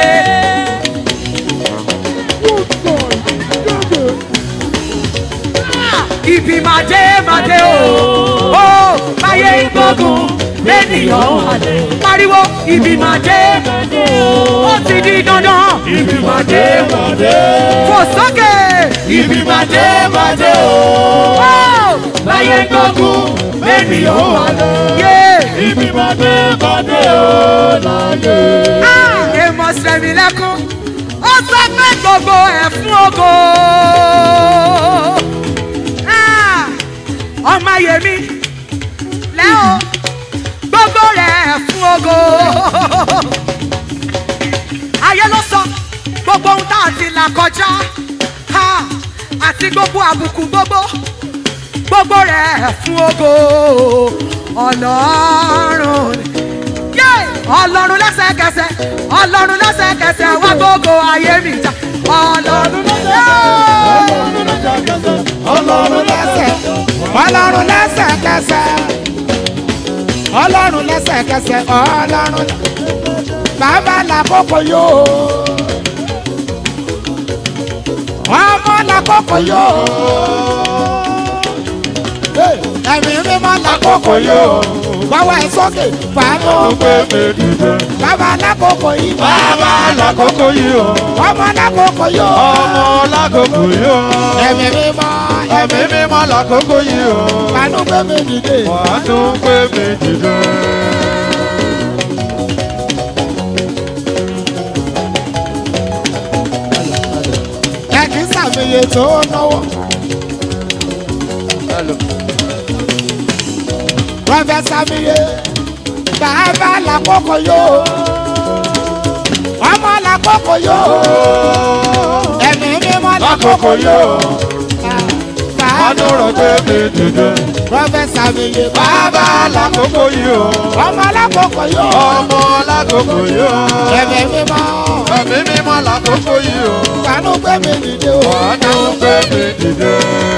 ibi màdé màdé o ó báyé gbógun lẹ́nìyàn halẹ̀ pariwo ibi màdé màdé o ó ti di dandan ibi màdé màdé fò sókè ibi màdé màdé o ó báyé gbógun lẹ́nìyàn halẹ̀ ibi màdé màdé o láyé. èèmọ̀ sẹ̀mí lẹ́kún ó sọ pé gbogbo ẹ̀ fún ogo ọmọ yèmí lẹ́ o gbogbo rẹ̀ fún ogo. ayé ló sọ gbogbo ohun tá a ti là kọjá ha, àti gbogbo àbùkù gbogbo gbogbo rẹ̀ fún ogo ọlọ́run yé ọlọ́run lẹ́sẹ̀kẹsẹ̀ ọlọ́run lẹ́sẹ̀kẹsẹ̀ wá gbogbo ayé mi jà ọlọ́run lẹ́sẹ̀kẹsẹ̀ ọlọ́run lẹ́sẹ̀ ọlọ́run lẹ́sẹ̀kẹsẹ̀ ọlọ́run lẹ́sẹ̀kẹsẹ̀ ọlọ́run bàbá làkókò yóò ọmọ làkókò yóò ẹ̀mí mímọ́ làkókò yóò gbọ́wọ́ ẹ̀ sókè fàánù pé mi dìde. bàbá làkókò yìí bàbá lákòókò yìí o. ọmọ làkókò yóò ọmọ lákòókò yìí o. ẹ̀mí mímọ́ ẹ̀mí mímọ́ lákòókò yìí o. fàánù pé mi dìde. wàánú pé mi dìde. ẹ kì í sàmìyẹ tó náwó. Prọfẹ̀sà mi yé bàbá làkókò yóò ọmọ làkókò yóò ẹ̀mí mímọ́ làkókò yóò wàánú rọ̀ pé mi dìde. Prọfẹ̀sà mi yé bàbá lákòókò yìí o. ọmọ làkókò yóò ọmọ lákòókò yìí o. ẹ̀mí mímọ́ ẹ̀mí mímọ́ lákòókò yìí o. kanú gbé mi dìde o. wàánú pé mi dìde.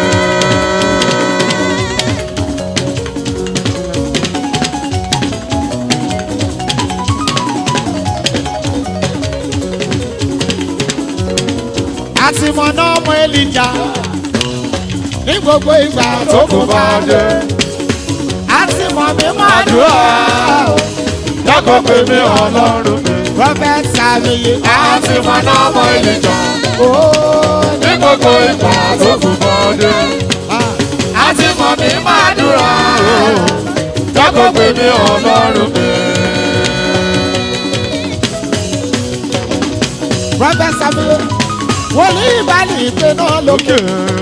àti mọ̀nà ọmọ Èlíjà ní gbogbo ìgbà tó kù bá dé. àti mọ̀ mi máa dùn ọ́. dákọ̀ pé mi ọlọ́run mi. Prọfẹ̀sà mi yé àti mọ̀nà ọmọ Èlíjà. ní gbogbo ìgbà tó kù bọ́dé. àti mọ̀ mi máa dúrà. dákọ̀ pé mi ọlọ́run mi. Prọfẹ̀sà mi yé wòlíì bá ní ìpinnu lókè.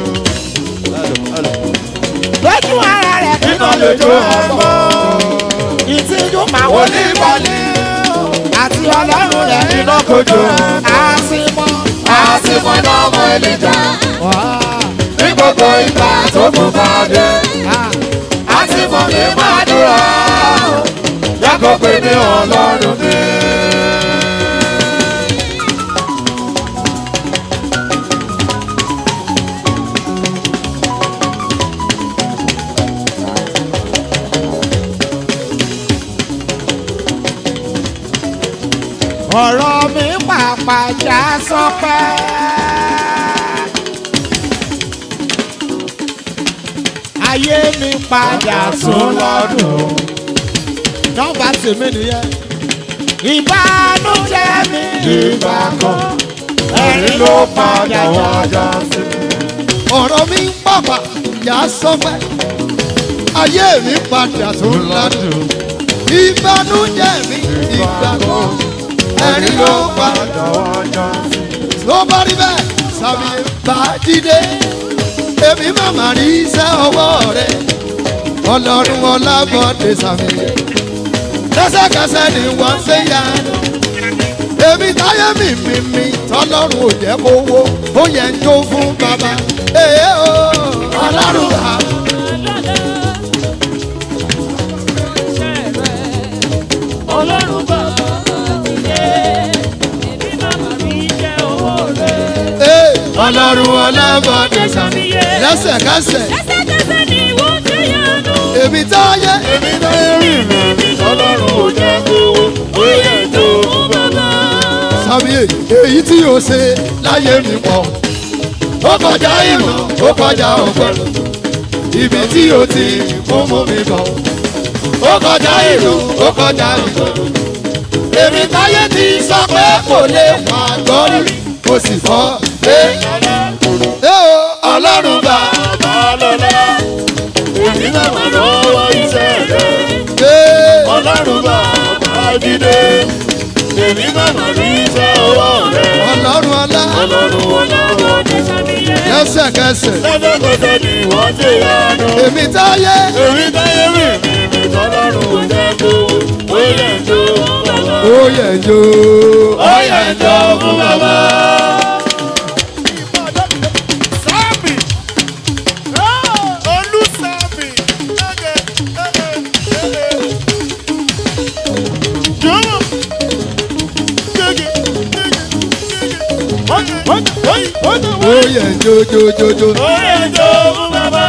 lójú ara rẹ̀ kíná lójú ọmọ. ìtìjú máa wòlíì bá ní. àti ọlọ́run rẹ̀ iná kojú. àsìmọ́ àsìmọ́ iná ọmọ ẹlẹ́jà. ní gbogbo ìgbà tó kù bá dé. àsìmọ́ mi máa dúró. yàgò pé ní ọlọ́run mi. ọ̀rọ̀ mi pàpà já sọpẹ́. ayé mi padà sún lọ́dún. nọ́mbà tèmi nìyẹn. ìbánújẹ́ mi ìgbà kan ẹ̀rín ló padà wájà sí. ọ̀rọ̀ mi ń pàpà já sọpẹ́. ayé mi padà sún lọ́dún. ìbánújẹ́ mi ìgbà kan ẹ̀rín ló padà wájà sí. ló bá rí bẹ́ẹ̀ sàmì bá jíde èmi màmá rí iṣẹ́ ọwọ́ rẹ̀ ọlọ́run ọlábọ̀dé sàmì lẹ́sẹ̀kẹsẹ̀ ni wọ́n ṣe yá èmi táyé mi mi mi tọ́lọ́run ò jẹ́ kó wó ó yẹ ń jó fún bàbá èyí o ọlọ́run ha. ọlọ́run bàbá ti dé èmi màmá mi jẹ́ owó rẹ̀. Ee, ọlọ́run ọlábọ̀dé sàmì lẹ́sẹ̀kẹsẹ̀ lẹ́sẹ̀kẹsẹ̀ ni wọ́n ṣe yánu. èmi táyé èmi táyé mi mi mi ọlọ́run ò jẹ́ kówó ó yẹ tó fún bàbá. sàmì èyí tí o ṣe láyé mi pọ̀ ó kọjá ìmọ̀ ó kọjá ọ̀pọ̀ ibi tí o ti mú mú mi bọ̀ ó kọjá ìlú ó kọjá ìgbọ̀ èmi táyé ti sọ pé kò lè wà gbọ́rí mo sì fọ́ ẹ ẹ o ọlọ́run bá bàbá lọ́lá èmi màmá lọ́wọ́ iṣẹ́ rẹ̀. ẹ ọlọ́run bàbá jíde èmi màmá rí iṣẹ́ ọwọ́ rẹ̀. ọlọ́run ọlá ọlọ́run ọlọ́wọ́ ní sàmìyẹ. lẹ́sẹ̀kẹsẹ̀ lẹ́sẹ̀kẹsẹ̀ ni wọ́n ṣe yánu. èmi táyé èmi táyé mi mi mi tọ́lọ́run ò jẹ́ kó ó yẹ tó fún bàbá. ó yẹ jó ó yẹ tó fún bàbá. Sáàmì. Olú sáàmì. Ẹ̀gẹ̀ ẹ̀gẹ̀ ẹ̀gẹ̀. Jọ̀wọ́. Gẹ́gẹ́ gẹ́gẹ́ ó yẹ jó jó jó jó. ó yẹ tó fún bàbá.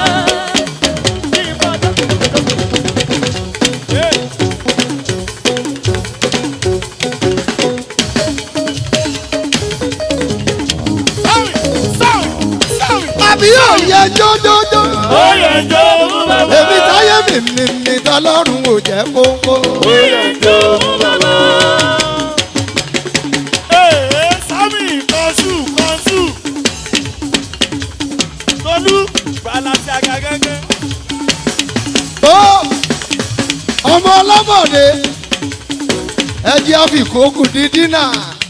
àbí yóò yẹ jó jó jó. ó yẹ tó fún bàbá. èmi táyé mi mi mi tọ́lọ́run ò jẹ́ kókó. ó yẹ tó fún bàbá. Ee, Sámì kọ́sù kọ́sù. Tolú balasi aga gẹ́gẹ́. tó ọmọ ọlọ́mọdé ẹjẹ́ àfikókù dídí náà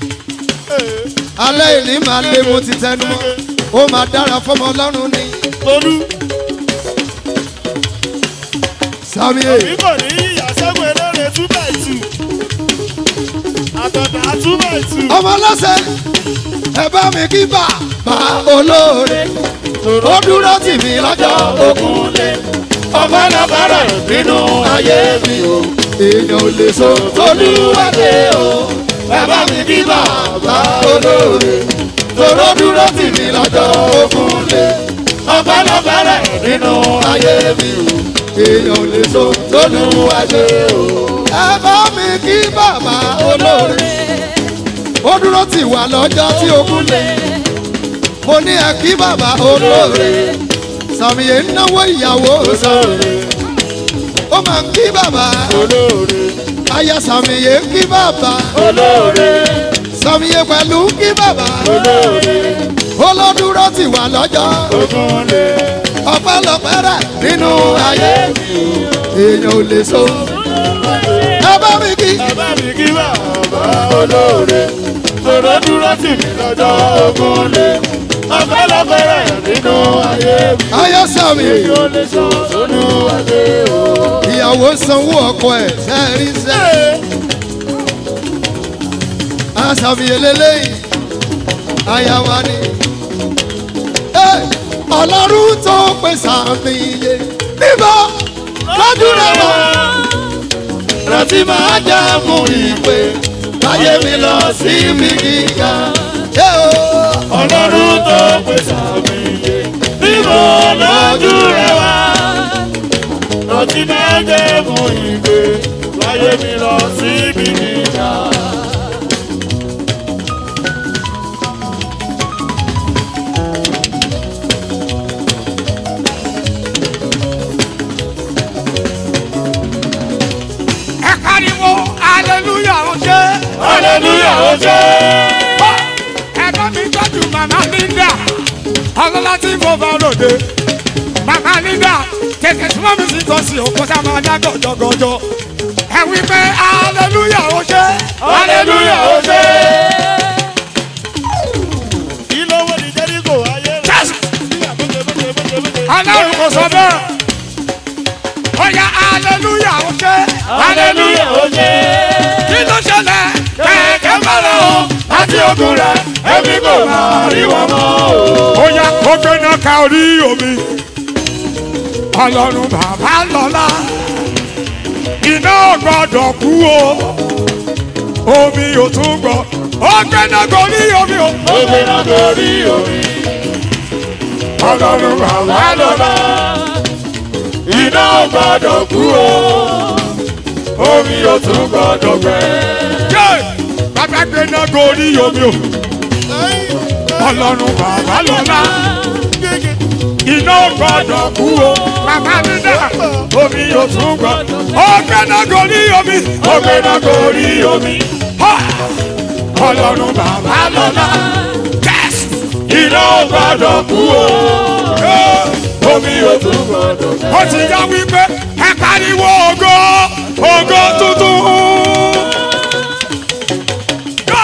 alẹ́ ìní máa lé mo ti tẹnu mọ́ ó máa dára fọmọ ọlọ́run ni. Tolú sami bí kò ní ìyàsẹ́gun eléré two by two. Àtọ̀dá two by two. ọmọ ọlọ́sẹ̀ ẹ bá mi kí bàbá olóore ó dúró tì mí lọ́jọ́ ogun lé ọmọ lọ́kọ̀ọ́rọ̀ nínú ayé mi o èèyàn ò lè so tolúwàdé o ẹ bá mi kí bàbá olóore tòró dúró tì mí lọ́jọ́ ogun lé ọmọ lọ́kọ̀ọ́rọ̀ nínú ayé mi o èèyàn ò lè so tolúwàdé o ẹ bá mi kí bàbá olóore ó dúró tì wá lọ́jọ́ tí ogun lé mo ní ẹ kí bàbá olóore sàmìyẹ ń náwó ìyàwó sóore ó máa ń kí bàbá olóore aya sàmìyẹ ń kí bàbá olóore sàmìyẹ pẹ̀lú ń kí bàbá olóore olódúró tì wá lọ́jọ́ ogun lé ọpẹ́lọpẹ́ rẹ̀ nínú ayé èèyàn ò lè so ẹ bá mi kí Bàbá mi kí bàbá olóore. Tòró dúró tì mí lọ́jọ́ ogun lè mú. Ọ̀pẹ́lọpẹ́ rẹ̀ nínú ayé mi. ayé sàmì Èyí ò lè sọ olúwadé o. ìyàwó sanwó ọkọ ẹ̀ sẹ́ẹ̀rí sẹ́ẹ̀. àṣàmì eléyìí aya wa ni. Ẹ́, ọlọ́run tó pèsè àmì iye níbo lójú rẹ̀ wá. rántí máa já mú ìpè láyé mi lọ sí ibi gíga. Ẹ́ o, Ọlọ́run tó pèsè àmì iye. Níbo lójú rẹ̀ wá? Rántí máa jẹ́ fún ìgbé. Láyé mi lọ síbi gíga. ẹ pariwo hallelujah ó ṣe. Hallelujah ó ṣe. ẹ̀gbọ́n mi tọ́jú màmá linda ọlọ́lá tí mo bá ròde màmá linda tètè súnmọ́ mi sí tọ́sí òkú tá a máa dá gọ̀jọ̀gọ̀jọ̀ ẹ wí pé hallelujah ó ṣe. Hallelujah ó ṣe. Kí ló wọ́n ní Jẹ́ríkò ayé rẹ̀? ọlọ́run kò sọ bẹ́ẹ̀ ó yá hallelujah ó ṣe. Hallelujah ó ṣe. kí ló ṣẹlẹ̀ Kẹ̀kẹ́ bẹ̀rẹ̀ o, láti ogun rẹ̀, èmi kò máa rí wọn mọ́ o. ó yá kó gbéná ka orí omi ọlọ́run bàbá lọ́la iná ò gbọ́dọ̀ kú o omi ò tún gbọ́ ó gbéná gorí omi o. Ó gbéná gorí omi. ọlọ́run bàbá lọ́la Iná ò gbọ́dọ̀ kú o. Omi ò tún gbọ́dọ̀ gbẹ. yé bàbá gbéná gorí omi o ọlọ́run bàbá lọ́la iná ò gbọ́dọ̀ kú o bàbá mi dà omi ò tún gbọ́ ó gbéná gorí omi Ó gbéná gorí omi. ọlọ́run bàbá lọ́la jésù Iná ò gbọ́dọ̀ kú o. Omi ò tún gbọ́dọ̀ gbẹ. ó ti yá wípé ẹ pariwo ògo ògo tuntun. Go!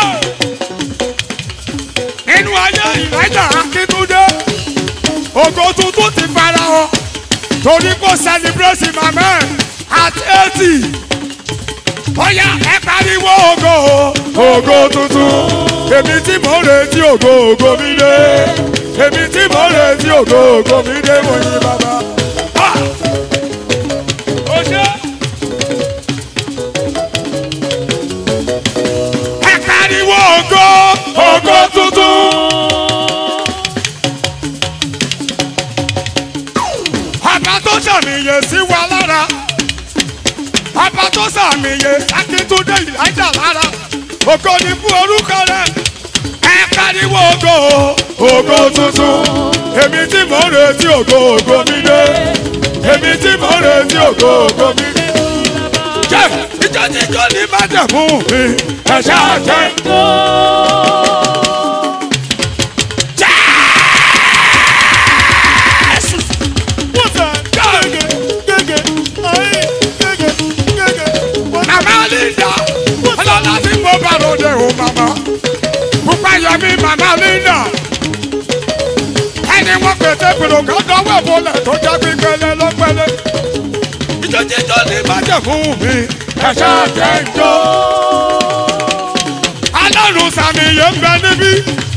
nínú ayé ìrẹ́jà akíntúndé ògo tuntun ti fara hàn torí kò sẹlẹbírẹ́sì màmá ẹ̀ àti eighty. Bóyá ẹ pariwo ògo ògo tuntun. Èmi tí mò ń retí ògo ògo mi dé. Èmi tí mò ń retí ògo ògo mi dé mo yin bàbá. Ah! Ó ṣe. Ẹ pariwo ògo ògo tuntun. Ọba tó ṣàmìyè sí wa lára ọba tó sàmìyẹ akíntúndé ìlàjà lára ògo ni fún orúkọ rẹ ẹ pariwo ògo ògo tuntun èmi tí mò ń retí ògo ògo mi dé èmi tí mò ń retí ògo ògo mi dé. jẹ́ ìjọ tí ìjọ ní má jẹ̀ fún mi ẹ ṣáà jẹ́. Jésù. Màmá Linda, ọlọ́lá tí mo bá ròde o màmá. Pupa Yọmí màmá Linda. Ẹni wọ́n pèsè pèrò kan dánwò ìbọlẹ̀ tó jẹ́ gbígbẹ́lẹ́ lọ́pẹ́lẹ́. Ìjọ́jíjọ́ ní bàjẹ́ fún mi, ẹ̀ṣẹ́ àjẹ́ ìjọ. Alárùn sàmì yẹn ń bẹ níbí.